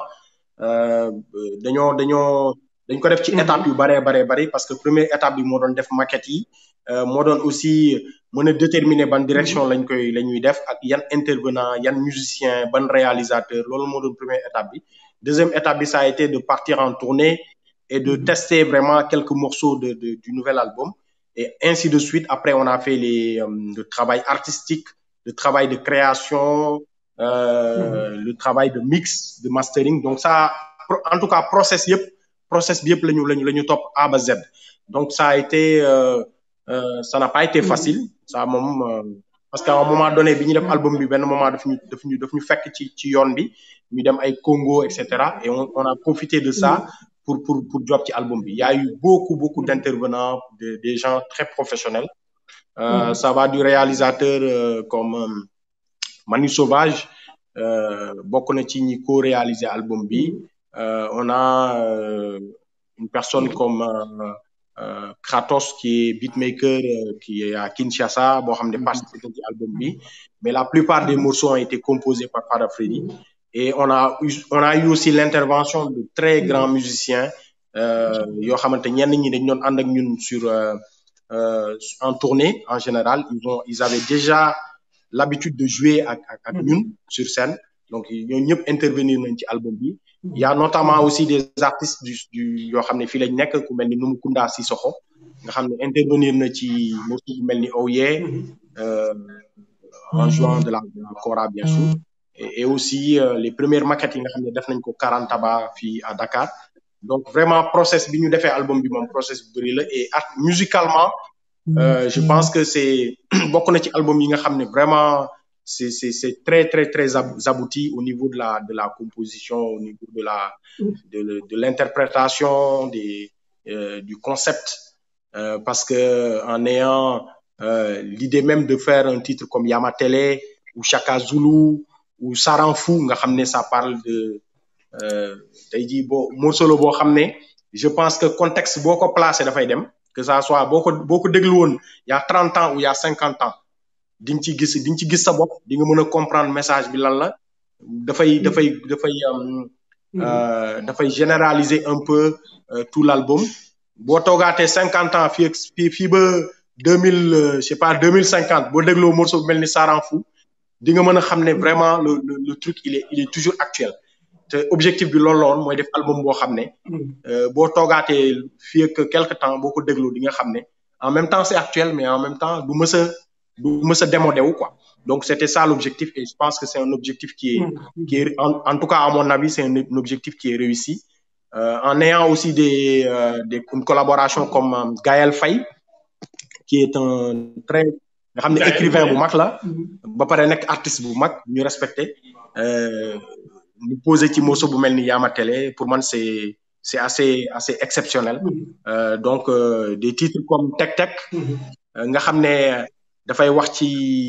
dañoo dañoo. dañ ko def ci étape yu bare bare bari parce que première étape bi moo doon def maquette yi moo doon aussi mën a déterminer ban direction lañ koy la ñuy def ak yan intervenant yan musicien ban réalisateur loolu moo doon première étape bi deuxième étape bi ça a été de partir en tournée et de tester vraiment quelques morceaux de, de du nouvel album et ainsi de suite après on a fait les le travail artistique le travail de création euh, le travail de mix de mastering donc ça en tout cas process yëpp process bi yëpp lañu lañu la ñu topp A ba Z donc ça a été euh, euh, ça n'a pas été facile ça moom parce qu'à un moment donné bi ñu def album bi benn moment daf ñu daf ñu daf ñu fekk ci ci yoon bi ñu dem ay Congo et cetera et on, on a profité de ça pour pour pour job ci album bi il y a eu beaucoup beaucoup d'intervenants de, des gens très professionnels euh, ça va du réalisateur comme Manu Sauvage bokk na ci ñi co-réaliser album bi Euh, on a euh, une personne comme euh, Kratos qui est beatmaker qui est à Kinshasa boo xam ne participé ci album bi mais la plupart des morceaux ont été composés par Fada Freddy et on a eu on a eu aussi l'intervention de très grands musiciens yoo xamante ñenn ñi dañ doon ànd ak ñun sur en tournée en général ils ont ils avaient déjà l'habitude de jouer ak ak ak ñun sur scène donc ñooñu ñëpp intervenir nañ ci album bi il y a notamment aussi des artistes du du yoo xam ne fii lañ nekk ku mel ni Numukunda Sissoko nga xam ne intervenir na ci morceau bu mel ni Oh Yeah en jouant de la de la kora bien sûr et, et aussi euh, les premières maquettes yi nga xam ne def nañ ko Karantaba fii à Dakar donc vraiment process bi ñu defee album bi moom process bu bëri la et art musicalement euh, je pense que c'est bokk na ci album yi nga xam ne vraiment c'est c'est c'est très très très abouti au niveau de la de la composition au niveau de la de de l'interprétation des euh, du concept euh, parce que en ayant euh, l'idée même de faire un titre comme Yamatele ou Chaka Zulu ou Saranfou nga xam ne ça parle de euh, tey jii boo morceau la boo xam ne je pense que contexte boo ko placé dafay dem que ça soit boo ko boo ko déglu woon il y a trente ans ou il y a cinquante ans di nga ci gis di nga ci gis sa bopp di nga mën a comprendre message bi lan la dafay dafay dafay euh, dafay généraliser un peu euh, tout l'album boo toogaatee cinquante ans fii ak fii fii ba deux mille je sais pas deux mille cinquante boo dégloo morceau bu mel ni Saranfou di nga mën a xam ne vraiment le, le le truc il est il est toujours actuel te objectif bi loolu la woon mooy def album boo xam ne boo toogaatee fii ak quelque temps boo ko dégloo di nga xam ne en même temps c'est actuel mais en même temps du mës a du mës a démodé wu quoi donc c'était ça l'objectif et je pense que c'est un objectif qui est qui est en, en tout cas à mon avis c'est un, un objectif qui est réussi euh, en ayant aussi des, euh, des une collaboration comme euh, Gaël Faye qui est un très nga xam ne écrivain bu mag la ba pare nekk artiste bu mag ñu respecté ñu posé ci morceau bu mel ni Yama Télé pour man c'est c'est assez assez exceptionnel euh, donc euh, des titres comme Tek Tek nga xam ne dafay wax ci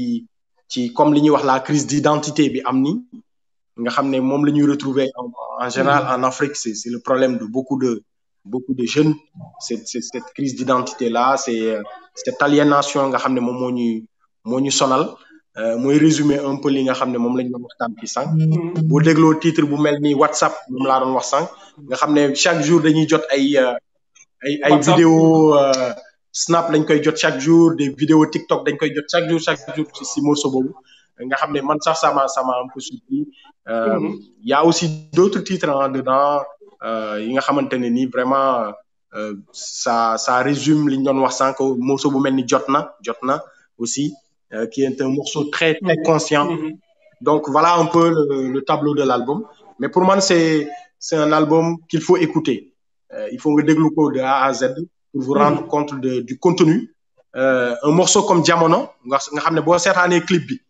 ci comme li ñuy wax la crise d'identité bi am ni nga xam ne moom la ñuy retrouver en, en général en Afrique c'est c'est le problème de beaucoup de beaucoup de jeunes c'est c'est cette crise d'identité là c'est cette aliénation nga xam ne moom moo ñuy moo ñu sonal mooy résumer un peu li nga xam ne moom lañ doon waxtaan fii sànq boo dégloo titre bu mel ni WhatsApp moom laa doon wax sànq nga xam ne chaque jour dañuy jot ay ay ay vidéo snap dañ koy jot chaque jour des vidéos TikTok dañ koy jot chaque jour chaque jour ci si morceau boobu nga xam ne man sax ça m'a ça m'a un peu surpris euh, y a aussi d'autres titres en dedans yi nga xamante ne nii vraiment euh, ça ça résume li ñu doon wax sànq morceau bu mel ni jot na jot na aussi euh, qui est un morceau très très conscient donc voilà un peu le, le tableau de l'album mais pour moi c'est c'est un album qu'il faut écouter il faut nga déglu ko de A à Z pour vous rendre compte de du contenu un morceau comme Jamono nga nga xam ne boo seetaanee clip bi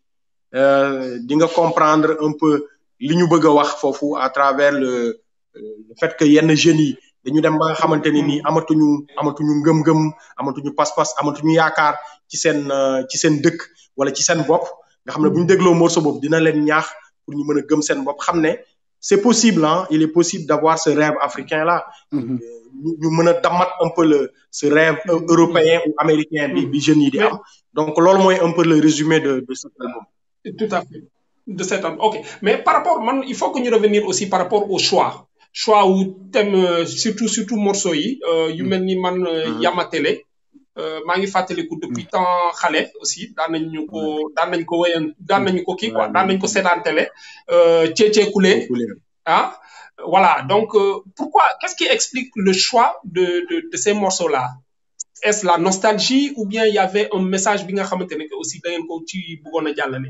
di nga comprendre un peu li ñu bëgg a wax foofu à travers le le fait que yenn jeunes yi dañu dem ba nga xamante ne nii amatuñu amatuñu ngëm-ngëm amatuñu pas-pas amatuñu yaakaar ci seen ci seen dëkk wala ci seen bopp nga xam ne bu ñu dégloo morceau boobu dina leen ñaax pour ñu mën a gëm seen bopp xam ne c'est possible hein il est possible d'avoir ce rêve africain là ñu mën a damat un peu le ce rêve européen ou américain bi bi jeunes yi di am donc loolu mooy un peu le résumé de de cet album tout à fait de cet album ok mais par rapport man il faut que ñu revenir aussi par rapport au choix choix wu thème surtout surtout morceau yi yu mel ni man Yama Télé maa ngi fàttaliku depuis temps xale aussi daan nañ ñu ko daan nañ ko wéyan daan nañu ko kii quoi daan nañ ko seetaan télé Cece Koulé ah voilà donc euh, pourquoi qu'est-ce qui explique le choix de de de ces morceaux là est-ce la nostalgie ou bien il y avait un message bi nga xamante ne que aussi da ngeen ko ci bëggoon a jàllale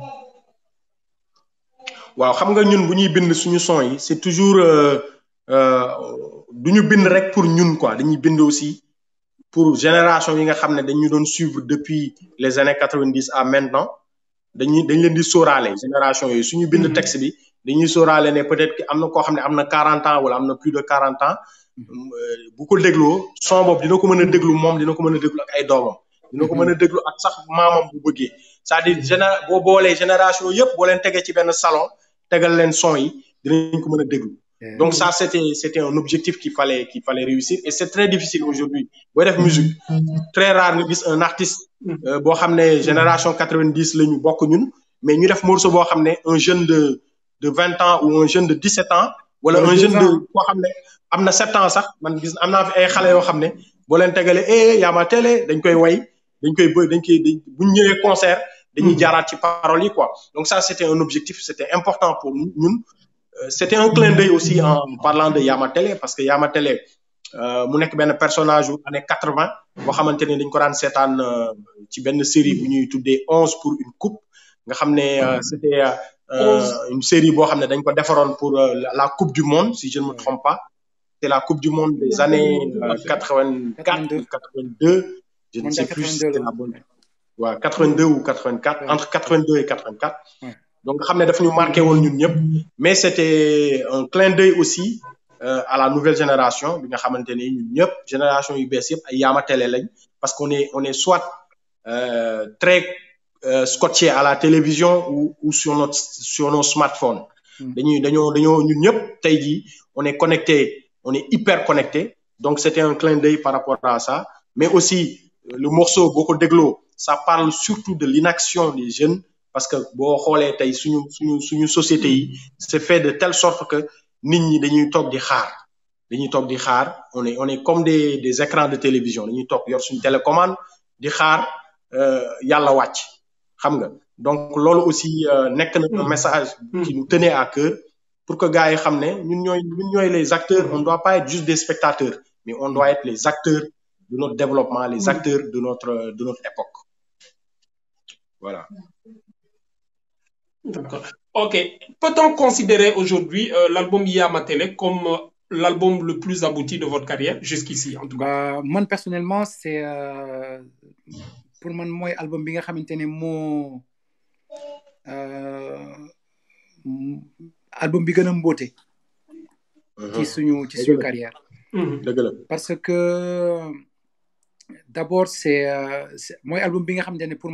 waaw xam nga ñun bu ñuy bind suñu son yi c'est toujours du ñu bind rek pour ñun quoi dañuy bind aussi pour génération yi nga xam ne dañu doon suivre depuis les années quatre-vingt-dix à maintenant dañuy dañ leen di sóoraale génération yooyu suñu bind texte bi dañuy sóoraale ne peut-être que am na koo xam ne am na quarante ans wala am na plus de quarante ans bu ko dégloo son boobu dina ko mën a déglu moom dina ko mën a déglu ak ay doomam dina ko mën a déglu ak sax maamam bu bëggee c'est-à-dire géné boo boolee génération yëpp boo leen tegee ci benn salon tegal leen son yi dinañ ko mën a déglu donc ça c'était c'était un objectif qu'il fallait qu'il fallait réussir et c'est très difficile aujourd'hui booy def musique très rare nga gis un artiste boo xam ne génération quatre-vingt-dix la ñu bokk ñun mais ñu def morceau boo xam ne un jeune de de vingt ans ou un jeune de dix-sept ans wala un jeune de koo xam ne am na sept ans sax man gis am naa fi ay xale yoo xam ne boo leen tegalee eh Yama Télé dañ koy way dañ koy bë dañ koy bu ñu ñëwee concert dañuy jaaraat ci paroles yi quoi donc ça c'était un objectif c'était important pour ñun c'était un clin d'œil aussi en parlant de Yama Télé parce que Yama Télé mu nekk benn personnage yu année quatre-vingt boo xamante ne dañ ko daan seetaan ci benn série bu ñuy tuddee onze pour une coupe nga xam ne c'était une série boo xam ne dañ ko defaroon pour la coupe du monde si je ne me trompe pas c'est la coupe du monde des années quatre-vingt-quatre ou quatre-vingt-deux je ne sais plus si c'était la bonne waaw quatre-vingt-deux ou quatre-vingt-quatre entre quatre-vingt-deux et quatre-vingt-quatre donc nga xam ne dafa ñu marqué woon ñun ñëpp mais c'était un clin d'œil aussi euh, à la nouvelle génération bi nga xamante ne ñun ñëpp génération yu bees yëpp ay Yama Télé lañ parce qu'on est on est soit euh, très euh, scotché à la télévision ou, ou sur notre sur nos smartphones dañuy dañoo dañoo ñun ñëpp tey jii on est connecté on est hyper connecté donc c'était un clin d'œil par rapport à ça mais aussi euh, le morceau boo ko dégloo ça parle surtout de l'inaction des jeunes parce que boo xoolee tey suñu suñu suñu société yi c'est fait de telle sorte que nit ñi dañuy toog di xaar dañuy toog di xaar on est on est comme des des écrans de télévision dañuy toog yor suñu télécommande di xaar euh, yàlla wàcc xam nga donc loolu aussi euh, nekk na un message qui nous tenait à cœur pour que gars yi xam ne ñun ñooy ñun ñooy les acteurs on doit pas être juste des spectateurs mais on doit être les acteurs de notre développement les acteurs de notre de notre époque voilà D'accord. Ok. Peut-on considérer aujourd'hui euh, l'album Yamatele comme euh, l'album le plus abouti de votre carrière jusqu'ici, en tout cas Bah, man personnellement c'est euh, pour man mooy album bi nga xamante ne moo euh, m- album bi gën a mboote ci suñu ci suñu carrière Mhm. dëgg la parce que d'abord c'est euh, c'est- mooy album bi nga xamante ne pour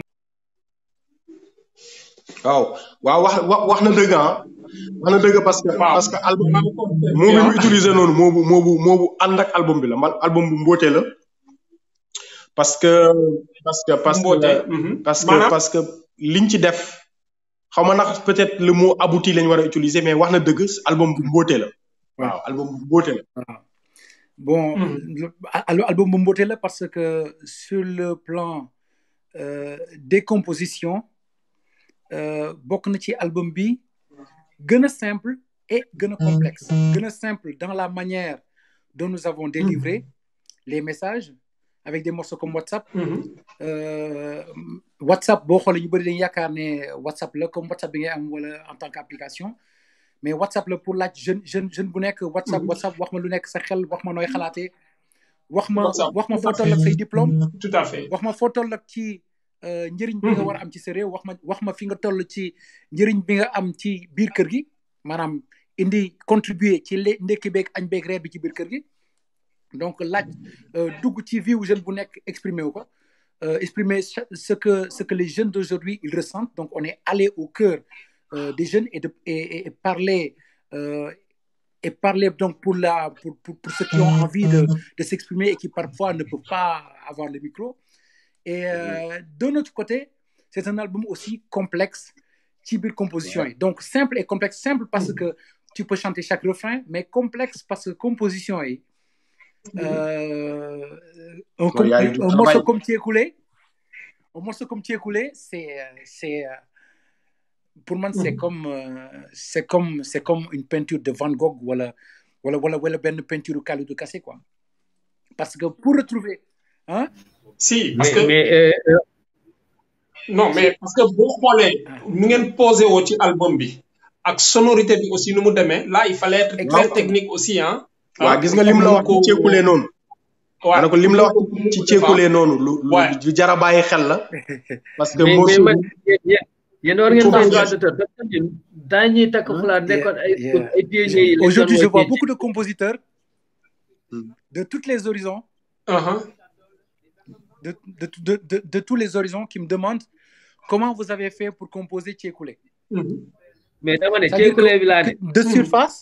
waaw waaw wax wax wax na dëgg ah wax na dëgg parce que Waaw. parce que album moo bi mu utilisé noonu moo bu moo bu moo bu ànd ak album bi la man album bu mboote la parce que parce que parce Mboote, que mhm. parce que Maanaam? parce que liñ ci def xaw ma ndax peut-être le mot abouti lañ war a utiliser mais wax na dëgg album bu mboote la waaw album bu mboote la waaw bon Mhm. le- al- album bu mboote la parce que sur le plan euh, des compositions euh, bokk na ci album bi gën a simple et gën a complexe gën a simple dans la manière dont nous avons délivré les messages avec des morceaux comme WhatsApp Mhm. euh, WhatsApp boo xoolee ñu bëri dañu yaakaar ne WhatsApp la comme WhatsApp bi ngay am wala en tant qu'application mais WhatsApp la pour laaj jeune jeune jeune bu nekk WhatsApp WhatsApp wax ma lu nekk sa xel wax ma nooy xalaatee wax ma WhatsApp, wax ma tout foo à toll ak say diplôme Tout à fait. wax ma foo toll ak ci euh, njëriñ bi nga war a am ci sa réew wax ma wax ma fi nga toll ci njëriñ bi nga am ci biir kër gi maanaam indi contribuer ci le ndekki beeg añ beeg reer bi ci biir kër gi donc laaj euh, dugg ci vie wu jeune bu nekk exprimer wu ko euh, exprimer cha- ce que ce que les jeunes d'aujourd'hui ils ressentent donc on est allé au cœur euh, des jeunes et de et, et- et parler euh, et parler donc pour la pour, pour, pour ceux qui ont envie de, de s'exprimer et qui parfois ne peuvent pas avoir le micro et euh, de notre côté c'est un album aussi complexe ci biir composition yi donc simple et complexe simple parce que tu peux chanter chaque refrain mais complexe parce que composition yi euh, un, Non, il y a eu du un travail. morceau comme Tu es coulé un morceau comme Tu es coulé c'est euh, c'est euh, pour moi c'est comme euh, c'est comme c'est comme une peinture de Van Gogh wala wala wala wala benn peinture Kalidou Kassé quoi parce que pour retrouver hein Si, parce mais que mais euh, euh, non mais parce que boo xoolee nu ngeen posé woo ci album bi ak sonorité bi aussi nu mu demee là il fallait être très Exactement. technique aussi hein. waaw gis nga lim la wax ci ceekulee noonu ma ne ko lim la wax ci ceekulee noonu lu lu Ouais. lu jara bàyyi xel la parce que mais mais morceau man yéen yéen yéen war ngeen Faut doon que- droit d'auteur parce que ñun daañuy takk fulaar nekkoon ay Yeah. ay pionniers yi lañ aujourd'hui doon je vois woowee beaucoup de compositeurs Hmm. de tous les horizons Uh-huh. de, de, de, de, de tous les horizons qui me demandent comment vous avez fait pour composer Tchékoulé. Mhm. mais dama ne C'est-à-dire ceekulee bi laa ne que de surface,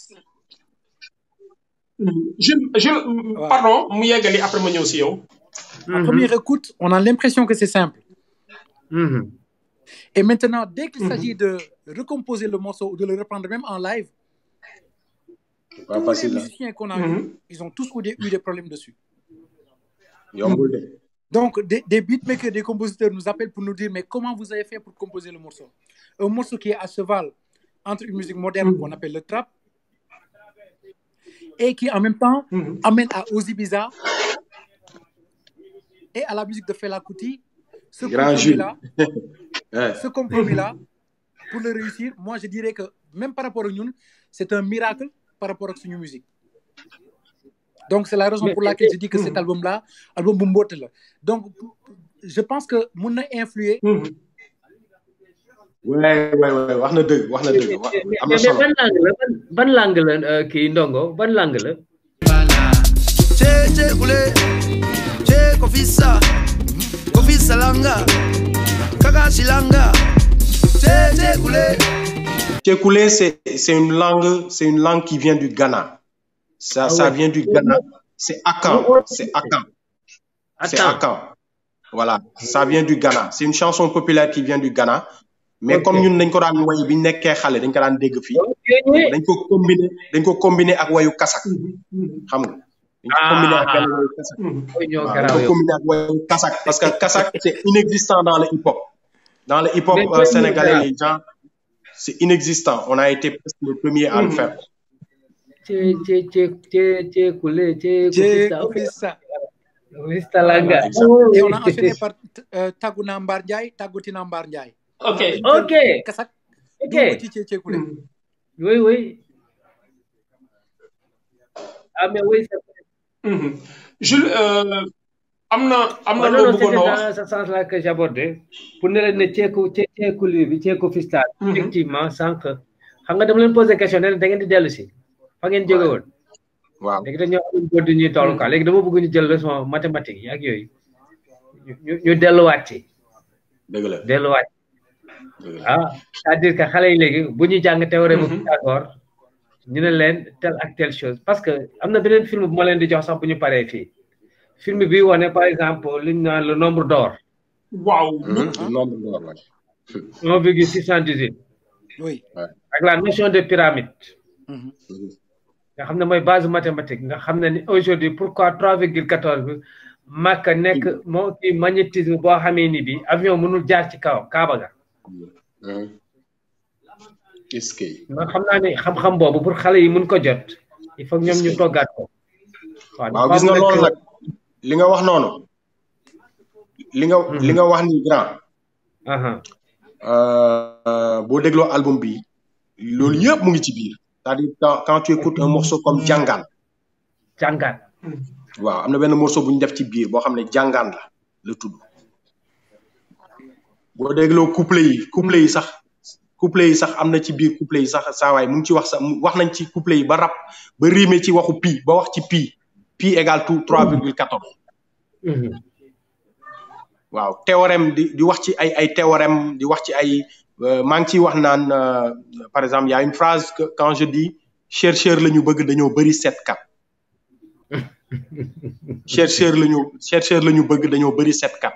je je Ouais. pardon mu yeggali après ma ñëw si yow. à première écoute, on a l'impression que c'est simple. Mhm. Et maintenant, dès qu'il Mhm. s'agit de recomposer le morceau ou de le reprendre même en live, pas tous les facile la musiciens qu'on a Mhm. vus, ils ont tous eu des, eu des problèmes dessus. yombul de Donc, des, des beatmakers, des compositeurs nous appellent pour nous dire mais comment vous avez fait pour composer le morceau Un morceau qui est à cheval entre une musique moderne qu'on appelle le trap et qui en même temps Mhm. amène à Ozzy Biza et à la musique de Fela Kuti. Ce Grand Jules. compromis-là, Ouais. ce compromis-là, pour le réussir, moi je dirais que même par rapport à nous, c'est un miracle par rapport à notre musique. Donc c'est la raison Mais- pour laquelle je dis que cet album-là, album Bumbote là. Donc je pense que mon influé. Mhm. ouais ouais ouais wax na dëgg wax na dëgg wax mais am na mais solo ban langue la ban ban langue la euh, kii ndongo ban langue la Che che kule, che kofisa, kofisa langa, Chaka silanga. Che che kule. Tchekoulé, c'est c'est une langue, c'est une langue qui vient du Ghana. Ça, Ah ça ouais. vient du Ghana. C'est Akan. C'est Akan. C'est Attends. Akan. Voilà, ça vient du Ghana. C'est une chanson populaire qui vient du Ghana. Mais Ok. comme ñun dañ ko daan way bi ñu nekkee xale dañ ko daan dégg fii. Ok. dañ ko combiner dañ ko combiner ak wayu kasak. xam nga. dañ ko combiner ak benn wayu kasak. Mooy ñoo waaw dañ garaaw ko yow. combiner ak wayu kasak parce que kasak c'est inexistant dans le hip-hop. Dans le hip-hop Mais euh, mooy ñoo sénégalais garaaw. les gens c'est inexistant. On a été presque les premiers à le faire. Che che che che che kule che Che kufista. Ok. Kofissa. Kufista langa. Exact. Et on a enchaîné par euh, Taguna Mbar Ndiaye, Tagutina Mbar Ndiaye. Ok. Ok. Kasak. Ok. dugg ci Tché Koulé. Oui oui. Ah mais oui c'est vrai. Mhm. Jules euh, am na am na Oh, non, loo non, bëggoon c'était a wax dans ce sens-là que j'abordais pour ne leen ne ceeku cee ceekuli bi ceeku fistal Mhm. effectivement sànq xam nga dama leen posé question ne leen da ngeen di dellu si fa ngeen jóge woon waaw léegi dañoo am góor du ñuy toll quoi léegi dama bëgg ñu jël leçon mathématique yi ak yooyu ñu ñu ñu delluwaat ci dëgg la delluwaat dëgg la. ah c'est-à-dire que xale yi léegi bu ñuy jàng théorème bu Pythagore ñu ne leen telle ak telle chose parce que am na beneen film bu ma leen di jox sax bu ñu paree fii film bi wane par exemple li ñu naan le nombre d'or waaw Mhm. nombre d'or, ouais. 1,618 Oui. ak la notion de pyramide Mhm. Mhm. nga xam ne mooy base mathématique nga xam ne ni aujourd'hui pourquoi 3,14 bi Makka nekk moo ci magnétisme boo xamee ni bi avion mënul jaar ci kaw Kaaba ga Mhm. est-ce que man xam naa ne xam-xam boobu pour xale yi mun ko jot il faut que ñoom ñu toggaat ko waaw waaw dafa gis nga am loolu nag- nag li nga wax noonu li nga li nga wax ni grand aha euh, boo dégloo album bi loolu yëpp mu ngi ci biir c'est-à-dire quand, quand tu écoutes un morceau comme jàngaan jàngaat waaw am na benn morceau bu ñu def ci biir boo xam ne jàngaan la la tudd boo dégloo couplet yi couplet yi sax couplet yi sax am na ci biir couplet yi sax saa waay mu ngi ci wax sax mu- wax nañ ci couplet yi ba rap ba rimé ci waxu pi ba wax ci pi pi égale tout 3,14 Mhm. waaw théorème di di wax ci ay ay théorème di wax ci ay euh, maa ngi ciy wax naan euh, par exemple y a une phrase que quand je dis chercheur la ñu bëgg dañoo bëri seetkat chercheur la ñu chercheur la ñu bëgg dañoo bëri seetkat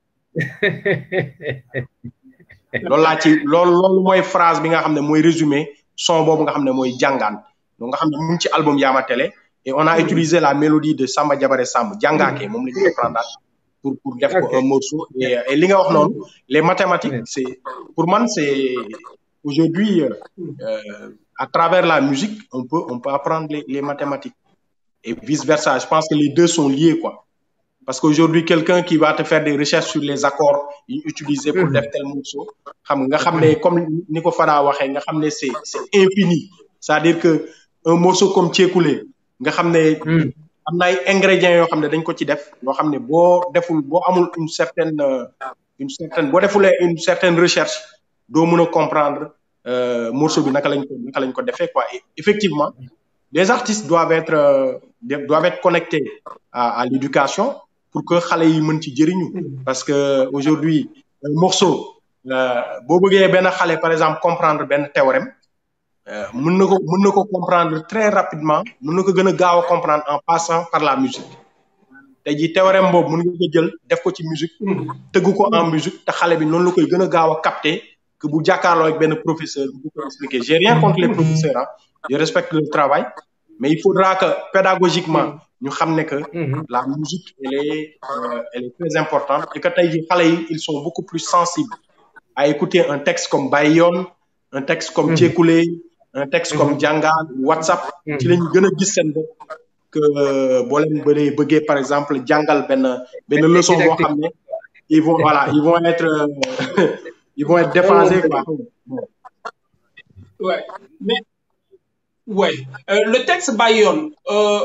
loolu laa ci loolu loolu mooy phrase bi nga xam ne mooy résumé son boobu nga xam ne mooy jàngaan donc nga xam ne mu ngi ci album Yaama Télé et on a utilisé la mélodie de Samba Diabaré Samb jàngaake moom la ñu reprendre pour pour def ko Ok. un morceau et, et li nga wax noonu les mathématiques c'est pour man c'est aujourd'hui euh, euh, à travers la musique on peut on peut apprendre les, les mathématiques et vice versa je pense que les deux sont liés quoi parce qu'aujourd'hui quelqu'un qui va te faire des recherches sur les accords yi ñu utiliser pour def tel morceau xam nga nga xam ne comme ni ko Fada waxee nga xam ne c'est c'est infini c'est-à-dire que un morceau comme Tchekoulé nga xam ne Hmm. am na ay ingrédients yoo xam ne dañ ko ci def yoo xam ne boo deful boo amul une certaine euh, une certaine boo defulee une certaine recherche doo mën a comprendre euh, morceau bi naka lañ ko naka lañ ko defee quoi et effectivement les artistes doivent être euh, de- doivent être connectés à, à l'éducation pour que xale yi mën ci jëriñu parce que aujourd'hui un morceau euh, boo bëggee benn xale par exemple comprendre benn théorème euh, mën na ko mën na ko comprendre très rapidement mën na ko gën a gaaw a comprendre en passant par la musique tey jii théorème boobu mën nga ko jël def ko ci musique tëgg ko en musique te xale bi noonu la koy gën a gaaw a capter que bu jàkkaarloo ak benn professeur bu ko expliquer j'ai rien contre les professeurs ah je respecte leur travail mais il faudra que pédagogiquement ñu xam ne que Mhm. la musique elle est euh, elle est très importante et que tey jii xale yi ils sont beaucoup plus sensibles à écouter un texte comme Bayon un texte comme Tchekoulé un texte comme Djangal WhatsApp ci lañu gën a gis seen bopp que boo leen bëree bëggee par exemple jàngal benn benn leçon boo xam ne ils vont voilà ils vont être euh, ils vont être déphasés quoi Ouais. Mais, ouais. Euh, le texte Bayon, euh,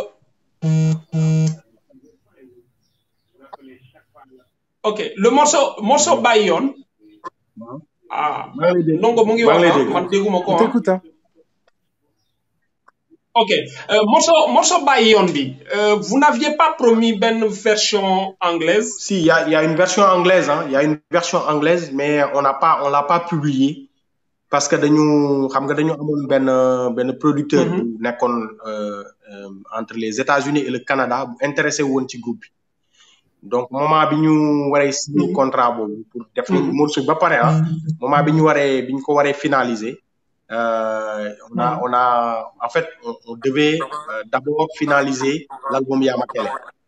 ok, le morceau, morceau Bayon, ah, maa ngi lay dégg Ndongo mu ngi maa wax ngi lay ah, dégg man dégguma ko On ah. t'écoute, hein. ok euh, morceau morceau bàyyi yoon bi euh, vous n'aviez pas promis benn version anglaise. Si, il y a, il y a une version anglaise, hein. Il y a une version anglaise, mais on n'a pas, on l'a pas publiée parce que dañu xam nga dañu amoon benn benn producteur bu nekkoon euh, euh, entre les États-Unis et le Canada bu intéressé woon ci groupe bi donc moment bi ñu waree signer contrat boobu pour def nañu morceau bi ba pare ah moment bi ñu waree bi ñu ko waree finaliser euh, on a on a en fait on, on devait euh, d'abord finaliser l'album Yamatele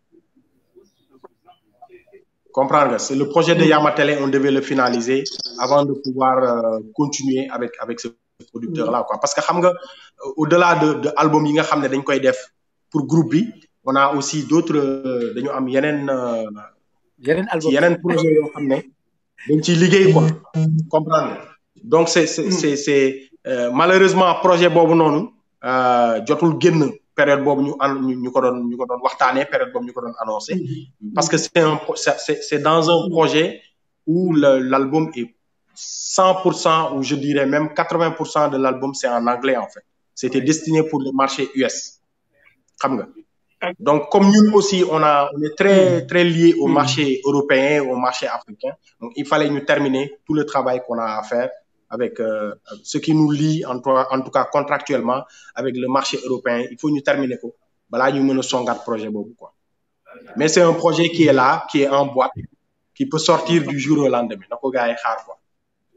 comprendre nga c'est le projet de Yamatele on devait le finaliser avant de pouvoir euh, continuer avec avec ce producteur là quoi parce que xam nga euh, au-delà de de album yi nga xam ne dañ koy def pour groupe bi on a aussi d'autres euh, dañu am yeneen euh, yeneen album ci yeneen projet yoo xam ne dañ ciy liggéey quoi comprendre nga donc c'est c'est c'est c'est euh, malheureusement projet boobu noonu euh, jotul génn période boobu ñu an ñu ñu ko doon ñu ko doon waxtaanee période boobu ñu ko doon annoncé parce que c'est un pro- c'est c'est c'est dans un projet où le- l'album est 100% ou je dirais même 80% de l'album c'est en anglais en fait c'était destiné pour le marché US xam nga donc comme ñun aussi on a on est très très lié au marché européen au marché africain donc il fallait ñu terminer tout le travail qu'on a à faire avec euh, ce qui nous lie en tout, en tout cas contractuellement avec le marché européen il faut ñu terminer ko balaa ñu mën a songaat projet boobu quoi mais c'est un projet qui est là qui est en boîte qui peut sortir du jour au lendemain na ko gars yi xaar quoi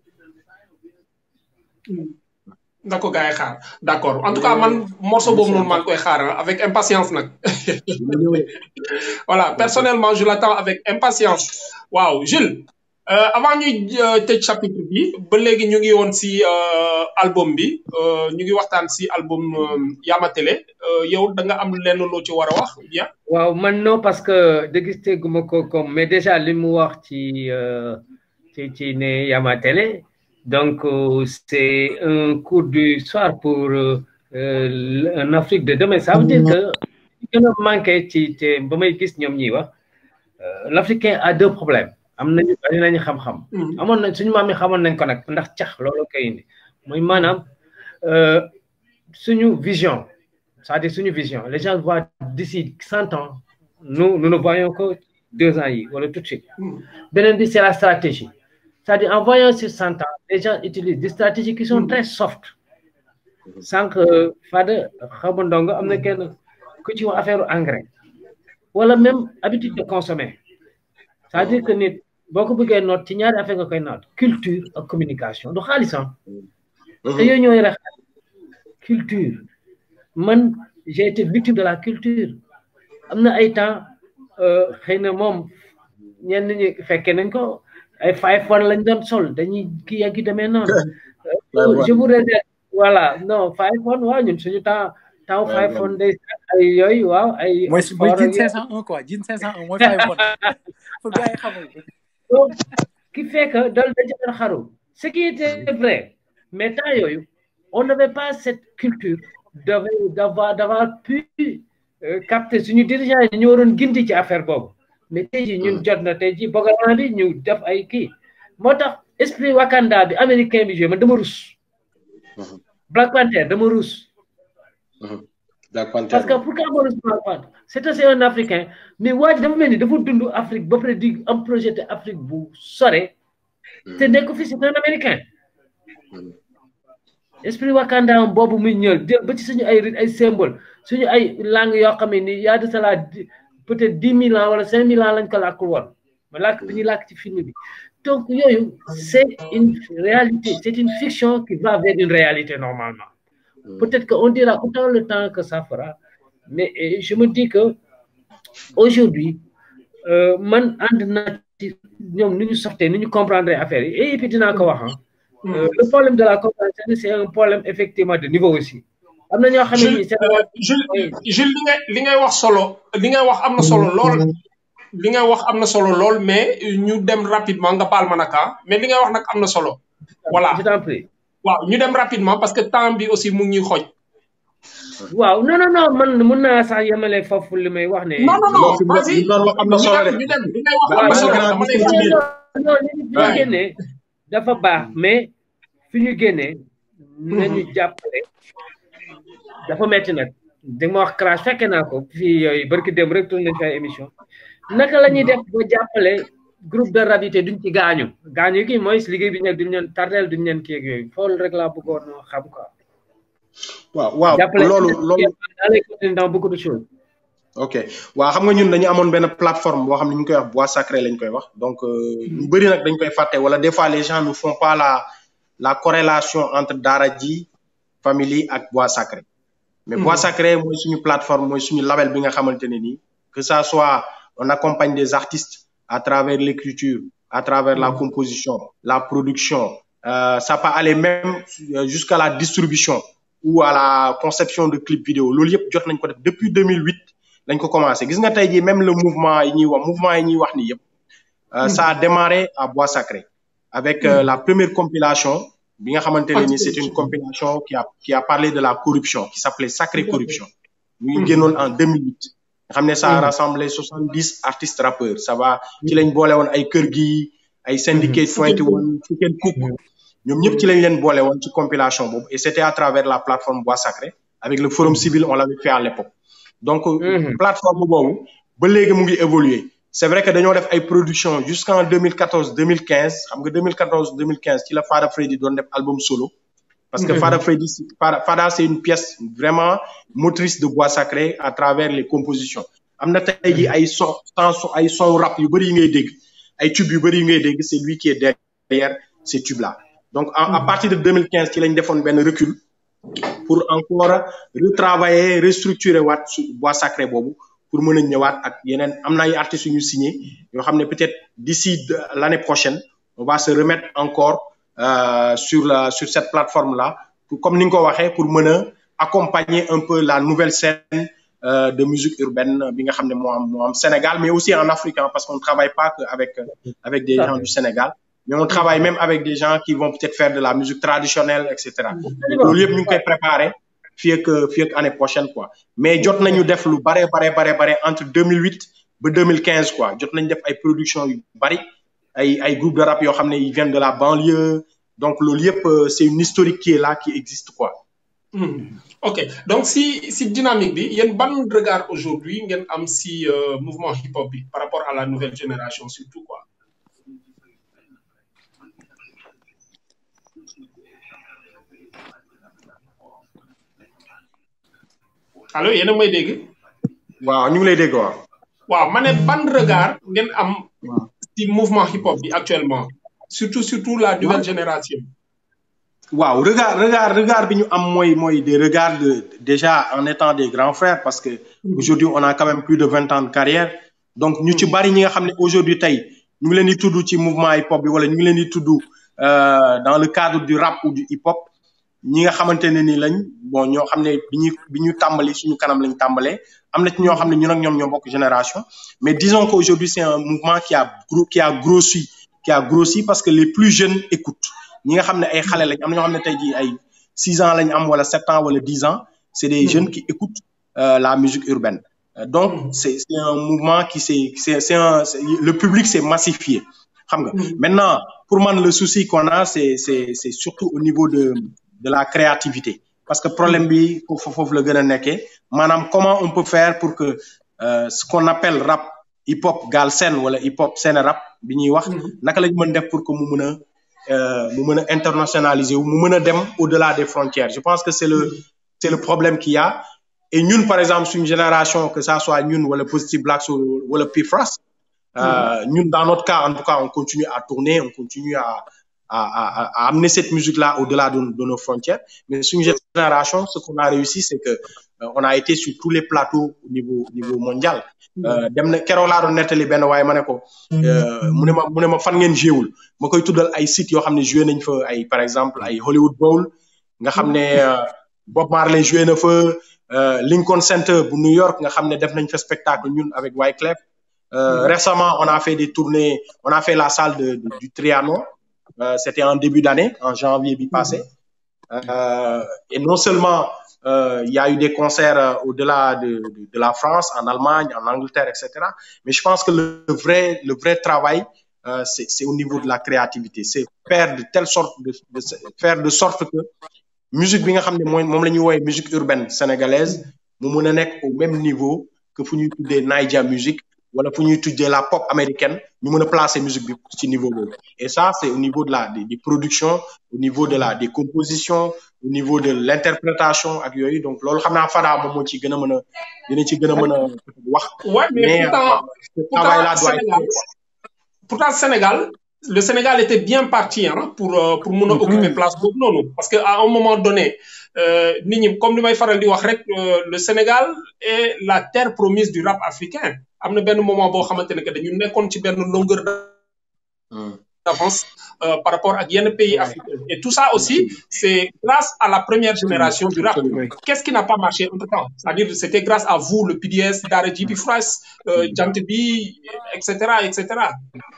na ko gars yi xaar d'accord en tout cas man morceau boobu noonu maa ngi koy xaar ah, avec impatience nag voilà personnellement je l'attends avec impatience waaw Jules euh, avant ñuy euh, tëj chapitre bi ba léegi ñu ngi woon si euh, album bi euh, ñu ngi waxtaan si album euh, Yamatele euh, yow da nga am lenn loo ci war a wax ou bien waaw man non parce que dégusté guma ko comme mais déjà li mu wax ci euh, ci ci ne Yamatele donc euh, c'est un coup du soir pour euh, euh, en Afrique de demain ça veut dire que li gën a manqué ci te ba may gis ñoom ñiy wax euh, l'Africain a deux problèmes am nañu bari nañu xam-xam amoon nañ suñu maam yi xamoon nañ ko nag ndax cax loolu koy indi mooy maanaam euh, suñu vision c'est-à-dire suñu vision les gens voient d'ici cent ans nous nous ne voyons que deux ans yi wala tout de suite beneen bi c'est la stratégie c'est-à-dire en voyant sur cent ans les gens utilisent des stratégies qui sont très soft sànq Fada xaw ma ndongo am na kenn ku ci wax affaire engrais wala même habitude de consommer c'est-à-dire que nit boo ko bëggee noot ci ñaari affaire nga koy noot culture ak communication du xaalisam te yooyu ñooy rek culture man j'ai été victime de la culture am na ay temps xëy na moom ñenn ñi fekkee nañ ko ay five one lañ doon sol dañuy kii ak ki demee noonu je vous réserve voilà non five one waaw ñun suñu temps temps five one day ay yooyu waaw ay mooy mooy jin 501 quoi jin 501 mooy five one pour gars yi xamul donc qui fait que dal dañ doon xaru ce qui était vrai mais temps yooyu on n'avait pas cette culture d'avoir d'avoir pu capter suñu dirigeants yi ñu waroon gindi ci affaire boobu mais tey jii ñun jot na tey jii gouvernement bi ñu def ay kii moo tax esprit Wakanda bi américain bi joué man dama rus Black Panther dama rus Black Panther parce que pourquoi ma rus Black Panther c'est aussi un africain mais waa ji dafa mel ni dafa dund Afrique ba pare di am projet de Afrique bu sore te nekk fi c'est un américain esprit Wakanda boobu muy ñëw jël ba ci suñu ay ay symbole suñu ay langue yoo xam ne ni y a de cela peut-être dix mille ans wala cinq mille ans lañ ko làkkul woon ma làkk bi ñuy làkk ci film bi donc yooyu c'est une réalité c'est une fiction qui va vers une réalité normalement peut-être que on dira autant le temps que ça fera mais je me dis que aujourd'hui man ànd naa ci ñoom ni ñu sortee ni ñu comprendre affaire yi et puis dinaa ko wax le problème de la compréhension c'est un problème effectivement de niveau aussi am na ñoo xam ne nii Jules Jules li ngay li ngay wax solo li ngay wax am na solo lool li ngay wax am na solo lool mais ñu dem rapidement nga baal ma naka mais li ngay wax nag am na solo voilà je t'en prie waaw ñu dem rapidement parce que temps bi aussi mu ngi ñuy xooj waaw non non non man mun naa sax yemale foofu li may wax ne non non non vas-y am na solo de ñu dem li ngay wax am na solo dama lay non li ñu génnee dafa baax mais fi ñu génnee nañu jàppale dafa metti nag di ma wax crash fekke naa ko fii yooyu barki dem rek tourné fi ay émission naka la ñuy def ba jàppale groupe de rap yi te duñ ci gaañu gaañu kii mooy liggéey bi ñu nekk duñ leen tardeel duñ leen kii ak yooyu fool rek laa bëggoon xam quoi. waaw waaw jàppale loolu loolu dans les continuer dans beaucoup de choses. ok waaw xam nga ñun dañu amoon benn plateforme boo xam ne ñu ngi koy wax bois sacré lañ koy wax donc ñu bëri nag dañ koy fàtte wala des fois les gens ne font pas la la corrélation entre Daara J famille ak bois sacré mais bois sacré mooy suñu plateforme mooy suñu label bi nga xamante ne nii que ça soit on accompagne des artistes à travers l'écriture à travers la composition la production euh, ça peut aller même jusqu'à la distribution ou à la conception de clips vidéo loolu yëpp jot nañ ko def depuis 2008 lañ ko commencé gis nga tey jii même le mouvement yi ñuy wax mouvement yi ñuy wax ni yëpp ça a démarré à Bois Sacré avec euh, la première compilation bi nga xamante ne ni c'est une compilation qui a qui a parlé de la corruption qui s'appelait Sacré Corruption ñu ngi génnoon en 2008 nga xam ne ça a rassemblé 70 artistes rappeurs ça va ci lañ boole woon ay kër gi ay syndicate 21 Chicken Cook ñoom ñëpp ci lañ leen boole woon ci compilation boobu et c'était à travers la plateforme Bois Sacré avec le forum civil on l'avait fait à l'époque donc plateforme boobu ba léegi mu ngi évoluer c'est vrai que dañoo def ay production jusqu'en 2014 2015 xam nga 2014 2015 ci la Fada Freddy doon def album solo parce que Fada Freddy Fada Fada c'est une pièce vraiment motrice de Bois Sacré à travers les compositions am na tey jii ay son son ay son rap yu bëri yi ngay dégg ay tubes yu bëri yi ngay dégg c'est lui qui est derrière ces tubes là donc à, à partir de 2015 ci lañ defoon benn recul pour encore retravailler restructurer waat su bois sacré boobu pour mën a ñëwaat ak yeneen am na ay artistes yu ñu signé yoo xam ne peut-être d'ici l'année prochaine on va se remettre encore euh, sur la sur cette plateforme là pour comme ni nga ko waxee pour mën a accompagner un peu la nouvelle scène euh, de musique urbaine bi nga xam ne moo am moo am Sénégal mais aussi en Afrique hein, parce qu'on ne travaille pas que avec avec des gens du Sénégal mais on travaille même avec des gens qui vont peut-être faire de la musique traditionnelle et cetera loolu yëpp ñu ngi koy préparer fii ak fii ak année prochaine quoi mais jot nañu def lu bare bare bare bare entre 2008 ba 2015 quoi jot nañu def ay production yu bari ay ay groupe de rap yoo xam ne ils viennent de la banlieue donc loolu yëpp c'est une historique qui est là qui existe quoi Mmh. ok donc si si dynamique bi yéen ban regard aujourd'hui ngeen am si euh, mouvement hip hop bi par rapport à la nouvelle génération surtout quoi allo yéen a may dégg. waaw ñu ngi lay dégg waaw. waaw ma ne ban regard ngeen am. ci mouvement hip hop bi actuellement surtout surtout la nouvelle génération. waaw regard regard regard bi ñu am mooy mooy des regards de déjà en étant des grands frères parce que aujourd'hui on a quand même plus de vingt ans de carrière donc ñu ci bari ñi nga xam ne aujourd'hui tey ñu ngi leen di tudd ci mouvement hip hop bi wala ñu ngi leen di tudd dans le cadre du rap ou du hip hop ñi nga xamante ne ni lañ bon ñoo xam ne bi ñu bi ñu tàmbali suñu kanam lañ tàmbalee am na ci ñoo xam ne ñun ak ñoom ñoo bokk génération mais disons qu'aujourd'hui c'est un mouvement qui a qui a grossi qui a grossi parce que les plus jeunes écoutent ñi nga xam ne ay xale lañ am na ñoo xam ne tey jii ay six ans lañ am wala sept ans wala dix ans c'est des jeunes qui écoutent euh, la musique urbaine euh, donc c'est c'est un mouvement qui s'est c'est c'est un le public s'est massifié xam nga maintenant pour man le souci qu'on a c'est c'est c'est surtout au niveau de de la créativité parce que problème bi foofu foofu la gën a nekkee maanaam comment on peut faire pour que euh, ce qu'on appelle rap hip hop galsen wala hip hop scène rap bi ñuy wax naka lañ mën def pour que mu mën a mu mën a internationaliser wu mu mën a dem au-delà des frontières je pense que c'est le c'est le problème qu'il y a et ñun par exemple suñu génération que ça soit ñun wala Positive Blacks wala Pifras euh, ñun dans notre cas en tout cas on continue à tourner on continue à à à, à amener cette musique là au-delà de, de nos frontières mais suñu génération ce qu'on a réussi c'est que euh, on a été sur tous les plateaux au niveau au niveau mondial dem na keroog laa doon nettali benn waaye ma ne ko mu ne ma mu ne ma fan ngeen jéewul ma koy tuddal ay sites yoo xam ne joué nañ fa ay par exemple ay Hollywood Bowl nga xam ne Bob Marley joué na fa Lincoln Center bu New York nga xam ne def nañ fa spectacle ñun avec Wyclef récemment on a fait des tournées on a fait la salle de, de du Trianon c'était en début d'année en janvier bi passé et non seulement euh, il y a eu des concerts euh, au-delà de, de, de, la France, en Allemagne, en Angleterre, etc. Mais je pense que le, le vrai, le vrai travail, euh, c'est au niveau de la créativité. C'est faire de telle sorte, de, de, faire de sorte que musique bi nga xam ne mooy moom la ñuy woowee musique urbaine sénégalaise mu mun a nekk au même niveau que fu ñuy tuddee Naija musique wala fu ñuy tuddee la pop américaine ñu mën a placer musique bi ci niveau boobu et ça c'est au niveau de la des, des productions au niveau de la des compositions au niveau de l'interprétation ak yooyu donc loolu xam naa Fada moom moo ci gën a mën a dina ci gën a mën a wax Ouais, mais, mais pourtant, ce travail là pourtant, doit Sénégal, être pourtant, Sénégal, le Sénégal était bien parti hein, pour, euh, pour mun a occuper place boobu noonu parce que à un moment donné euh, nit ñi comme li may faral di wax rek euh, le Sénégal est la terre promise du rap africain am na benn moment boo xamante ne que dañu nekkoon ci benn longueur d'avance euh, par rapport ak yenn pays africains et tout ça aussi c'est grâce à la première génération du rap Oui. qu'est-ce qui n'a pas marché entre temps c'est-à-dire c'était grâce à vous le PDS Daara J bi Froiss euh, Jant bi et cetera et cetera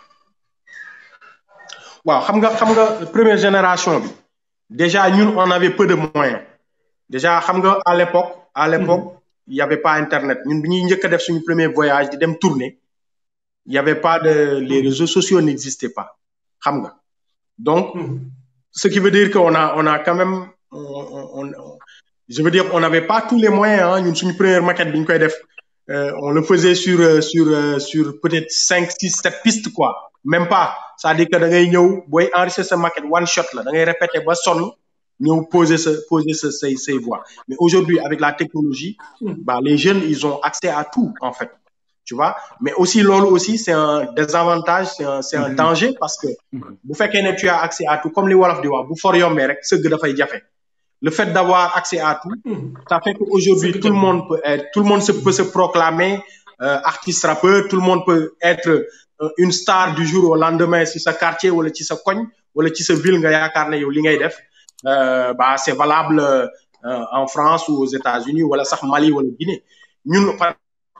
waaw xam nga xam nga première génération bi déjà ñun on avait peu de moyens déjà xam nga à l'époque à l'époque il y avait pas internet ñun bi ñuy njëkk a def suñu premier voyage di dem tourner il y avait pas de les réseaux sociaux n'existaient pas xam nga donc ce qui veut dire qu'on a on a quand même on, on, on- je veux dire on n'avait pas tous les moyens hein ñun suñu première maquette bi ñu koy def euh, on le faisait sur euh, sur euh, sur peut-être cinq six sept pistes quoi même pas c'est-à-dire que da ngay ñëw booy enregistrer sa maquette one shot la da ngay répéter ba sonn ñëw poser sa poser sa say say voix mais aujourd'hui avec la technologie bah les jeunes ils ont accès à tout en fait tu vois mais aussi loolu aussi c'est un désavantage c'est un c'est un danger parce que bu fekkee ne tu as accès à tout comme li wolof di wax bu for yombee rek sëgg dafay jafe le fait d'avoir accès à tout ça fait qu'aujourd'hui tout le monde peut être tout le monde se, peut se proclamer euh, artiste rappeur tout le monde peut être euh, une star du jour au lendemain ci sa quartier wala ci sa koñ wala ci sa ville nga yaakaar ne yow li ngay def euh, bah c'est valable euh, en France ou aux États-Unis wala sax Mali wala Guinée ñun par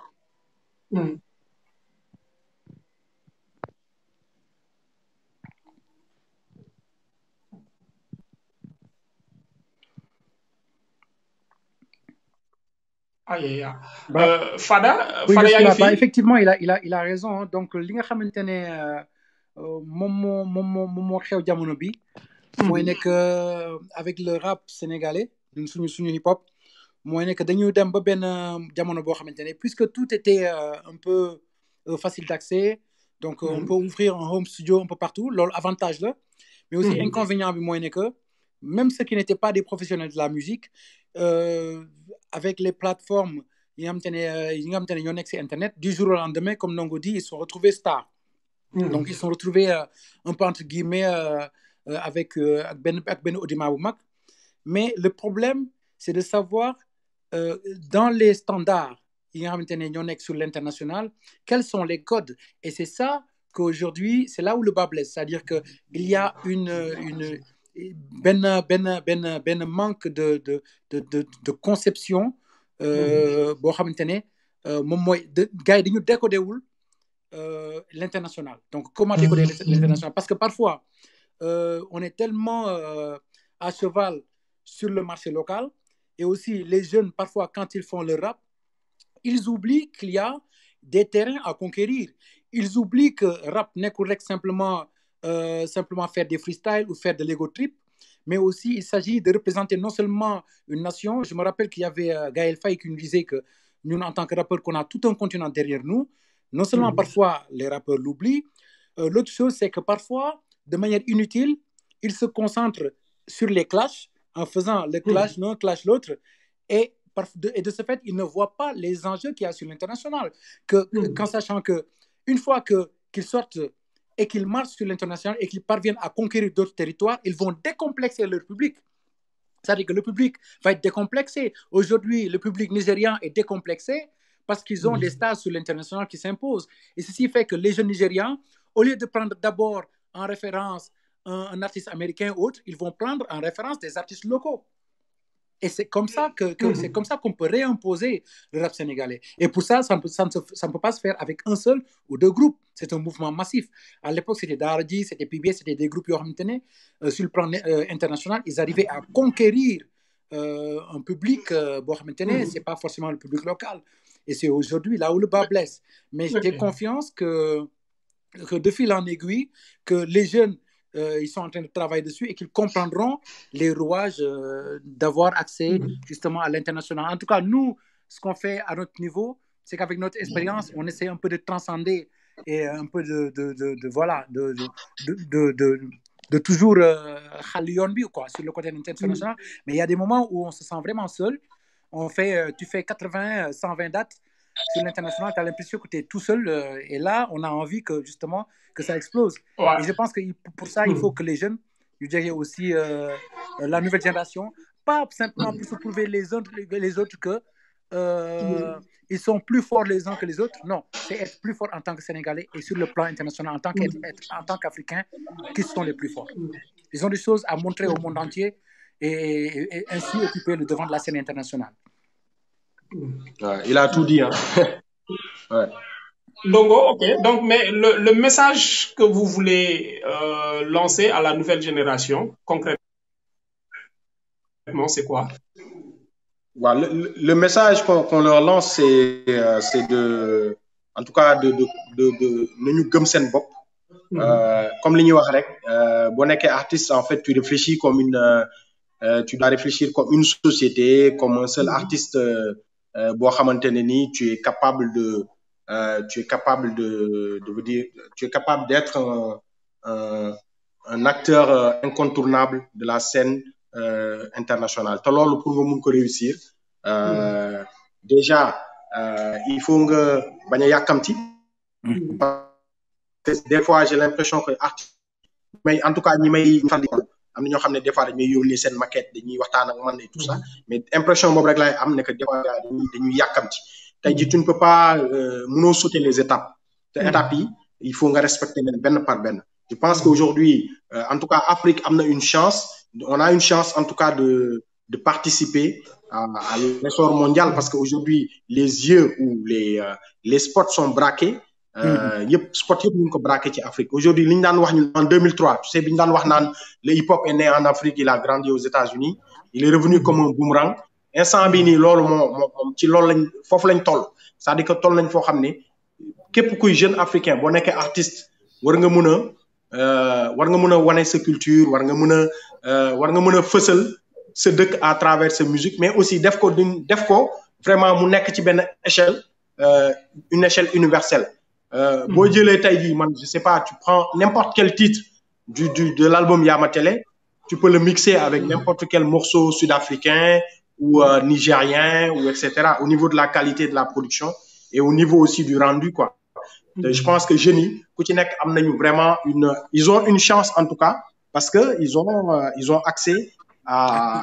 aïe aïe aïe. Euh, Fada Oui, Fada je yaa suis ngi là. Bah, fi effectivement, il a, il a, il a raison. hein. Donc, li nga xamante ne euh, euh, moom moo moom moo moom moo xew jamono bi mooy nekk euh, avec le rap sénégalais ñun suñu suñu hip hop mooy nekk dañu dem ba benn euh, jamono boo xamante ne puisque tout était euh, un peu euh, facile d'accès donc euh, on peut ouvrir un home studio un peu partout loolu avantage la mais aussi Mhm. inconvénient bi mooy ne que même ceux qui n'étaient pas des professionnels de la musique euh, avec les plateformes yi nga xamante ne euh, yi nga xamante ne ñoo nekk ci internet du jour au lendemain comme Ndongo dit ils sont retrouvés stars donc ils sont retrouvés euh, un peu entre guillemets euh, euh, avec euh, ak benn ak benn audimat bu mag mais le problème c'est de savoir euh, dans les standards yi nga xamante ne ñoo nekk sur l'international quels sont les codes et c'est ça qu'aujourd'hui c'est là où le bas blesse c'est-à-dire que il y a une une benn benn benn benn manque de de de de, de conception euh, boo xamante ne euh, moom mooy de gars yi dañu décoder wul euh, l'international. Donc, comment décoder l'international Parce que parfois, euh, on est tellement euh, à cheval sur le marché local et aussi les jeunes, parfois, quand ils font le rap, ils oublient qu'il y a des terrains à conquérir. Ils oublient que rap n'est correct simplement, euh, simplement faire des freestyles ou faire de l'ego trip, mais aussi il s'agit de représenter non seulement une nation. Je me rappelle qu'il y avait euh, Gaël Faye qui nous disait que nous, en tant que rappeurs, qu'on a tout un continent derrière nous. Non seulement parfois les rappeurs l'oublient, euh, l'autre chose c'est que parfois, de manière inutile, ils se concentrent sur les clashs en faisant le clash l'un, clash l'autre, et, par- de, et de ce fait, ils ne voient pas les enjeux qu'il y a sur l'international. Que, que- Qu'en sachant que une fois que qu'ils sortent et qu'ils marchent sur l'international et qu'ils parviennent à conquérir d'autres territoires, ils vont décomplexer leur public. C'est-à-dire que le public va être décomplexé. Aujourd'hui, le public nigérian est décomplexé parce qu'ils ont des stars sur l'international qui s'imposent. Et ceci fait que les jeunes Nigérians, au lieu de prendre d'abord en référence un, un artiste américain ou autre, ils vont prendre en référence des artistes locaux. Et c'est comme ça que, que- c'est comme ça qu'on peut réimposer le rap sénégalais. Et pour ça, ça ne, peut, ça, ne se- ça ne peut pas se faire avec un seul ou deux groupes. C'est un mouvement massif. À l'époque, c'était Dardi, c'était PBS, c'était des groupes qui ont euh, sur le plan euh, international, ils arrivaient à conquérir euh, un public, euh, bon, maintenant, c'est pas forcément le public local. Et c'est aujourd'hui là où le bas blesse. Mais j'ai Ok. confiance que, que de fil en aiguille, que les jeunes euh, ils sont en train de travailler dessus et qu'ils comprendront les rouages euh, d'avoir accès justement à l'international. En tout cas, nous, ce qu'on fait à notre niveau, c'est qu'avec notre expérience, on essaie un peu de transcender et un peu de, de, de, de voilà, de, de, de, de, de toujours euh, xàll yoon bi, quoi, sur le côté international. Mais il y a des moments où on se sent vraiment seul. On fait, euh, tu fais 80, euh, 120 dates sur l'international, tu as l'impression que tu es tout seul. euh, et là, on a envie que justement que ça explose. Ouais. Et je pense que il- pour ça, il faut que les jeunes, je dirais aussi euh, la nouvelle génération, pas simplement pour se prouver les autres, les autres que euh, ils sont plus forts les uns que les autres. Non, c'est être plus fort en tant que Sénégalais et sur le plan international, en tant qu'être- être- en tant qu'Africain, qui sont les plus forts. Ils ont des choses à montrer au monde entier et, et- et ainsi occuper le devant de la scène internationale. Ouais, il a tout dit. Hein. ouais. Longo, ok. Donc, mais le, le message que vous voulez euh, lancer à la nouvelle génération, concrètement, c'est quoi Voilà, le, le- le message qu'on qu'on leur lance, c'est euh, c'est de, en tout cas, de, de, de, de, nañu gëm seen bopp. Euh, comme li ñuy wax rek, euh, boo nekkee artiste, en fait, tu réfléchis comme une, euh, euh, tu dois réfléchir comme une société, comme un seul artiste. Euh, euh, boo xamante ne ni tu es capable de, euh, tu es capable de, de vous dire, tu es capable d'être un, un, un acteur euh, incontournable de la scène euh, internationale. te loolu pour nga mun ko réussir, euh, déjà euh, il faut nga bañ a yàkkamti. Parce que des fois j'ai l'impression que artiste mais en tout cas ñi may faral di am na ñoo xam ne des fois dañuy yónnee seen maquette dañuy waxtaan ak man et tout ça mais impression boobu rek laay am ne que des fois gars dañuy dañuy yàkkamti tey jii tu ne peux pas euh, mënoo sauter les étapes te étapes yi il faut nga respecter leen benn par benn je pense qu'aujourd'hui euh, en tout cas Afrique am na une chance on a une chance en tout cas de de participer à, à l'essor mondial parce qu'aujourd'hui les yeux ou les euh, les spots sont braqués euh, yëpp spot yëpp ñu ngi ko braqué ci Afrique aujourd'hui li ñu daan wax ñu en 2003 tu sais bi ñu daan wax naan le hip hop est né en Afrique il a grandi aux États-Unis il est revenu comme un boomerang instant bii nii loolu moo moo moom ci loolu lañ foofu lañ toll c'est-à-dire que toll nañ foo xam ne képp kuy jeune africain boo nekkee artiste war nga mën a euh, war nga mën a wane sa culture war nga mën a euh, war nga mën a fësal sa dëkk à travers sa musique mais aussi def ko d'une def ko vraiment mu nekk ci benn échelle euh, une échelle universelle euh, boo jëlee tey jii man je sais pas tu prends n'importe quel titre du du de l'album Yama Télé tu peux le mixer avec n'importe quel morceau sud-africain ou euh, nigérien ou etc au niveau de la qualité de la production et au niveau aussi du rendu quoi te je pense que jeunes yi ku ci nekk am nañu vraiment une ils ont une chance en tout cas parce que ils ont euh, ils ont accès à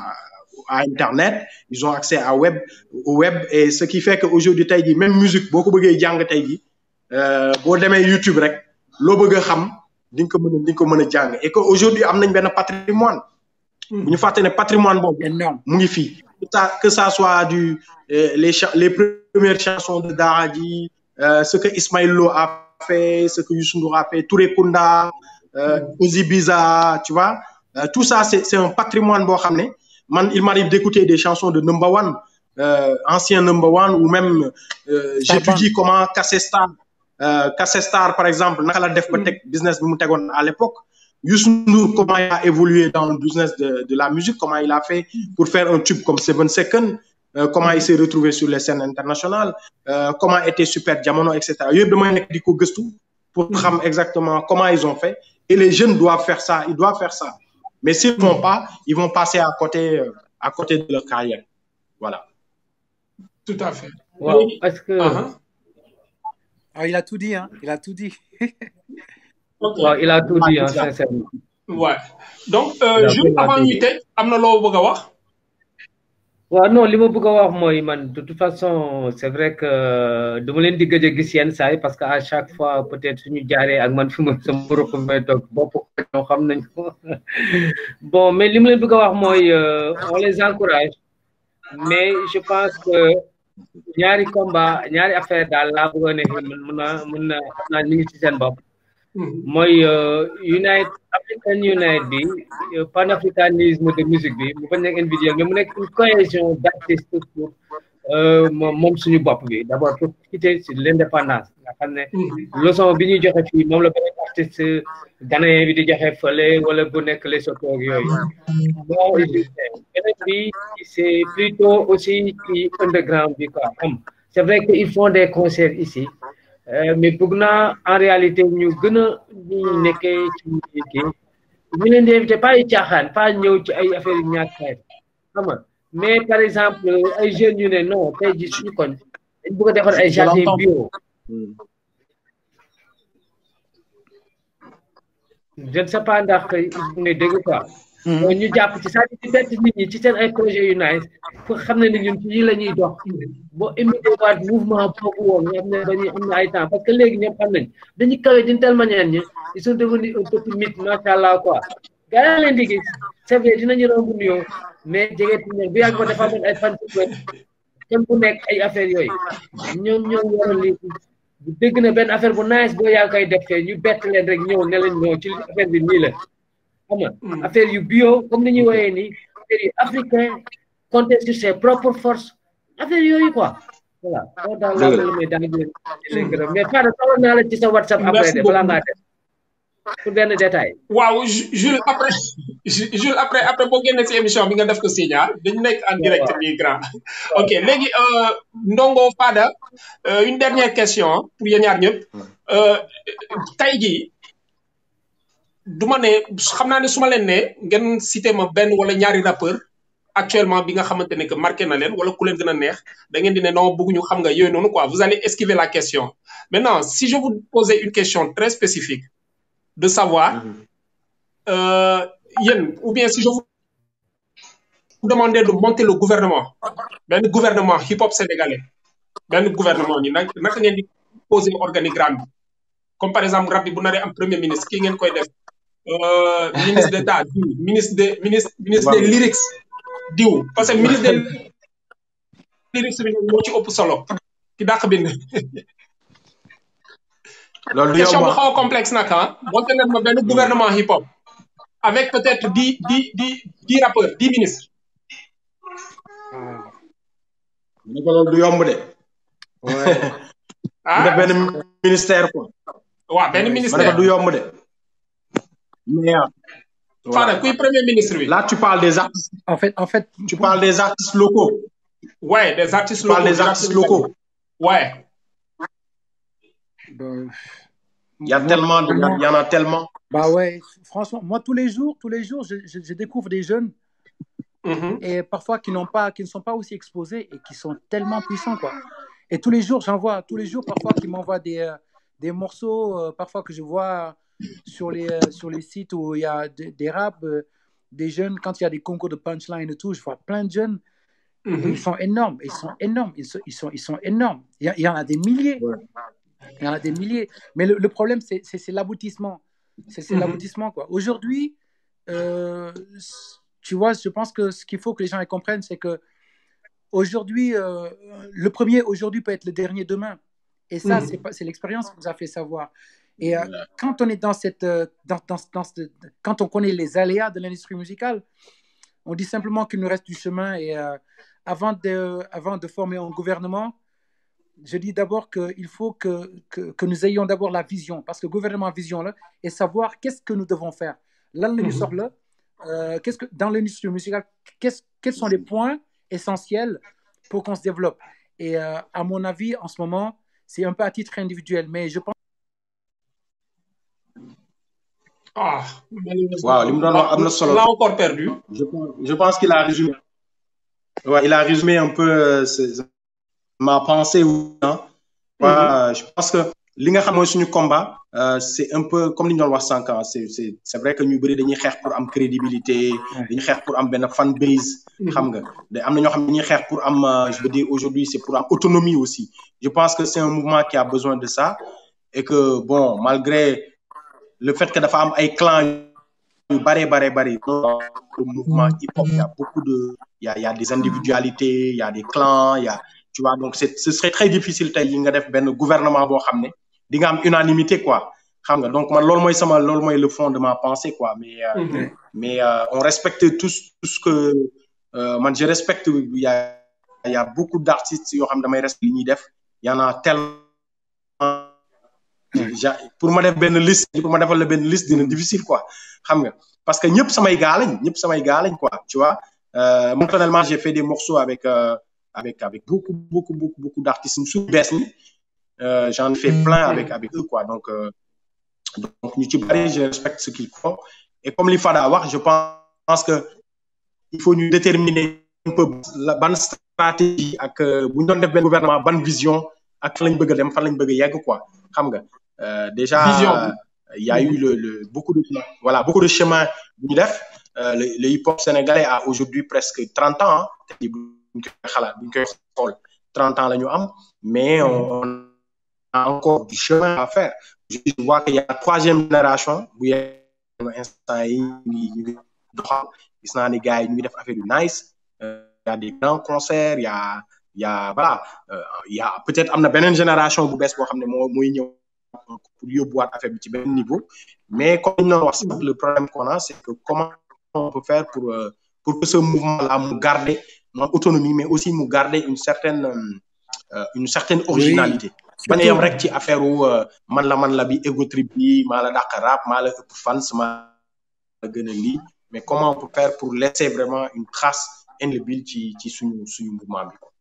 à internet ils ont accès à web au web et ce qui fait que aujourd'hui tey jii même musique boo ko bëggee jàng tey jii euh, boo demee YouTube rek loo bëgg a xam di nga ko mën a di nga ko mën a jàng et que aujourd'hui am nañ benn patrimoine bu ñu fàtte ne patrimoine boobu Énorme. mu ngi fii que ça que ça soit du euh, les cha- les premières chansons de Daraji euh, ce que Ismaël Lo a fait ce que Youssou Ndour a fait Touré Kunda euh, Ozzy Biza tu vois Euh, tout ça c'est c'est un patrimoine boo xam ne man il m'arrive d'écouter des chansons de Number One euh, ancien Number One ou même euh, j'étudie comment Cassé Star euh, Cassé Star par exemple naka la def ba teg business bi mu tegoon à l'époque Youssou Ndour comment il a évolué dans le business de de la musique comment il a fait pour faire un tube comme Seven Seconds euh, comment il s'est retrouvé sur les scènes internationales euh, comment était Super Diamono et cetera yooyu damay nekk di ko gëstu pour xam exactement comment ils ont fait et les jeunes doivent faire ça ils doivent faire ça mais s'ils font pas ils vont passer à côté euh, à côté de leur carrière voilà Tout à fait. waaw parce que Uh-huh. Ah, il a tout dit, hein. Il a tout dit. Ok. waaw il a tout dit hein, sincèrement Ouais. Donc, euh, Il a juste vraiment avant dit. ñu tëj am na loo bëgg a wax. waaw non li ma bëgg a wax mooy man de toute façon c'est vrai que dama leen di gëj a gis yenn saa yi parce que à chaque fois peut-être suñu jaaree ak man fi ma sama rëq bi may toog bopp ko ñoo xam nañ ko bon mais li ma leen bëgg a wax mooy euh, on les encourage mais je pense que ñaari combat ñaari affaire daal laa bëgg a ne mën na mën na xam naa ñu ngi ci seen bopp mooy euh, Unite African Unite bi euh, panafricanisme de musique bi mu bañ nekk individuel mais mu nekk une cohésion d'artistes pour euh, moom moom suñu bopp bi d'abord pour quitter sur l'indépendance nga xam ne leçon bi ñuy joxe fii moom la beneen artiste ghanéen bi di joxe fële wala bu nekk Lesotho ak yooyu bon beneen bi c'est plutôt aussi ci underground bi quoi am c'est vrai que ils font des concerts ici mais bëgg naa en réalité ñu gën a ñu nekkee ci kii ñu leen di invité pas ay caaxaan pas ñëw ci ay affaire yu ñàkk xam nga mais par exemple ay jeunes yu ne non tey ji suñu koñ dañ bëgg a defar ay jardin bio je ne sais pas ndax ne dégg quoi ñu jàpp ci c'est-à-dire ci bett nit ñi ci seen ay projets yu nice pour xam ne ni ñun ci yi la ñuy dox boo imité waat mouvement boobu woon nga xam ne dañuy am na ay temps parce que léegi ñoom xam nañ dañuy kawe d'une telle manière ñi ils sont devenus un petit mythe macha allah quoi gars yi leen di gis c'est vrai dinañu romb nuyoo mais jegeeti ñoom bu yàgg ba dafa amoon ay fan kenn ku nekk ay affaires yooyu ñoom ñoom waroon li dégg na benn affaire bu nice boo yaa koy def ñu bett leen rek ñëw ne leen ñëw ci affaire bi nii la xam nga affaire yu bio comme ni ñuy woyee nii affaire yu africain compter sur ses propres forces affaire yooyu quoi voilà loolu daal laa la may daal di leen gërëm mais Fada soxla naa la ci sa WhatsApp après de balaa ngaa def pour benn détail waaw Jules après Jules après après boo génnee si émission bi nga def ko signal dañu nekk en direct bi grand ok léegi Ndongo Fada une dernière question pour yéen ñaar ñëpp tey jii du ma ne xam naa ne su ma leen ne ngeen cité ma benn wala ñaari rappeur actuellement bi nga xamante ne que marqué na leen wala ku leen gën a neex da ngeen di ne non bëgguñu xam nga yooyu noonu quoi vous allez esquiver la question maintenant si je vous posais une question très spécifique de savoir euh, yéen ou bien si je vous demandais de monter le gouvernement benn gouvernement hip hop sénégalais benn gouvernement ni nag naka ngeen di poser organigramme bi comme par exemple rab bi bu naree am premier ministre kii ngeen koy def ministre d'état diw ministre de ministre ministre des lyrics diw parce que ministre des lyrics bi moo ci ëpp solo ki dàq bind loolu du question yomb bu xaw a complexe nag ah monté leen ma benn gouvernement hip hop avec peut-être dix dix dix dix rappeurs dix ministres ne ko loolu du yomb de. ah def benn ministère quoi. waaw benn ma ne ministère ko du yomb de. mais euh, Fada kuy premier ministre bi là tu parles des artistes En fait, en fait, tu parles des artistes locaux. ouais des artistes tu parles locaux des artistes locaux. ouais euh, Il y a tellement de, il y a- il y en a tellement. bah ouais, franchement, moi tous les jours, tous les jours, je, je- je découvre des jeunes Mhm. et parfois qui n'ont pas, qui ne sont pas aussi exposés et qui sont tellement puissants quoi. Et tous les jours, j'en vois, tous les jours parfois qui m'envoient des, euh, des morceaux, euh, parfois que je vois sur les, euh, sur les sites où il y a des, des raps, euh, des jeunes, quand il y a des concours de punchline et tout, je vois plein de jeunes. et Mhm. ils sont énormes, ils sont énormes, ils sont, ils sont, ils sont énormes. Il y, a- il y en a des milliers. Il y en a des milliers. Mais le, le problème, c'est c'est- c'est l'aboutissement. C'est c'est Mhm. l'aboutissement, quoi. Aujourd'hui, euh, tu vois, je pense que ce qu'il faut que les gens y comprennent, c'est que aujourd'hui, euh, le premier aujourd'hui peut être le dernier demain. Et ça, Mhm. c'est pas- c'est l'expérience qui nous a fait savoir. Et euh, quand on est dans cette, euh, dans, dans, dans ce- quand on connaît les aléas de l'industrie musicale, on dit simplement qu'il nous reste du chemin. Et euh, avant, de, avant de former un gouvernement, je dis d'abord qu'il faut que, que, que nous ayons d'abord la vision, parce que gouvernement vision là, et savoir qu'est-ce que nous devons faire. Là, le Mhm. sort là, euh, qu'est-ce que dans l'industrie musicale, qu'est-ce- quels sont les points essentiels pour qu'on se développe. Et euh, à mon avis, en ce moment, c'est un peu à titre individuel, mais je pense ah malheureusement Waaw, li mu doon wax am na solo. on l'a encore perdu Je pense, je pense qu'il a résumé. Ouais, il a résumé un peu euh, ce- ma pensée. Hein. Ouais, euh, Je pense que li nga xam mooy suñu combat euh, c'est un peu comme li ñu doon wax sànq ah, c'est c'est c'est vrai que ñu bëri dañuy xeex pour am crédibilité dañuy xeex pour am benn fan base xam nga da am na ñoo xam ne dañuy xeex pour am euh, je veux dire aujourd'hui c'est pour am autonomie aussi je pense que c'est un mouvement qui a besoin de ça et que bon malgré le fait que dafa am ay clans yu bare bare bare dans le mouvement hip hop il y a beaucoup de il y a il y a des individualités il y a des clans il y a tu vois donc c'est ce serait très difficile tey yi nga def benn gouvernement boo xam ne di nga am unanimité quoi xam nga donc man loolu mooy sama loolu mooy le fond de ma pensée quoi mais euh, Mhm. mais euh, on respecte tous tout ce que euh, man je respecte il y a il y a beaucoup d'artistes yoo xam ne damay respecter li ñuy def il y en a tellement ja pour ma def benn liste pour ma defal la benn liste dina difficile quoi xam nga parce que ñëpp samay gars lañ ñëpp samay gars lañ quoi tu vois euh, moi personnellement j'ai fait des morceaux avec euh, avec avec beaucoup beaucoup beaucoup beaucoup d'artistes su bees ñi euh, j'en ai fait plein avec avec eux quoi donc euh, donc ñu ci bari je respecte ce qu'ils font et comme li Fada wax je pense que il faut ñu déterminer un peu la ban stratégie ak bu ñu doon def benn gouvernement ban vision ak fan lañ bëgg a dem fan lañ bëgg a yegg quoi xam nga euh, déjà Vision. il y a eu le, le beaucoup de voilà beaucoup de chemin bu ñu def Euh, le, le hip hop sénégalais a aujourd'hui presque 30 ans hein. te bu ñu koy xalaat bu ñu koy xool 30 ans la ñu am mais on, on a encore du chemin à faire je vois qu'il y a la troisième génération bu yenn instant yi ñu ngi ñu ngi doxal gis naa ni gars yi ñu ngi def affaire yu nice Euh, il y a des grands concerts il y a il y a voilà euh, il y a peut-être am na beneen génération bu bees boo xam ne moo mooy ñëw pour yóbbuwaat affaire bi ci benn niveau mais comme ñu doon wax sax le problème qu'on a c'est que comment on peut faire pour euh, pour que ce mouvement-là mu garder non autonomie mais aussi mu garder une certaine euh, une certaine originalité bañ a yem rek ci affaire wu euh, man la man la bi ego trip bi maa la dàq rap maa la ëpp fans maa la gën a lii mais comment on peut faire pour laisser vraiment une trace indélébile ci ci suñu suñu mouvement bi quoi.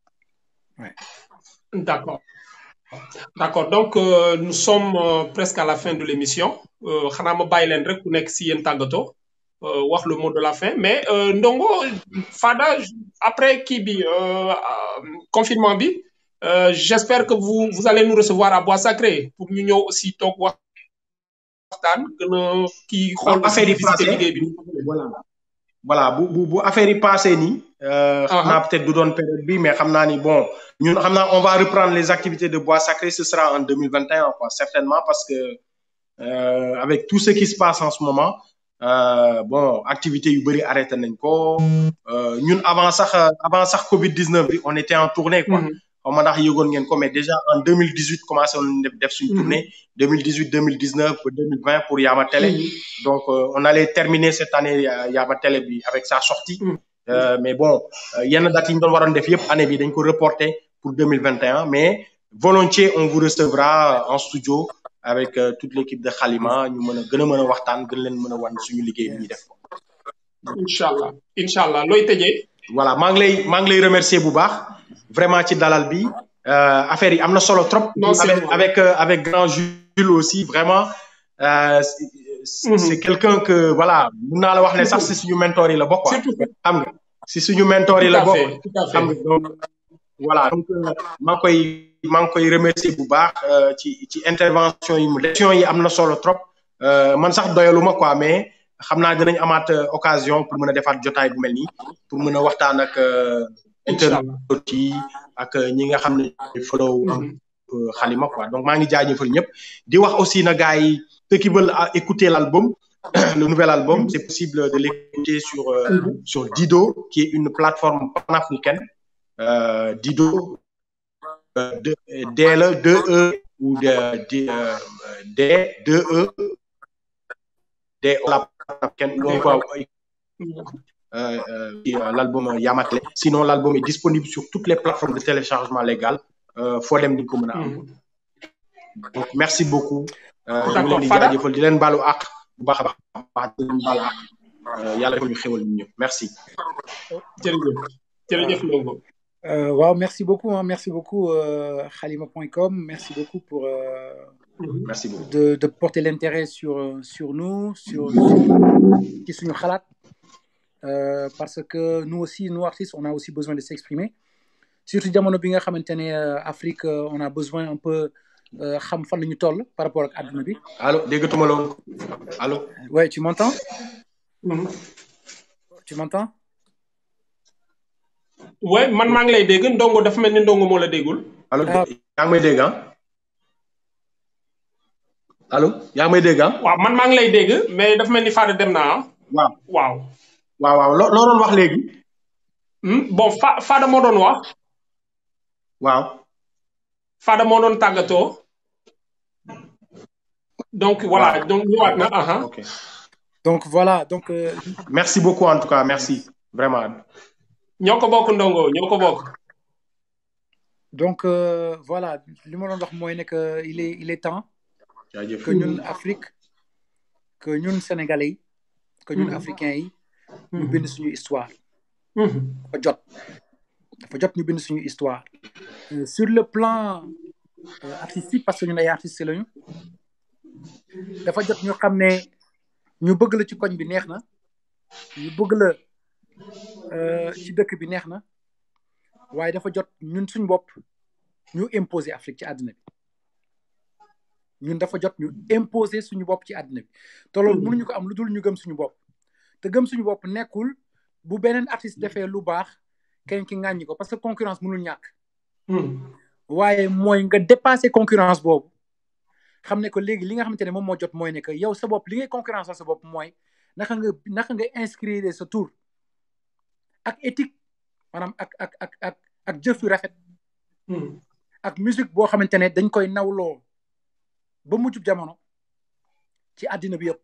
D'accord. D'accord. Donc, euh, nous sommes euh, presque à la fin de l'émission. Euh, xanaa ma bàyyi leen rek ku nekk si yéen tàggatoo euh, wax le mot de la fin mais euh, Ndongo Fada après kii bi euh, euh, confinement bi euh, j'espère que vous vous allez nous recevoir à Bois Sacré pour ñu ñëw aussi toog wax waxtaan gën a kii xool Ah, affaire yi visiter passé. liggéey bi. voilà voilà bu bu bu affaire yi passé nii. euh, xam naa peut-être du doon période bi mais xam naa ni bon ñun xam naa on va reprendre les activités de Bois Sacré ce sera en 2021 quoi certainement parce que euh, avec tout ce qui se passe en ce moment euh, bon activités yu bëri arrêté nañ ko euh, ñun avant sax avant sax Covid 19 bi on était en tournée quoi. Mhm. xaw ma ndax yëgoon ngeen ko mais déjà en 2018 commencé woon def def suñu Mhm. tournée 2018 2019 ba 2020 pour Yama Télé. Donc, euh, on allait terminer cette année euh, Yaba Télé bi avec sa sortie. Mm. Euh, mais bon, euh, yenn date yi ñu doon waroon def yëpp année bi dañ ko reporter pour 2021. Mais volontiers, on vous recevra euh, en studio avec euh, toute l'équipe de Khalima. ñu mën a gën a mën a waxtaan gën leen mën a wan suñu liggéey bi ñuy def. incha allah incha allah looy tëjee. voilà maa ngi lay maa ngi lay remercier bu baax vraiment ci dalal bi euh, affaire yi am na solo trop. Non, c'est avec bon. avec euh, avec grand Jules aussi vraiment euh, c'est c'est Mhm. c'est quelqu'un que voilà mun naa la wax ne sax si suñu mentor yi la bokk quoi. surtout xam nga si suñu mentor yi tout la à bokk. fait tout à xam fait. nga donc voilà donc euh, maa ngi koy maa ngi koy remercier bu baax euh, ci ci intervention yi mu def. question yi am na solo trop euh, man sax doyaluma quoi mais xam naa dinañ amaat euh, occasion pour mën a defaat jotaay bu mel nii pour mën a waxtaan ak euh, incha allah internautes yi ak euh, ñi nga xam ne ñooy follow un Mhm. peu Khalima quoi donc maa ngi jaajëfal ñëpp di wax aussi na gars yi ceux qui veulent euh, écouter l'album le nouvel album c'est possible de l'écouter sur euh, Mhm. sur Dido qui est une plateforme panafricaine euh, Dido euh, de D la 2 E ou de D euh, D 2 E D la panafricaine où on peut euh, euh, et, euh, l'album Yamatle. Sinon, l'album est disponible sur toutes les plateformes de téléchargement légal. Euh, faut dem di ko mën a am. Mhm. Donc, merci beaucoup. Euh, ñu ngi D'accord, leen di Fada. jaajëfal di leen baalu àq bu baax a baax a baax di leen baalu àq. Euh, yàlla defal ñu xéwal ñu ñëpp merci. jërëjëf jërëjëf Ndongo. Euh, waaw merci beaucoup hein, merci beaucoup euh, Khalima.com merci beaucoup pour euh, merci beaucoup. de, de porter l'intérêt sur euh, sur nous sur ci suñu xalaat euh, parce que nous aussi nous artistes on a aussi besoin de s'exprimer surtout jamono bi nga xamante ne euh, Afrique euh, on a besoin un peu euh, xam fan la ñu toll par rapport ak àdduna bi allo déggatuma loolu allo. ouais tu m'entends Mhm. tu m'entends ouais man maa ngi lay dégg Ndongo dafa mel ni Ndongo moo la déggul. allo Ah. yaa ngi may dégg ah. allo yaa ngi may dégg ah. waaw man maa ngi lay dégg mais dafa mel ni Fada dem naa ah. waaw waaw. waaw waaw loo loo doon wax léegi. Hmm, bon Fa Fada moo doon wax waaw. Fada moo doon tàggatoo. donc voilà Waaw. donc ñëwaat na aha ok donc voilà donc euh, merci beaucoup en tout cas merci vraiment. ñoo ko bokk Ndongo ñoo ko bokk. donc euh, voilà li ma doon wax mooy ne que il est il est temps jaajëf que ñun Afrique que ñun Sénégalais yi que ñun africains yi ñu bind suñu histoire dafa jot dafa jot ñu bind suñu histoire Euh, sur le plan euh, artistique parce que ñun ay artistes lañu dafa jot ñu xam ne ñu bëgg la ci koñ bi neex na ñu bëgg la euh, ci dëkk bi neex na waaye dafa jot ñun suñ bopp ñu imposer Afrique ci àddina bi ñun dafa jot ñu imposer suñu bopp ci àddina bi te loolu mënuñu ko am lu dul ñu gëm suñu bopp te gëm suñu bopp nekkul bu beneen artiste defee lu baax keneen ki ŋàññi ko parce que concurrence mënul ñàkk waaye mooy nga dépasser concurrence boobu xam ne que léegi li nga xamante ne moom moo jot mooy ne que yow sa bopp li ngay concurrence sa bopp mooy naka nga naka nga inscrire sa tour ak éthique maanaam ak ak ak ak ak jëf yu rafet ak musique boo xamante ne dañ koy nawloo ba mujjub jamono ci àddina bi yëpp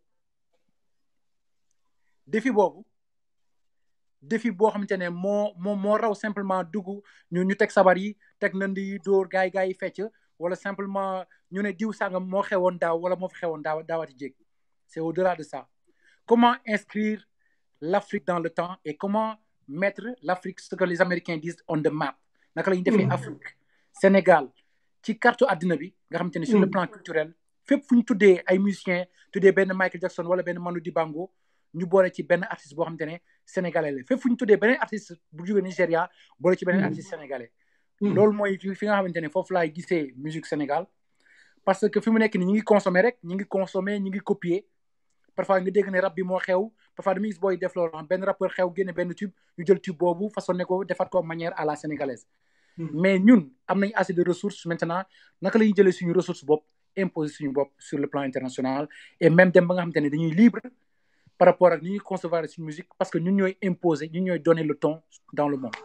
défi boobu défi boo xamante ne moo moo moo raw simplement dugg ñu ñu teg sabar yi teg nënd yi dóor gaay gaay yi fecc wala simplement ñu ne diw sàngam moo xewoon daaw wala moo fi xewoon daaw daawati jéeg c'est au-delà de ça comment inscrire l'Afrique dans le temps et comment mettre l'Afrique ce que les Américains disent on the map naka la ñuy defee Afrique Sénégal ci carte àddina bi nga xamante ne sur le plan culturel fépp fu ñu tuddee ay musiciens tuddee benn Michael Jackson wala benn Manu Dibango ñu boole ci benn artiste boo xamante ne sénégalais la fépp fu ñu tuddee beneen artiste bu jógee Nigéria boole ci beneen artiste sénégalais loolu mooy fi nga xamante ne foofu laay gisee musique Sénégal parce que fi mu nekk ni ñi ngi consommer rek ñi ngi consommer ñi ngi copier parfois nga dégg ne rap bi moo xew parfois dama gis booy def loolu benn rappeur xew génne benn tube ñu jël tube boobu façonné ko defat ko manière à la sénégalaise mais ñun am nañ assez de ressources maintenant naka la ñuy jëlee suñu ressource bopp imposer suñu bopp sur le plan international et même dem ba nga xamante ne dañuy libre par rapport ak ni ñuy concevoir suñu musique parce que ñun ñooy imposer ñun ñooy donner le ton dans le monde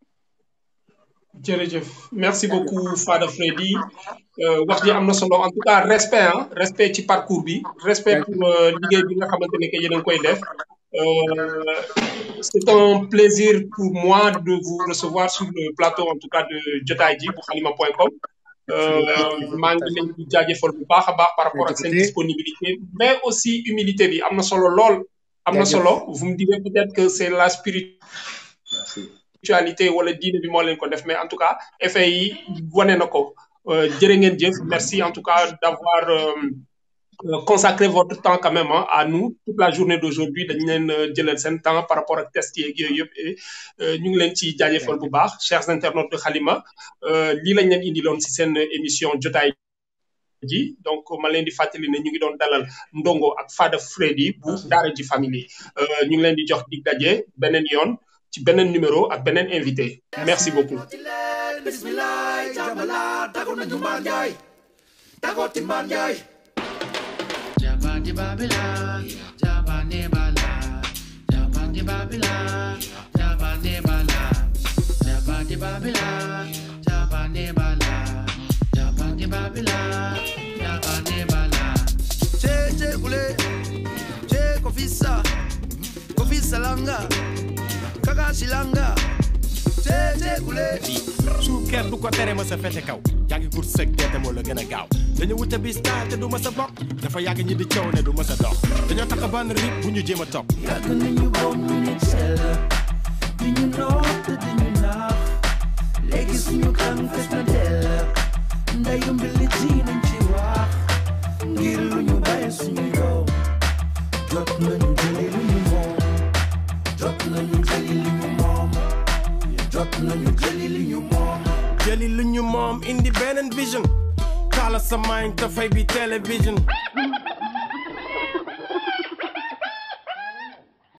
jërëjëf merci beaucoup Fada Freddy wax ji am na solo en tout cas respect ah respect ci parcours bi respect pour liggéey bi nga xamante ne que yéen a ngi koy def c'est un plaisir pour moi de vous recevoir sur le plateau en tout cas de jotaay ji bu xalima point com maa ngi leen di jaajëfal bu baax a baax par rapport ak seen disponibilité mais aussi humilité bi am na solo lool am na solo vous me direz peut-être que c'est la spiritualité wala diine bi moo leen ko def mais en tout cas effet yi wane na ko jërë ngeen jëf merci en tout cas d'avoir consacré votre temps quand même à nous toute la journée d'aujourd'hui dañ leen jëlal seen temps par rapport ak test yeeg yooyu yëpp et ñu ngi leen ci jaajëfal bu baax chers internautes de Halima lii lañ leen indiloon si seen émission jotaay ji donc ma leen di fàttali ne ñu ngi doon dalal Ndongo ak Fada Freddy bu Daara J Family ñu ngi leen di jox dig daje beneen yoon ci beneen numéro ak beneen invité merci beaucoup bismillah jamala tago na jumban jay tago timban jay Jabandi Babylon, Jabandi Bala, Jabandi Babylon, Jabandi Bala, Jabandi Babylon, Jabandi Bala, Jabandi Babylon, Jabandi Bala. che che kule che kofisa kofisa langa kaka silanga che che kule suuker du ko tere ma sa fete kaw yaa ngi kur sëg teete moo la gën a gaaw dañu wute bis taal te du ma sa bokk dafa yàgg ñi di coow ne du ma sa dox dañoo tax ban rib bu ñu jéem a topp yàgg nañu bom ñu ne sell di ñu noot te di ñu naax léegi suñu kan fes na dell ndayu mbili ji nañ ci wax ngir lu ñu bàyyi suñu yow jot nañu jëli lu ñu moom jot nañu jëli li ñu moom jot nañu jëli li ñu moom jëli lu ñu moom indi beneen vision kaala sa mind te fay bi télévision